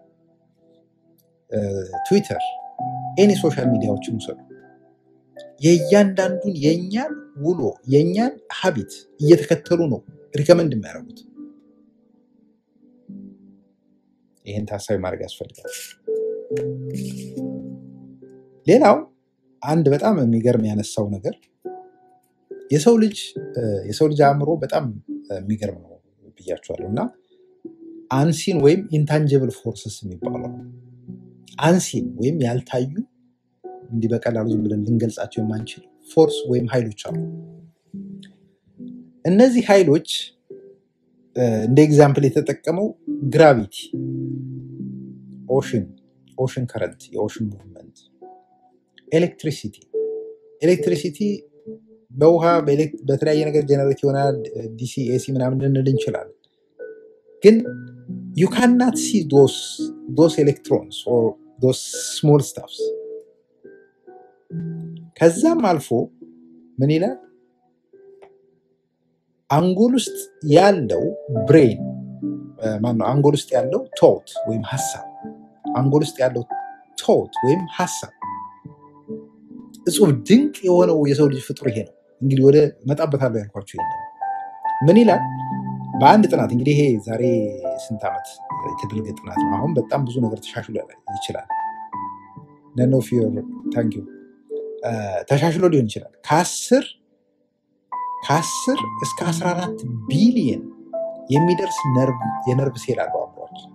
ትዊተር፣ ኤኒ ሶሻል ሚዲያዎችን ውሰዱ። የእያንዳንዱን የእኛን ውሎ የእኛን ሀቢት እየተከተሉ ነው ሪከመንድ የሚያደርጉት። ይህን ታሳቢ ማድረግ ያስፈልጋል። ሌላው አንድ በጣም የሚገርም ያነሳው ነገር የሰው ልጅ የሰው ልጅ አእምሮ በጣም የሚገርም ነው ብያቸዋለሁ እና አንሲን ወይም ኢንታንጅብል ፎርስስ የሚባለው ነው። አንሲን ወይም ያልታዩ እንዲህ በቀላሉ ዝም ብለን ልንገልጻቸው የማንችል ፎርስ ወይም ኃይሎች አሉ። እነዚህ ኃይሎች እንደ ኤግዛምፕል የተጠቀመው ግራቪቲ፣ ኦሽን ኦሽን ከረንት የኦሽን ሙቭመንት፣ ኤሌክትሪሲቲ ኤሌክትሪሲቲ በውሃ በተለያየ ነገር ጀነሬት ይሆናል። ዲሲ ኤሲ ምናምን ልንል እንችላለን። ግን ዩ ካናት ሲ ዶስ ኤሌክትሮንስ ዶስ ስሞል ስታፍስ ከዛም አልፎ ምን ይላል? አንጎል ውስጥ ያለው ብሬን ማነው? አንጎል ውስጥ ያለው ቶት ወይም ሀሳብ አንጎል ውስጥ ያለው ቶት ወይም ሀሳብ እጹብ ድንቅ የሆነው የሰው ልጅ ፍጡር ይሄ ነው። እንግዲህ ወደ መጣበታለሁ ያልኳቸው ይሄ ምን ይላል? በአንድ ጥናት እንግዲህ ይሄ ዛሬ ስንት ዓመት የተደረገ ጥናት ነው። አሁን በጣም ብዙ ነገር ተሻሽሎ ይችላል። ነን ኦፍ ዮር ታንክ ዩ ተሻሽሎ ሊሆን ይችላል። ከአስር ከአስር እስከ አስራ አራት ቢሊየን የሚደርስ የነርቭ ሴል አለው አእምሯችን።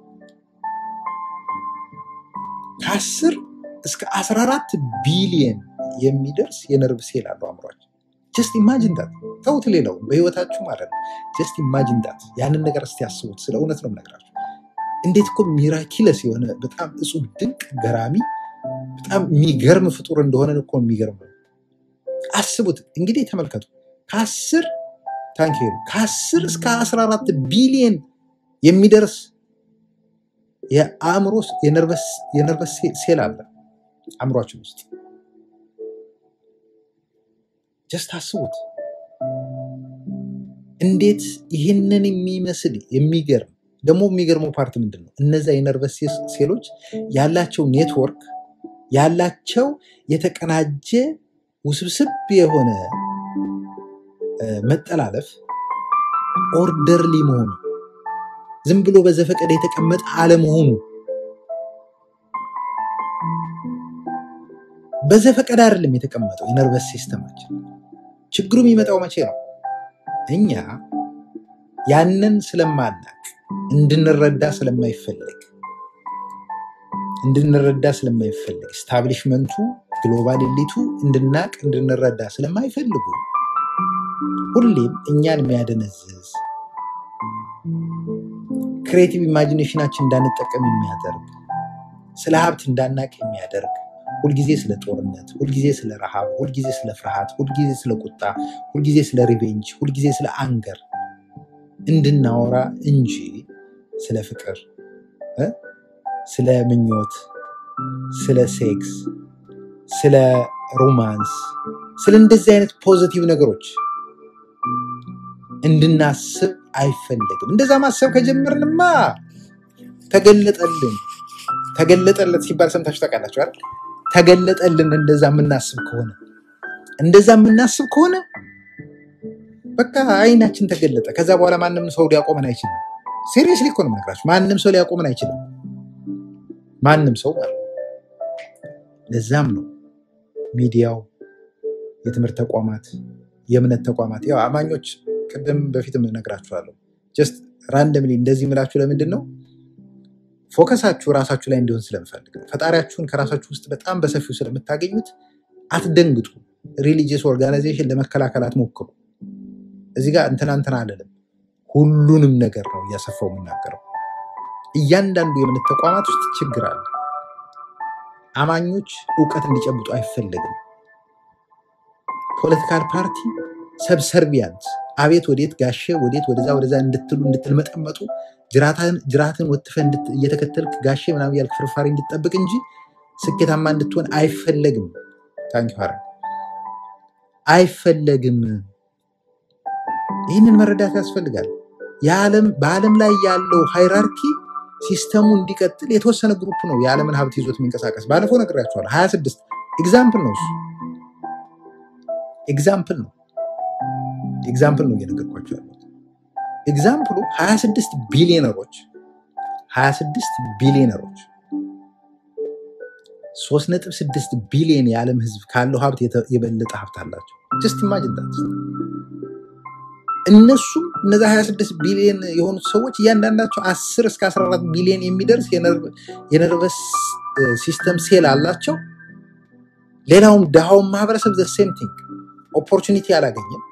ከአስር እስከ አስራ አራት ቢሊየን የሚደርስ የነርቭ ሴል አለው አእምሯችን። ጀስት ኢማጂን ዳት ተውት፣ ሌላው በህይወታችሁ ማለት ነው። ጀስት ኢማጂን ዳት ያንን ነገር እስቲ ያስቡት። ስለ እውነት ነው የምነግራችሁ። እንዴት እኮ ሚራኪለስ የሆነ በጣም እጹብ ድንቅ ገራሚ በጣም የሚገርም ፍጡር እንደሆነ እኮ የሚገርም ነው። አስቡት እንግዲህ ተመልከቱ። ከአስር ታንክ ዩ ከ10 እስከ 14 ቢሊየን የሚደርስ የአእምሮ የነርቨስ ሴል አለ አእምሯችን ውስጥ። ጀስት አስቡት እንዴት ይህንን የሚመስል የሚገርም ደግሞ የሚገርመው ፓርት ምንድን ነው? እነዛ የነርቨስ ሴሎች ያላቸው ኔትወርክ ያላቸው የተቀናጀ ውስብስብ የሆነ መጠላለፍ ኦርደርሊ መሆኑ ዝም ብሎ በዘፈቀደ የተቀመጠ አለመሆኑ በዘፈቀደ አይደለም የተቀመጠው የነርቨስ ሲስተማችን። ችግሩ የሚመጣው መቼ ነው? እኛ ያንን ስለማናቅ እንድንረዳ ስለማይፈልግ እንድንረዳ ስለማይፈልግ ስታብሊሽመንቱ ግሎባል ኤሊቱ እንድናቅ እንድንረዳ ስለማይፈልጉ ሁሌም እኛን የሚያደነዝዝ ክሬቲቭ ኢማጂኔሽናችን እንዳንጠቀም የሚያደርግ ስለ ሀብት እንዳናቅ የሚያደርግ ሁልጊዜ ስለ ጦርነት፣ ሁልጊዜ ስለ ረሃብ፣ ሁልጊዜ ስለ ፍርሃት፣ ሁልጊዜ ስለ ቁጣ፣ ሁልጊዜ ስለ ሪቬንጅ፣ ሁልጊዜ ስለ አንገር እንድናወራ እንጂ ስለ ፍቅር እ ስለ ምኞት፣ ስለ ሴክስ፣ ስለ ሮማንስ፣ ስለ እንደዚህ አይነት ፖዚቲቭ ነገሮች እንድናስብ አይፈለግም። እንደዛ ማሰብ ከጀመርንማ ተገለጠልን። ተገለጠለት ሲባል ሰምታችሁ ታውቃላችሁ አይደል? ተገለጠልን። እንደዛ የምናስብ ከሆነ እንደዛ የምናስብ ከሆነ በቃ አይናችን ተገለጠ። ከዛ በኋላ ማንም ሰው ሊያቆመን አይችልም። ሲሪየስሊ እኮ ነው የምነግራችሁ። ማንም ሰው ሊያቆመን አይችልም። ማንም ሰው ማለት ነው። ለዛም ነው ሚዲያው፣ የትምህርት ተቋማት፣ የእምነት ተቋማት ያው አማኞች ቅድም በፊትም እነግራችኋለሁ። ጀስት ራንደምሊ እንደዚህ ምላችሁ ለምንድን ነው ፎከሳችሁ ራሳችሁ ላይ እንዲሆን ስለምፈልግ ነው። ፈጣሪያችሁን ከራሳችሁ ውስጥ በጣም በሰፊው ስለምታገኙት አትደንግጡ። ሪሊጂየስ ኦርጋናይዜሽን ለመከላከል አትሞክሩ። እዚህ ጋር እንትና እንትና አለንም ሁሉንም ነገር ነው እያሰፋው የምናገረው። እያንዳንዱ የእምነት ተቋማት ውስጥ ችግር አለ። አማኞች እውቀት እንዲጨብጡ አይፈለግም። ፖለቲካል ፓርቲ ሰብሰርቢያንት አቤት ወዴት ጋሼ ወዴት ወደዛ ወደዛ እንድትሉ እንድትልመጠመጡ ጅራትን ወትፈ እየተከተልክ ጋሼ ምናምን ያልክ ፍርፋሪ እንድትጠብቅ እንጂ ስኬታማ እንድትሆን አይፈለግም። ታንኪ አይፈለግም። ይህንን መረዳት ያስፈልጋል። በዓለም ላይ ያለው ሃይራርኪ ሲስተሙ እንዲቀጥል የተወሰነ ግሩፕ ነው የዓለምን ሀብት ይዞት የሚንቀሳቀስ። ባለፈው ነግሬያቸዋለሁ። ሀያ ስድስት ኤግዛምፕል ነው እሱ ኤግዛምፕል ነው ኤግዛምፕል ነው እየነገርኳቸው ያሉት። ኤግዛምፕሉ 26 ቢሊዮነሮች 26 ቢሊዮነሮች 3.6 ቢሊዮን የዓለም ህዝብ ካለው ሀብት የበለጠ ሀብት አላቸው። ጀስት ኢማጅን ዳት። እነሱም እነዚ 26 ቢሊዮን የሆኑት ሰዎች እያንዳንዳቸው 10 እስከ 14 ቢሊዮን የሚደርስ የነርቨስ ሲስተም ሴል አላቸው። ሌላውም ድሃውን ማህበረሰብ ዘ ሴም ቲንግ ኦፖርቹኒቲ አላገኘም።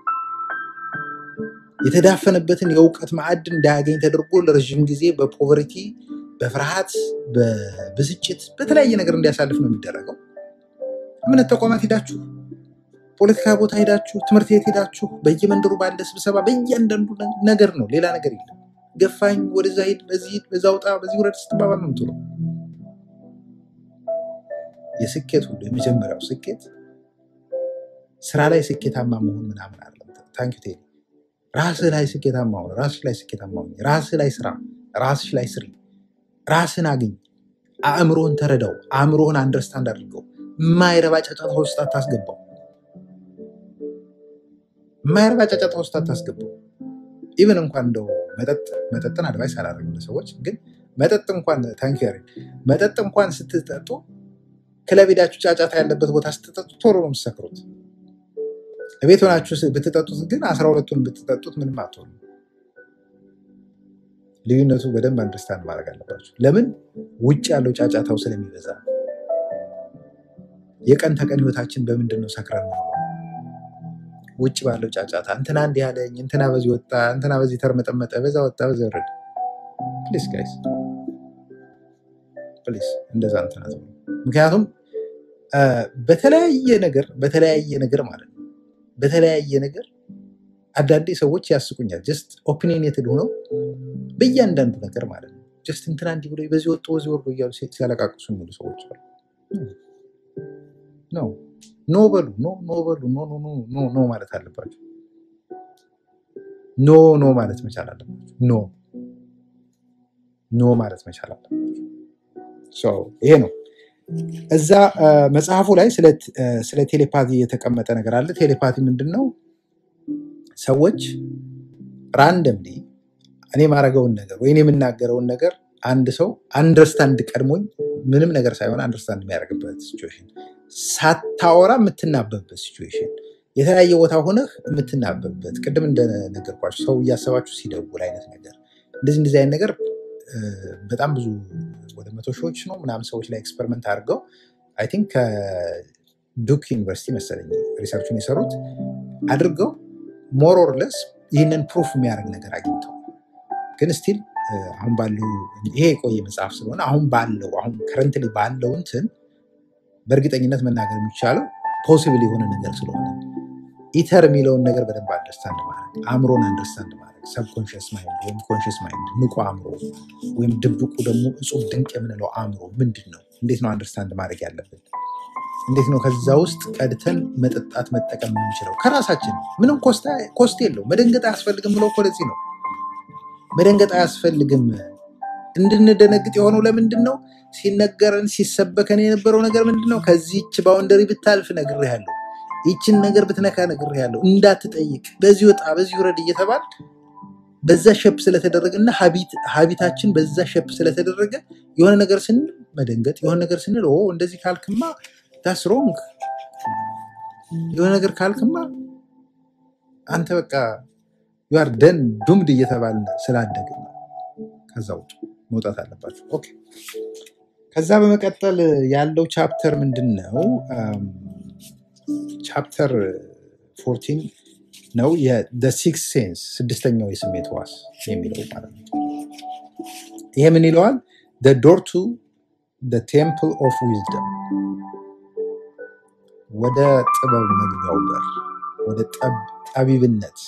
የተዳፈነበትን የእውቀት ማዕድን እንዳያገኝ ተደርጎ ለረዥም ጊዜ በፖቨርቲ፣ በፍርሃት፣ በብስጭት፣ በተለያየ ነገር እንዲያሳልፍ ነው የሚደረገው። እምነት ተቋማት ሄዳችሁ፣ ፖለቲካ ቦታ ሄዳችሁ፣ ትምህርት ቤት ሄዳችሁ፣ በየመንደሩ ባለ ስብሰባ፣ በእያንዳንዱ ነገር ነው፣ ሌላ ነገር የለም። ገፋኝ፣ ወደዛ ሄድ፣ በዚህ ሂድ፣ በዛ ውጣ፣ በዚህ ውረድ ስትባባል ነው የምትውለው። የስኬት ሁሉ የመጀመሪያው ስኬት ስራ ላይ ስኬታማ መሆን ምናምን አለ። ታንኪ ቴ ራስህ ላይ ስኬታማ ሆነ፣ ራስህ ላይ ስኬታማ ሆነ፣ ራስህ ላይ ስራ፣ ራስሽ ላይ ስሪ፣ ራስን አግኝ፣ አእምሮህን ተረዳው፣ አእምሮህን አንደርስታንድ አድርገው። የማይረባ ጫጫታ ውስጥ አታስገባው። የማይረባ ጫጫታ ውስጥ አታስገባው። ኢቨን እንኳን እንደው መጠጥ መጠጥን አድቫይስ አላደርግም ለሰዎች ግን መጠጥ እንኳን ታንኪ መጠጥ እንኳን ስትጠጡ ክለብ ሄዳችሁ ጫጫታ ያለበት ቦታ ስትጠጡ ቶሎ ነው የምትሰክሩት። ቤት ሆናችሁ ብትጠጡት ግን አስራ ሁለቱን ብትጠጡት ምንም አትሆኑ። ልዩነቱ በደንብ አንደርስታንድ ማድረግ አለባችሁ። ለምን ውጭ ያለው ጫጫታው ስለሚበዛ ነው። የቀን ተቀን ህይወታችን በምንድን ነው ሰክረን ነው? ውጭ ባለው ጫጫታ እንትና እንዲህ ያለኝ፣ እንትና በዚህ ወጣ፣ እንትና በዚህ ተርመጠመጠ፣ በዛ ወጣ፣ በዛ ወረደ። ፕሊስ ጋይስ ፕሊስ እንደዛ እንትና ምክንያቱም በተለያየ ነገር በተለያየ ነገር ማለት ነው በተለያየ ነገር አንዳንዴ ሰዎች ያስቁኛል። ጀስት ኦፒኒየንትድ ሆነው በእያንዳንዱ ነገር ማለት ነው። ጀስት እንትና እንዲህ ብሎ በዚህ ወጥቶ በዚህ ወርዶ እያሉ ሲ- ሲያለቃቅሱ የሚሉ ሰዎች አሉ። ኖ ኖ በሉ ኖ ኖ በሉ ኖ ኖ ኖ ኖ ኖ ማለት አለባቸው። ኖ ኖ ማለት መቻል አለባቸው። ኖ ኖ ማለት መቻል አለባቸው። ሶ ይሄ ነው። እዛ አ፣ መጽሐፉ ላይ ስለ አ፣ ስለ ቴሌፓቲ የተቀመጠ ነገር አለ። ቴሌፓቲ ምንድን ነው? ሰዎች ራንደምሊ እኔ የማደርገውን ነገር ወይም የምናገረውን ነገር አንድ ሰው አንደርስታንድ ቀድሞኝ ምንም ነገር ሳይሆን አንደርስታንድ የሚያደርግበት ሲቹዌሽን፣ ሳታወራ የምትናበብበት ሲቹዌሽን፣ የተለያየ ቦታ ሆነህ የምትናበብበት ቅድም እንደነገርኳቸው ሰው እያሰባችሁ ሲደውል አይነት ነገር እንደዚህ እንደዚህ አይነት ነገር እ፣ በጣም ብዙ ወደ መቶ ሺዎች ነው ምናምን ሰዎች ላይ ኤክስፐሪመንት አድርገው አይ ቲንክ ከዱክ ዩኒቨርሲቲ መሰለኝ ሪሰርቹን የሰሩት አድርገው ሞር ኦር ለስ ይህንን ፕሩፍ የሚያደርግ ነገር አግኝተው ግን ስቲል አሁን ባለው ይሄ የቆየ መጽሐፍ ስለሆነ አሁን ባለው አሁን ከረንትሊ ባለው እንትን በእርግጠኝነት መናገር የሚቻለው ፖሲብል የሆነ ነገር ስለሆነ ኢተር የሚለውን ነገር በደንብ አንደርስታንድ ማድረግ አእምሮን አንደርስታንድ ማድረግ ሰብኮንሽስ ማይንድ ወይም ኮንሽስ ማይንድ ንቁ አእምሮ ወይም ድብቁ ደግሞ እጹብ ድንቅ የምንለው አእምሮ ምንድን ነው? እንዴት ነው አንደርስታንድ ማድረግ ያለብን? እንዴት ነው ከዛ ውስጥ ቀድተን መጠጣት መጠቀም የምንችለው? ከራሳችን ምንም ኮስታ- ኮስት የለው። መደንገጥ አያስፈልግም ብለው እኮ ለዚህ ነው መደንገጥ አያስፈልግም። እንድንደነግጥ የሆነው ለምንድን ነው? ሲነገረን ሲሰበከን የነበረው ነገር ምንድን ነው? ከዚህች ባውንደሪ ብታልፍ ነግሬሃለሁ፣ ይችን ነገር ብትነካ ነግሬሃለሁ፣ እንዳትጠይቅ፣ በዚህ ወጣ በዚህ ውረድ እየተባል በዛ ሸፕ ስለተደረገ እና ሀቢታችን በዛ ሸፕ ስለተደረገ የሆነ ነገር ስንል መደንገጥ፣ የሆነ ነገር ስንል ኦ እንደዚህ ካልክማ ዳስ ሮንግ፣ የሆነ ነገር ካልክማ አንተ በቃ ዩአር ደን ዱምድ እየተባልን ስላደግ ነው። ከዛ ውጭ መውጣት አለባቸው። ኦኬ። ከዛ በመቀጠል ያለው ቻፕተር ምንድን ነው? ቻፕተር ፎርቲን ነው ሲክስ ሴንስ ስድስተኛው የስሜት ዋስ የሚለው ማለት ነው። ይሄ ምን ይለዋል? ዶር ቱ ቴምፕል ኦፍ ዊዝደም ወደ ጥበብ መግቢያው በር ወደ ጠብ- ጠቢብነት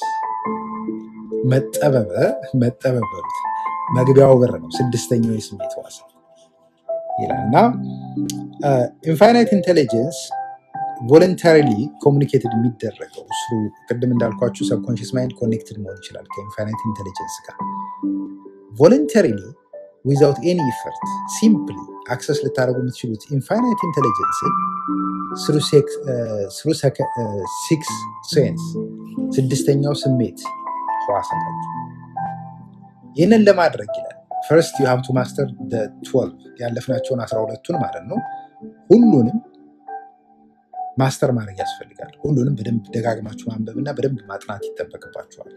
መጠበበ መጠበብ በሉት መግቢያው በር ነው። ስድስተኛው የስሜት ዋስ ይላል እና ኢንፋይናይት ኢንቴሊጀንስ ቮለንታሪሊ ኮሚኒኬትድ የሚደረገው እሱ ቅድም እንዳልኳችሁ ሰብኮንሽስ ማይንድ ኮኔክትድ መሆን ይችላል ከኢንፋይናይት ኢንቴሊጀንስ ጋር ቮለንታሪሊ ዊዛውት ኤኒ ኢፈርት ሲምፕሊ አክሰስ ልታደርጉ የምትችሉት ኢንፋይናይት ኢንቴሊጀንስን ስሩ ሲክስ ሴንስ ስድስተኛው ስሜት ህዋሳታችሁ ይህንን ለማድረግ ይላል ፈርስት ዩ ሃቭ ቱ ማስተር ትወልቭ ያለፍናቸውን አስራ ሁለቱን ማለት ነው ሁሉንም ማስተር ማድረግ ያስፈልጋል ሁሉንም በደንብ ደጋግማችሁ ማንበብ እና በደንብ ማጥናት ይጠበቅባችኋል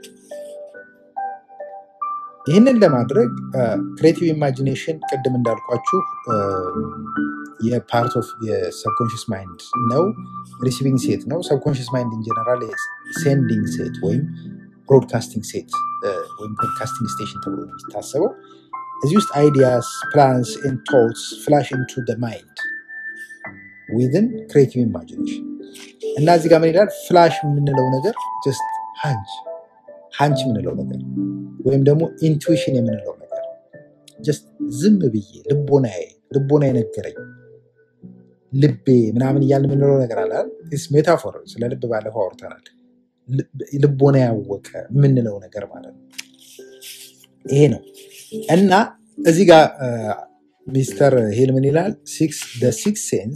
ይህንን ለማድረግ ክሬቲቭ ኢማጂኔሽን ቅድም እንዳልኳችሁ አ፣ የፓርት ኦፍ የሰብኮንሽስ ማይንድ ነው ሪሲቪንግ ሴት ነው ሰብኮንሽስ ማይንድ ኢንጀነራል ሴንዲንግ ሴት ወይም ብሮድካስቲንግ ሴት ወይም ብሮድካስቲንግ ስቴሽን ተብሎ ነው የሚታሰበው እዚህ ውስጥ አይዲያስ ፕላንስ ኤንድ ቶትስ ፍላሽ ኢንቱ ማይንድ ዊዝን ክሬቲቭ ኢማጂኔሽን እና እዚህ ጋር ምን ይላል ፍላሽ የምንለው ነገር ጀስት ሃንች ሃንች የምንለው ነገር ወይም ደግሞ ኢንቱዊሽን የምንለው ነገር ጀስት ዝም ብዬ ልቦናዬ ልቦና የነገረኝ ልቤ ምናምን እያልን የምንለው ነገር አለ ሜታፎር ስለ ልብ ባለፈው አውርተናል ልብ- ልቦና ያወቀ የምንለው ነገር ማለት ነው ይሄ ነው እና እዚህ ጋር ሚስተር ሂል ምን ይላል ሲክስ ሴንስ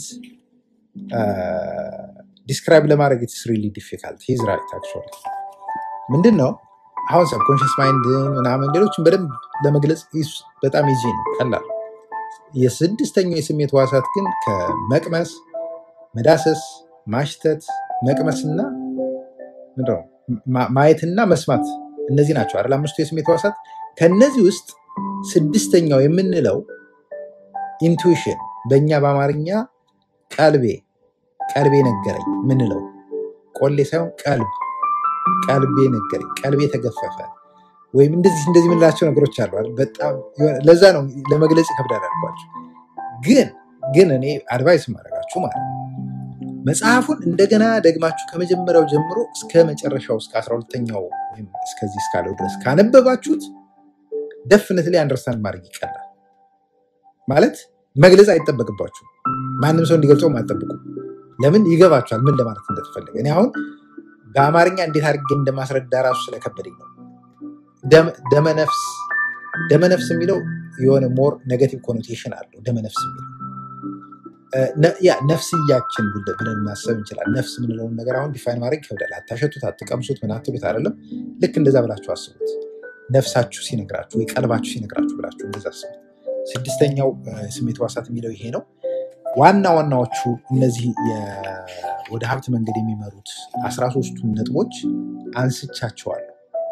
ዲስክራይብ ለማድረግ ኢትስ ሪሊ ዲፊካልት ሂዝ ራይት አክቹዋሊ ምንድን ነው አሁን ሰብኮንሽስ ማይንድ ምናምን ሌሎችን በደንብ ለመግለጽ ይስ- በጣም ይዚ ነው ቀላል የስድስተኛው የስሜት ህዋሳት ግን ከመቅመስ መዳሰስ ማሽተት መቅመስና ምንድን ነው ማ- ማየትና መስማት እነዚህ ናቸው አይደል አምስቱ የስሜት ህዋሳት ከእነዚህ ውስጥ ስድስተኛው የምንለው ኢንቱዊሽን በእኛ በአማርኛ ቀልቤ ቀልቤ ነገረኝ ምንለው ቆሌ ሳይሆን ቀልብ ቀልቤ ነገረኝ ቀልቤ ተገፈፈ ወይም እንደዚህ እንደዚህ የምንላቸው ነገሮች አሉ አይደል? በጣም የሆነ- ለዛ ነው ለመግለጽ ይከብዳል አልኳቸው ግን ግን እኔ አድቫይስ ማድረጋችሁ ማለት ነው መጽሐፉን እንደገና ደግማችሁ ከመጀመሪያው ጀምሮ እስከ መጨረሻው እስከ አስራ ሁለተኛው ወይም እስከዚህ እስካለው ድረስ ካነበባችሁት ደፍነት ላይ አንደርስታንድ ማድረግ ይቀላል። ማለት መግለጽ አይጠበቅባችሁም። ማንም ሰው እንዲገልጸው አጠብቁ። ለምን ይገባችኋል ምን ለማለት እንደተፈለገ። እኔ አሁን በአማርኛ እንዴት አድርጌ እንደማስረዳ ራሱ ስለከበደኝ ነው። ደም- ደመነፍስ ደመነፍስ የሚለው የሆነ ሞር ኔጋቲቭ ኮኖቴሽን አለው። ደመነፍስ የሚለው እ፣ ነ- ያ ነፍስያችን ብለ- ብለን ማሰብ እንችላለን። ነፍስ የምንለውን ነገር አሁን ዲፋይን ማድረግ ይከብዳል። አታሸቱት፣ አትቀምሱት፣ ምን አትሉት አይደለም። ልክ እንደዛ ብላችሁ አስቡት። ነፍሳችሁ ሲነግራችሁ ወይ ቀልባችሁ ሲነግራችሁ ብላችሁ እንደዛ አስቡት። ስድስተኛው እ፣ ስሜት ሕዋሳት የሚለው ይሄ ነው። ዋና ዋናዎቹ እነዚህ የ- ወደ ሀብት መንገድ የሚመሩት አስራ ሶስቱን ነጥቦች አንስቻቸዋለሁ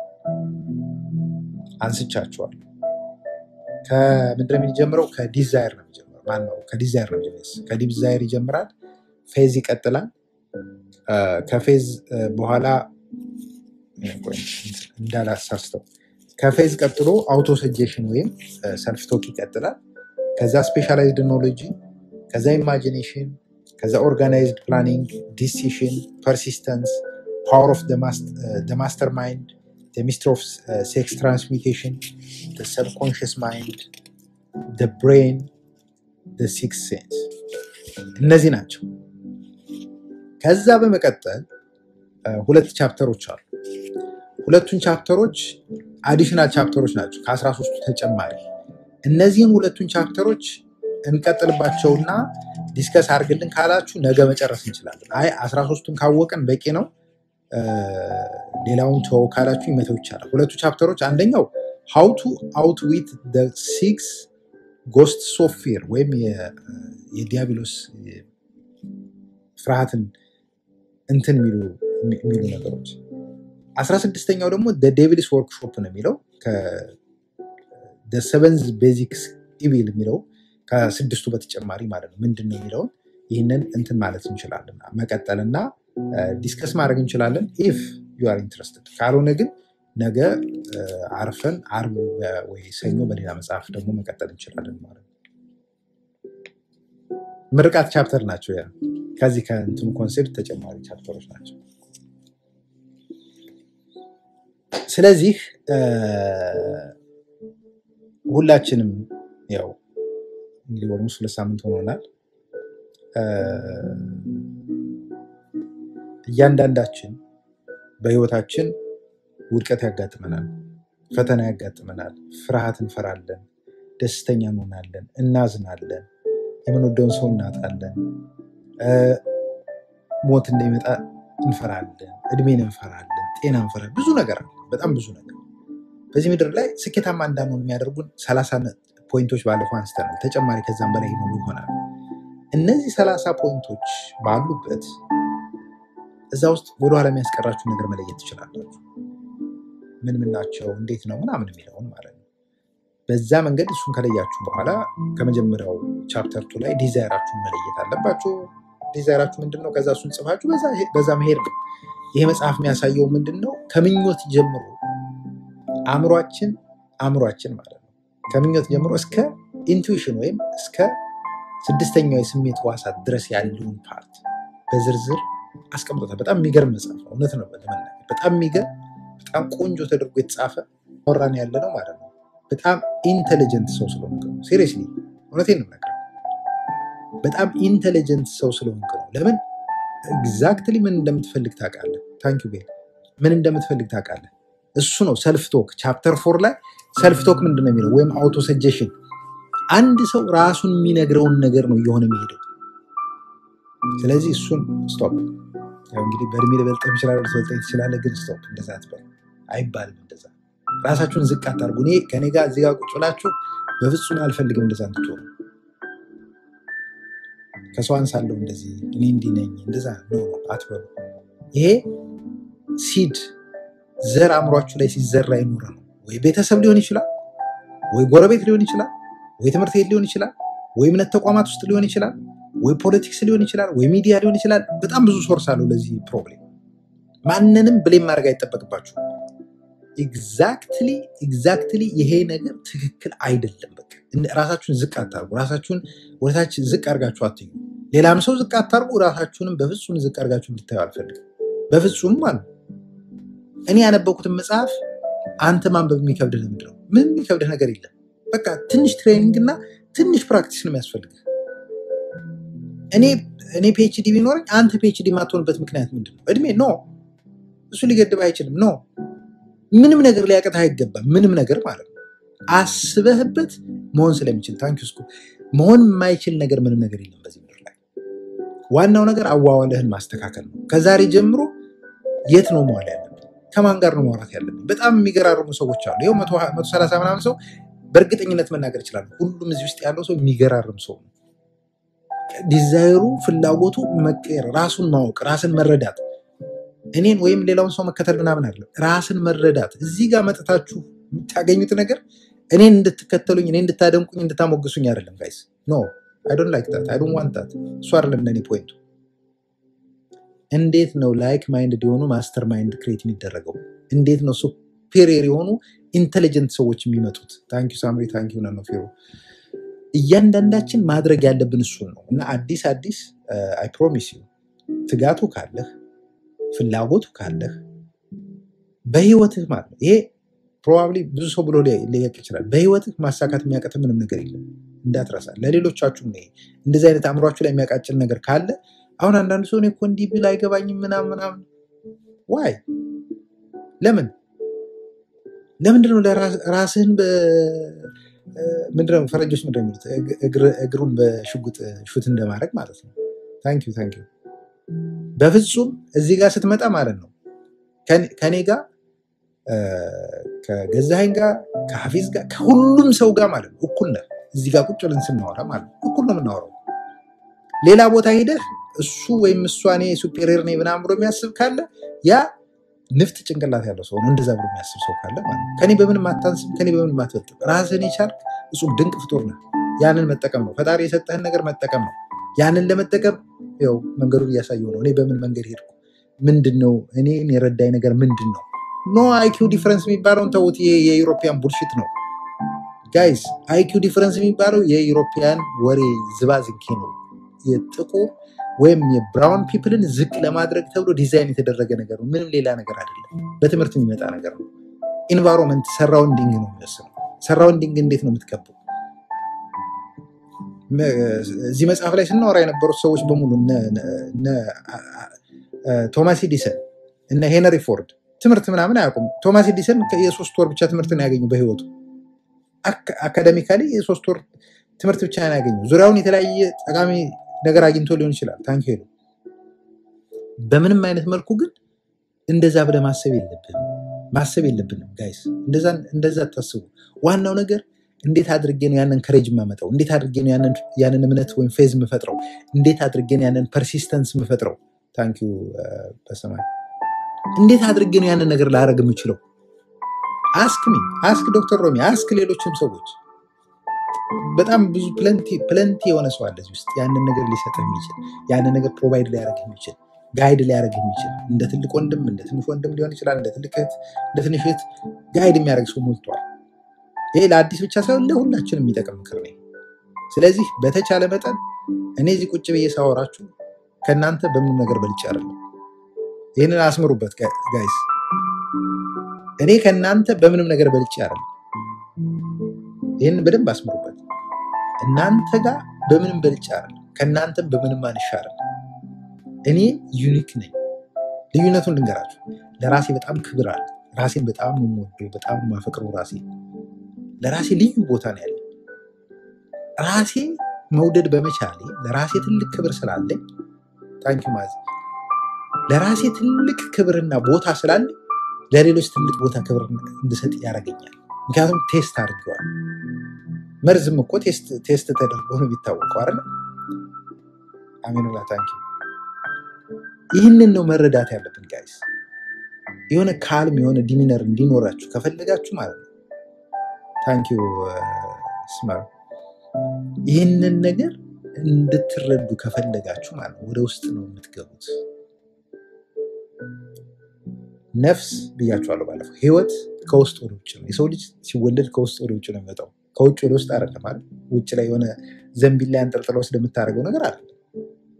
አንስቻቸዋለሁ። ከምንድን ነው የሚጀምረው? ከዲዛይር ነው የሚጀምረው። ማን ነው? ከዲዛይር ነው የሚጀምረው። ከዲዛይር ይጀምራል፣ ፌዝ ይቀጥላል። እ፣ ከፌዝ እ፣ በኋላ እ፣ ቆይ፣ እንዳላሳስተው ከፌዝ ቀጥሎ አውቶ ሰጀሽን ወይም ሰልፍ ቶክ ይቀጥላል። ከዛ ስፔሻላይዝድ ኖሎጂ፣ ከዛ ኢማጂኔሽን፣ ከዛ ኦርጋናይዝድ ፕላኒንግ፣ ዲሲሽን፣ ፐርሲስተንስ፣ ፓወር ኦፍ ማስተር ማይንድ፣ ሚስትር ኦፍ ሴክስ ትራንስሚቴሽን፣ ሰብኮንሽስ ማይንድ፣ ብሬን፣ ሲክስ ሴንስ እነዚህ ናቸው። ከዛ በመቀጠል እ፣ ሁለት ቻፕተሮች አሉ። ሁለቱን ቻፕተሮች አዲሽናል ቻፕተሮች ናቸው ከአስራ ሶስቱ ተጨማሪ። እነዚህን ሁለቱን ቻፕተሮች እንቀጥልባቸውና ዲስከስ አድርግልን ካላችሁ ነገ መጨረስ እንችላለን። አይ አስራ ሶስቱን ካወቅን በቂ ነው እ፣ ሌላውን ተወው ካላችሁ ይመተው ይቻላል። ሁለቱ ቻፕተሮች አንደኛው ሃው ቱ አውትዊት ሲክስ ጎስት ሶፍትዌር ወይም የ- የዲያብሎስ ፍርሃትን እንትን የሚሉ የሚሉ ነገሮች አስራ ስድስተኛው ደግሞ ዴቪልስ ወርክሾፕ ነው የሚለው ሰቨንዝ ቤዚክስ ኢቪል የሚለው ከስድስቱ በተጨማሪ ማለት ነው። ምንድን ነው የሚለውን ይህንን እንትን ማለት እንችላለን መቀጠልና ዲስከስ ማድረግ እንችላለን ኢፍ ዩ አር ኢንትረስትድ። ካልሆነ ግን ነገ እ፣ አርፈን አርብ በ- ወይ ሰኞ በሌላ መጽሐፍ ደግሞ መቀጠል እንችላለን ማለት ነው። ምርቃት ቻፕተር ናቸው። ያ ከዚህ ከእንትኑ ኮንሴፕት ተጨማሪ ቻፕተሮች ናቸው። ስለዚህ እ፣ ሁላችንም ያው እንግዲህ ኦልሞስት ሁለት ሳምንት ሆኖናል። እ፣ እያንዳንዳችን በህይወታችን ውድቀት ያጋጥመናል፣ ፈተና ያጋጥመናል፣ ፍርሃት እንፈራለን፣ ደስተኛ እንሆናለን፣ እናዝናለን፣ የምንወደውን ሰው እናጣለን፣ እ፣ ሞት እንደሚመጣ እንፈራለን፣ እድሜን እንፈራለን፣ ጤና እንፈራለን። ብዙ ነገር አለ፣ በጣም ብዙ ነገር። በዚህ ምድር ላይ ስኬታማ እንዳንሆን የሚያደርጉን ሰላሳ ፖይንቶች ባለፈው አንስተናል። ተጨማሪ ከዛም በላይ ይኖሩ ይሆናል። እነዚህ ሰላሳ ፖይንቶች ባሉበት እዛ ውስጥ ወደኋላ የሚያስቀራችሁ ነገር መለየት ትችላላችሁ። ምን ምን ናቸው፣ እንዴት ነው ምናምን የሚለውን ማለት ነው። በዛ መንገድ እሱን ከለያችሁ በኋላ ከመጀመሪያው ቻፕተር ቱ ላይ ዲዛይራችሁን መለየት አለባችሁ። ዲዛይራችሁ ምንድን ነው? ከዛ እሱን ጽፋችሁ በዛ በዛ መሄድ ነው። ይሄ መጽሐፍ የሚያሳየው ምንድን ነው? ከምኞት ጀምሮ አእምሯችን አእምሯችን ማለት ነው ከምኞት ጀምሮ እስከ ኢንቱዊሽን ወይም እስከ ስድስተኛው የስሜት ሕዋሳት ድረስ ያለውን ፓርት በዝርዝር አስቀምጦታል። በጣም የሚገርም መጽሐፍ ነው። እውነት ነው ለመናገር በጣም የሚገርም በጣም ቆንጆ ተደርጎ የተጻፈ ወራን ያለ ነው ማለት ነው። በጣም ኢንቴሊጀንት ሰው ስለሆንክ ነው። ሲሪየስሊ እውነቴን ነው የምነግርህ። በጣም ኢንቴሊጀንት ሰው ስለሆንክ ነው። ለምን ኤግዛክትሊ ምን እንደምትፈልግ ታውቃለህ። ታንክ ዩ ቤል ምን እንደምትፈልግ ታውቃለህ። እሱ ነው ሰልፍ ቶክ ቻፕተር ፎር ላይ ሰልፍ ቶክ ምንድን ነው የሚለው ወይም አውቶ ሰጀሽን አንድ ሰው ራሱን የሚነግረውን ነገር ነው እየሆነ የሚሄደው። ስለዚህ እሱን ስቶፕ። ያው እንግዲህ በእድሜ ልበልጥህ ይችላል፣ ልትበልጠኝ ትችላለህ፣ ግን ስቶፕ። እንደዛ አትበል፣ አይባልም እንደዛ። ራሳችሁን ዝቅ አታርጉ። እኔ ከኔ ጋር እዚህ ጋር ቁጭ ብላችሁ በፍጹም አልፈልግም እንደዛ እንድትሆኑ። ከሰው አንሳለሁ እንደዚህ እኔ እንዲህ ነኝ እንደዛ ነው አትበሉ። ይሄ ሲድ ዘር አእምሯችሁ ላይ ሲዘራ የኖረ ነው። ወይ ቤተሰብ ሊሆን ይችላል፣ ወይ ጎረቤት ሊሆን ይችላል፣ ወይ ትምህርት ቤት ሊሆን ይችላል፣ ወይ እምነት ተቋማት ውስጥ ሊሆን ይችላል፣ ወይ ፖለቲክስ ሊሆን ይችላል፣ ወይ ሚዲያ ሊሆን ይችላል። በጣም ብዙ ሶርስ አለው ለዚህ ፕሮብሌም። ማንንም ብሌም ማድረግ አይጠበቅባችሁ። ኤግዛክትሊ ኤግዛክትሊ ይሄ ነገር ትክክል አይደለም። በቃ እን- ራሳችሁን ዝቅ አታርጉ። ራሳችሁን ወደታች ዝቅ አድርጋችሁ አትዩ። ሌላም ሰው ዝቅ አታርጉ፣ ራሳችሁንም በፍጹም ዝቅ አድርጋችሁ እንድታዩ አልፈልግም። በፍጹም ማለት ነው። እኔ ያነበብኩትን መጽሐፍ አንተ ማንበብ የሚከብድህ ለምንድን ነው? ምንም የሚከብድህ ነገር የለም። በቃ ትንሽ ትሬኒንግ እና ትንሽ ፕራክቲስ ነው የሚያስፈልግህ። እኔ እኔ ፒኤችዲ ቢኖረኝ አንተ ፒኤችዲ የማትሆንበት ምክንያት ምንድን ነው? እድሜ ኖ፣ እሱ ሊገድብ አይችልም። ኖ፣ ምንም ነገር ሊያቅትህ አይገባም። ምንም ነገር ማለት ነው። አስበህበት መሆን ስለሚችል ታንኪ ስኩ መሆን የማይችል ነገር ምንም ነገር የለም በዚህ ምድር ላይ። ዋናው ነገር አዋዋልህን ማስተካከል ነው። ከዛሬ ጀምሮ የት ነው መዋል ያለብን? ከማን ጋር ነው ማውራት ያለብን? በጣም የሚገራርሙ ሰዎች አሉ። ይኸው መቶ ሰላሳ ምናምን ሰው በእርግጠኝነት መናገር ይችላሉ። ሁሉም እዚህ ውስጥ ያለው ሰው የሚገራርም ሰው ነው። ዲዛይሩ፣ ፍላጎቱ መቀየር፣ ራሱን ማወቅ፣ ራስን መረዳት፣ እኔን ወይም ሌላውን ሰው መከተል ምናምን አለ። ራስን መረዳት እዚህ ጋር መጥታችሁ የምታገኙት ነገር እኔን እንድትከተሉኝ፣ እኔ እንድታደንቁኝ፣ እንድታሞግሱኝ አይደለም ጋይስ። ኖ አይ ዶንት ላይክ ታት አይ ዶንት ዋንት ታት። እሱ አይደለም ለእኔ ፖይንቱ። እንዴት ነው ላይክ ማይንድ የሆኑ ማስተር ማይንድ ክሬት የሚደረገው? እንዴት ነው ሱፔሪየር የሆኑ ኢንቴሊጀንት ሰዎች የሚመጡት? ታንኪዩ ሳምሪ፣ ታንኪዩ ነኖ ፊሮ። እያንዳንዳችን ማድረግ ያለብን እሱን ነው እና አዲስ አዲስ አይ ፕሮሚስ ዩ ትጋቱ ካለህ ፍላጎቱ ካለህ በህይወትህ ማለት ነው ይሄ ፕሮባብሊ ብዙ ሰው ብሎ ሊያቅ ይችላል። በህይወትህ ማሳካት የሚያቀት ምንም ነገር የለም እንዳትረሳ። ለሌሎቻችሁም ነው እንደዚህ አይነት አእምሯችሁ ላይ የሚያቃጭል ነገር ካለ አሁን አንዳንድ ሰው እኔ እኮ እንዲህ ብል አይገባኝም ምናምን ምናምን ዋይ ለምን ለምንድነው ራስህን ምንድነው ፈረንጆች ምንድን ነው የሚሉት እግሩን በሽጉጥ ሹት እንደማድረግ ማለት ነው። ታንኪዩ ታንኪዩ። በፍጹም እዚህ ጋር ስትመጣ ማለት ነው ከኔ ጋር ከገዛኸኝ ጋር ከሀፊዝ ጋር ከሁሉም ሰው ጋር ማለት ነው እኩል ነህ። እዚህ ጋር ቁጭ ብለን ስናወራ ማለት ነው እኩል ነው የምናወራው። ሌላ ቦታ ሄደህ እሱ ወይም እሷ እኔ ሱፔሪየር ነኝ ምናምን ብሎ የሚያስብ ካለ ያ ንፍጥ ጭንቅላት ያለው ሰው ነው። እንደዛ ብሎ የሚያስብ ሰው ካለ ማለት ነው ከኔ በምንም አታንስም፣ ከኔ በምንም አትበልጥም። ራስህን የቻልክ እጹብ ድንቅ ፍጡር ነህ። ያንን መጠቀም ነው። ፈጣሪ የሰጠህን ነገር መጠቀም ነው። ያንን ለመጠቀም ያው መንገዱን እያሳየው ነው። እኔ በምን መንገድ ሄድኩ? ምንድን ነው እኔን የረዳኝ ነገር ምንድን ነው? ኖ አይኪው ዲፍረንስ የሚባለውን ተውት። ይሄ የዩሮፒያን ቡልሽት ነው ጋይስ። አይኪው ዲፍረንስ የሚባለው የዩሮፒያን ወሬ ዝባዝንኬ ነው። የጥቁር ወይም የብራውን ፒፕልን ዝቅ ለማድረግ ተብሎ ዲዛይን የተደረገ ነገር ነው። ምንም ሌላ ነገር አይደለም። በትምህርት የሚመጣ ነገር ነው። ኢንቫይሮንመንት ሰራውንዲንግ ነው የሚወስነው። ሰራውንዲንግ እንዴት ነው የምትከቡ? እዚህ መጽሐፍ ላይ ስናወራ የነበሩት ሰዎች በሙሉ ቶማስ ኤዲሰን እነ ሄነሪ ፎርድ ትምህርት ምናምን አያውቁም። ቶማስ ኤዲሰን የሶስት ወር ብቻ ትምህርት ነው ያገኙ በህይወቱ። አካደሚካሊ የሶስት ወር ትምህርት ብቻ ነው ያገኙ። ዙሪያውን የተለያየ ጠቃሚ ነገር አግኝቶ ሊሆን ይችላል። ታንክ ሄዱ። በምንም አይነት መልኩ ግን እንደዛ ብለህ ማሰብ የለብንም ማሰብ የለብንም ጋይስ። እንደዛ ታስቡ። ዋናው ነገር እንዴት አድርጌ ነው ያንን ከሬጅ የማመጣው? እንዴት አድርጌ ነው ያንን እምነት ወይም ፌዝ የምፈጥረው? እንዴት አድርጌ ነው ያንን ፐርሲስተንስ የምፈጥረው? ታንኪዩ በሰማይ እንዴት አድርጌ ነው ያንን ነገር ላደርግ የምችለው? አስክ ሚ አስክ ዶክተር ሮሚ አስክ ሌሎችም ሰዎች በጣም ብዙ ፕለንቲ የሆነ ሰው አለ እዚህ ውስጥ ያንን ነገር ሊሰጥ የሚችል ያንን ነገር ፕሮቫይድ ሊያደርግ የሚችል ጋይድ ሊያደርግ የሚችል እንደ ትልቅ ወንድም እንደ ትንሽ ወንድም ሊሆን ይችላል፣ እንደ ትልቅ እህት፣ እንደ ትንሽ እህት ጋይድ የሚያደርግ ሰው ሞልቷል። ይሄ ለአዲስ ብቻ ሳይሆን ለሁላችን የሚጠቅም ምክር ነው። ስለዚህ በተቻለ መጠን እኔ እዚህ ቁጭ ብዬ ሳወራችሁ ከእናንተ በምንም ነገር በልጬ አይደለም። ይህንን አስምሩበት ጋይስ። እኔ ከእናንተ በምንም ነገር በልጬ አይደለም። ይህንን በደንብ አስምሩበት። እናንተ ጋር በምንም በልጬ አይደለም። ከእናንተም በምንም አንሻ አይደለም። እኔ ዩኒክ ነኝ። ልዩነቱን ልንገራችሁ። ለራሴ በጣም ክብር አለ። ራሴን በጣም ነው የምወደው፣ በጣም ነው የማፈቅረው። ራሴ ለራሴ ልዩ ቦታ ነው ያለኝ። ራሴ መውደድ በመቻሌ ለራሴ ትልቅ ክብር ስላለኝ ታንኪ ማዝ ለራሴ ትልቅ ክብርና ቦታ ስላለኝ ለሌሎች ትልቅ ቦታ ክብር እንድሰጥ ያደርገኛል። ምክንያቱም ቴስት አድርገዋል። መርዝም እኮ ቴስት ተደርጎ ነው የሚታወቀው አይደለ? አሜንላ ታንኪ ይህንን ነው መረዳት ያለብን ጋይስ። የሆነ ካልም የሆነ ዲሚነር እንዲኖራችሁ ከፈለጋችሁ ማለት ነው ታንኪዩ ስማር ይህንን ነገር እንድትረዱ ከፈለጋችሁ ማለት ነው ወደ ውስጥ ነው የምትገቡት። ነፍስ ብያችኋለሁ ባለፈው፣ ህይወት ከውስጥ ወደ ውጭ ነው። የሰው ልጅ ሲወለድ ከውስጥ ወደ ውጭ ነው የሚመጣው፣ ከውጭ ወደ ውስጥ አይደለም። ማለት ውጭ ላይ የሆነ ዘንቢል ላይ አንጠልጥለው ስለምታደርገው ነገር አይደለም።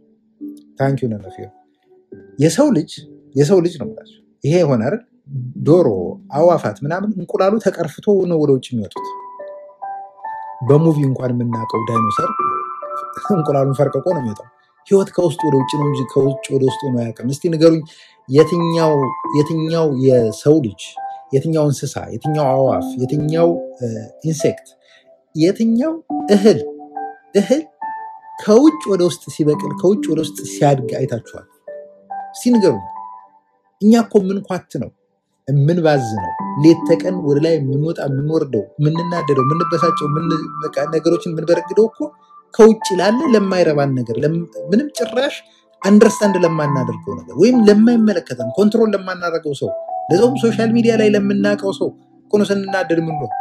ታንኪ ነነፊ የሰው ልጅ የሰው ልጅ ነው የምላቸው። ይሄ የሆነ አይደል ዶሮ፣ አዋፋት ምናምን እንቁላሉ ተቀርፍቶ ነው ወደ ውጭ የሚወጡት። በሙቪ እንኳን የምናውቀው ዳይኖሰር እንቁላሉን ፈርቅቆ ነው የሚወጣው። ህይወት ከውስጥ ወደ ውጭ ነው እንጂ ከውጭ ወደ ውስጥ ሆኖ አያውቅም። እስቲ ንገሩኝ፣ የትኛው የትኛው የሰው ልጅ የትኛው እንስሳ የትኛው አዋፍ የትኛው ኢንሴክት የትኛው እህል እህል ከውጭ ወደ ውስጥ ሲበቅል ከውጭ ወደ ውስጥ ሲያድግ አይታችኋል? እስቲ ንገሩኝ። እኛ እኮ የምንኳት ነው የምንባዝ ነው ሌት ተቀን ወደ ላይ የምንወጣ የምንወርደው የምንናደደው የምንበሳጨው ምን- በቃ ነገሮችን የምንበረግደው እኮ ከውጭ ላለ ለማይረባን ነገር ለም- ምንም ጭራሽ አንደርስታንድ ለማናደርገው ነገር ወይም ለማይመለከተን ኮንትሮል ለማናደርገው ሰው ለዛውም ሶሻል ሚዲያ ላይ ለምናውቀው ሰው እኮ ነው ስንናደድ ምን ነው።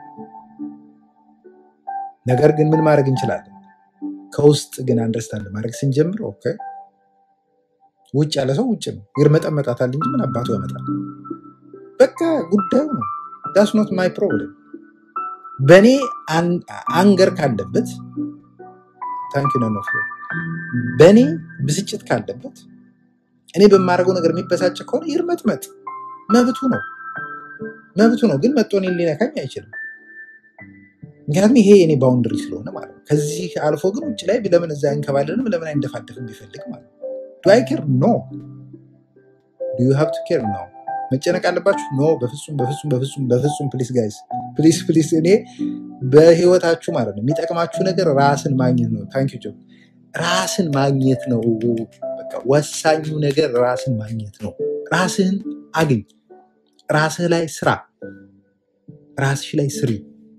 ነገር ግን ምን ማድረግ እንችላለን? ከውስጥ ግን አንደርስታንድ ማድረግ ስንጀምር ኦኬ፣ ውጭ ያለ ሰው ውጭ ነው ይርመጠመጣታል እንጂ ምን አባቱ ያመጣል? በቃ ጉዳዩ ነው። ዳስ ኖት ማይ ፕሮብለም። በእኔ አን- አንገር ካለበት ታንኪ ነው በእኔ ብስጭት ካለበት እኔ በማደርገው ነገር የሚበሳጭ ከሆነ ይርመጥመጥ፣ መብቱ ነው መብቱ ነው። ግን መጥቶ እኔን ሊነካኝ አይችልም። ምክንያቱም ይሄ የኔ ባውንደሪ ስለሆነ ማለት ነው። ከዚህ አልፎ ግን ውጭ ላይ ለምን እዛ አይንከባለንም ለምን አይንደፋደፍም ቢፈልግ ማለት ነው። ዱ አይ ኬር ኖ ዱ ዩ ሃቭ ቱ ኬር ኖ መጨነቅ አለባችሁ ኖ በፍጹም በፍጹም በፍጹም በፍጹም ፕሊስ ጋይስ ፕሊስ ፕሊስ እኔ በህይወታችሁ ማለት ነው የሚጠቅማችሁ ነገር ራስን ማግኘት ነው ታንክ ዩ ራስን ማግኘት ነው በቃ ወሳኙ ነገር ራስን ማግኘት ነው ራስህን አግኝ ራስህ ላይ ስራ ራስሽ ላይ ስሪ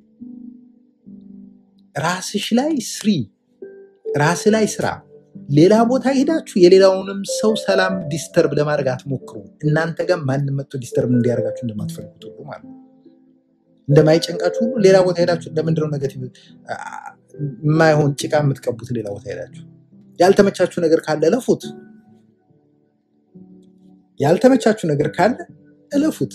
ራስሽ ላይ ስሪ ራስህ ላይ ስራ ሌላ ቦታ ሄዳችሁ የሌላውንም ሰው ሰላም ዲስተርብ ለማድረግ አትሞክሩ እናንተ ጋር ማንም መጥቶ ዲስተርብ እንዲያደርጋችሁ እንደማትፈልጉት ሁሉ ማለት ነው እንደማይጨንቃችሁ ሁሉ ሌላ ቦታ ሄዳችሁ ለምንድነው ነገቲቭ አ- የማይሆን ጭቃ የምትቀቡት ሌላ ቦታ ሄዳችሁ ያልተመቻችሁ ነገር ካለ እለፉት ያልተመቻችሁ ነገር ካለ እለፉት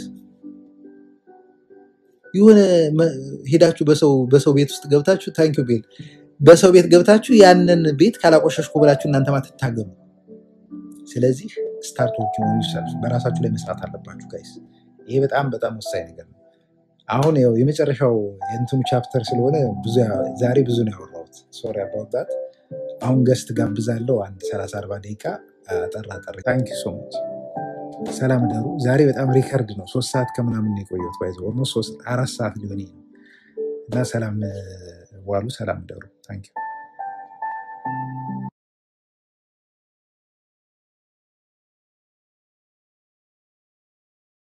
የሆነ መ- ሄዳችሁ በሰው በሰው ቤት ውስጥ ገብታችሁ ታንኪ ቤል በሰው ቤት ገብታችሁ ያንን ቤት ካላቆሸሽኩ ብላችሁ እናንተ ማትታገሉ ስለዚህ ስታርት ወርኪንግ ኦን ዮርሰልፍ በራሳችሁ ላይ መስራት አለባችሁ ጋይስ ይሄ በጣም በጣም ወሳኝ ነገር ነው አሁን ያው የመጨረሻው የእንትኑ ቻፕተር ስለሆነ ብዙ ያ- ዛሬ ብዙ ነው ያወራሁት ሶሪ አባውት አሁን ገስት ጋብዛለሁ አንድ 30 40 ደቂቃ አጠር አጠር ታንኪ ሶ ማች ሰላም ደሩ ዛሬ በጣም ሪከርድ ነው ሶስት ሰዓት ከምናምን ነው የቆየሁት ባይዘ ኦልሞስት ሶስት አራት ሰዓት ሊሆን ነው እና ሰላም እ፣ ዋሉ ሰላም ደሩ ታንኪ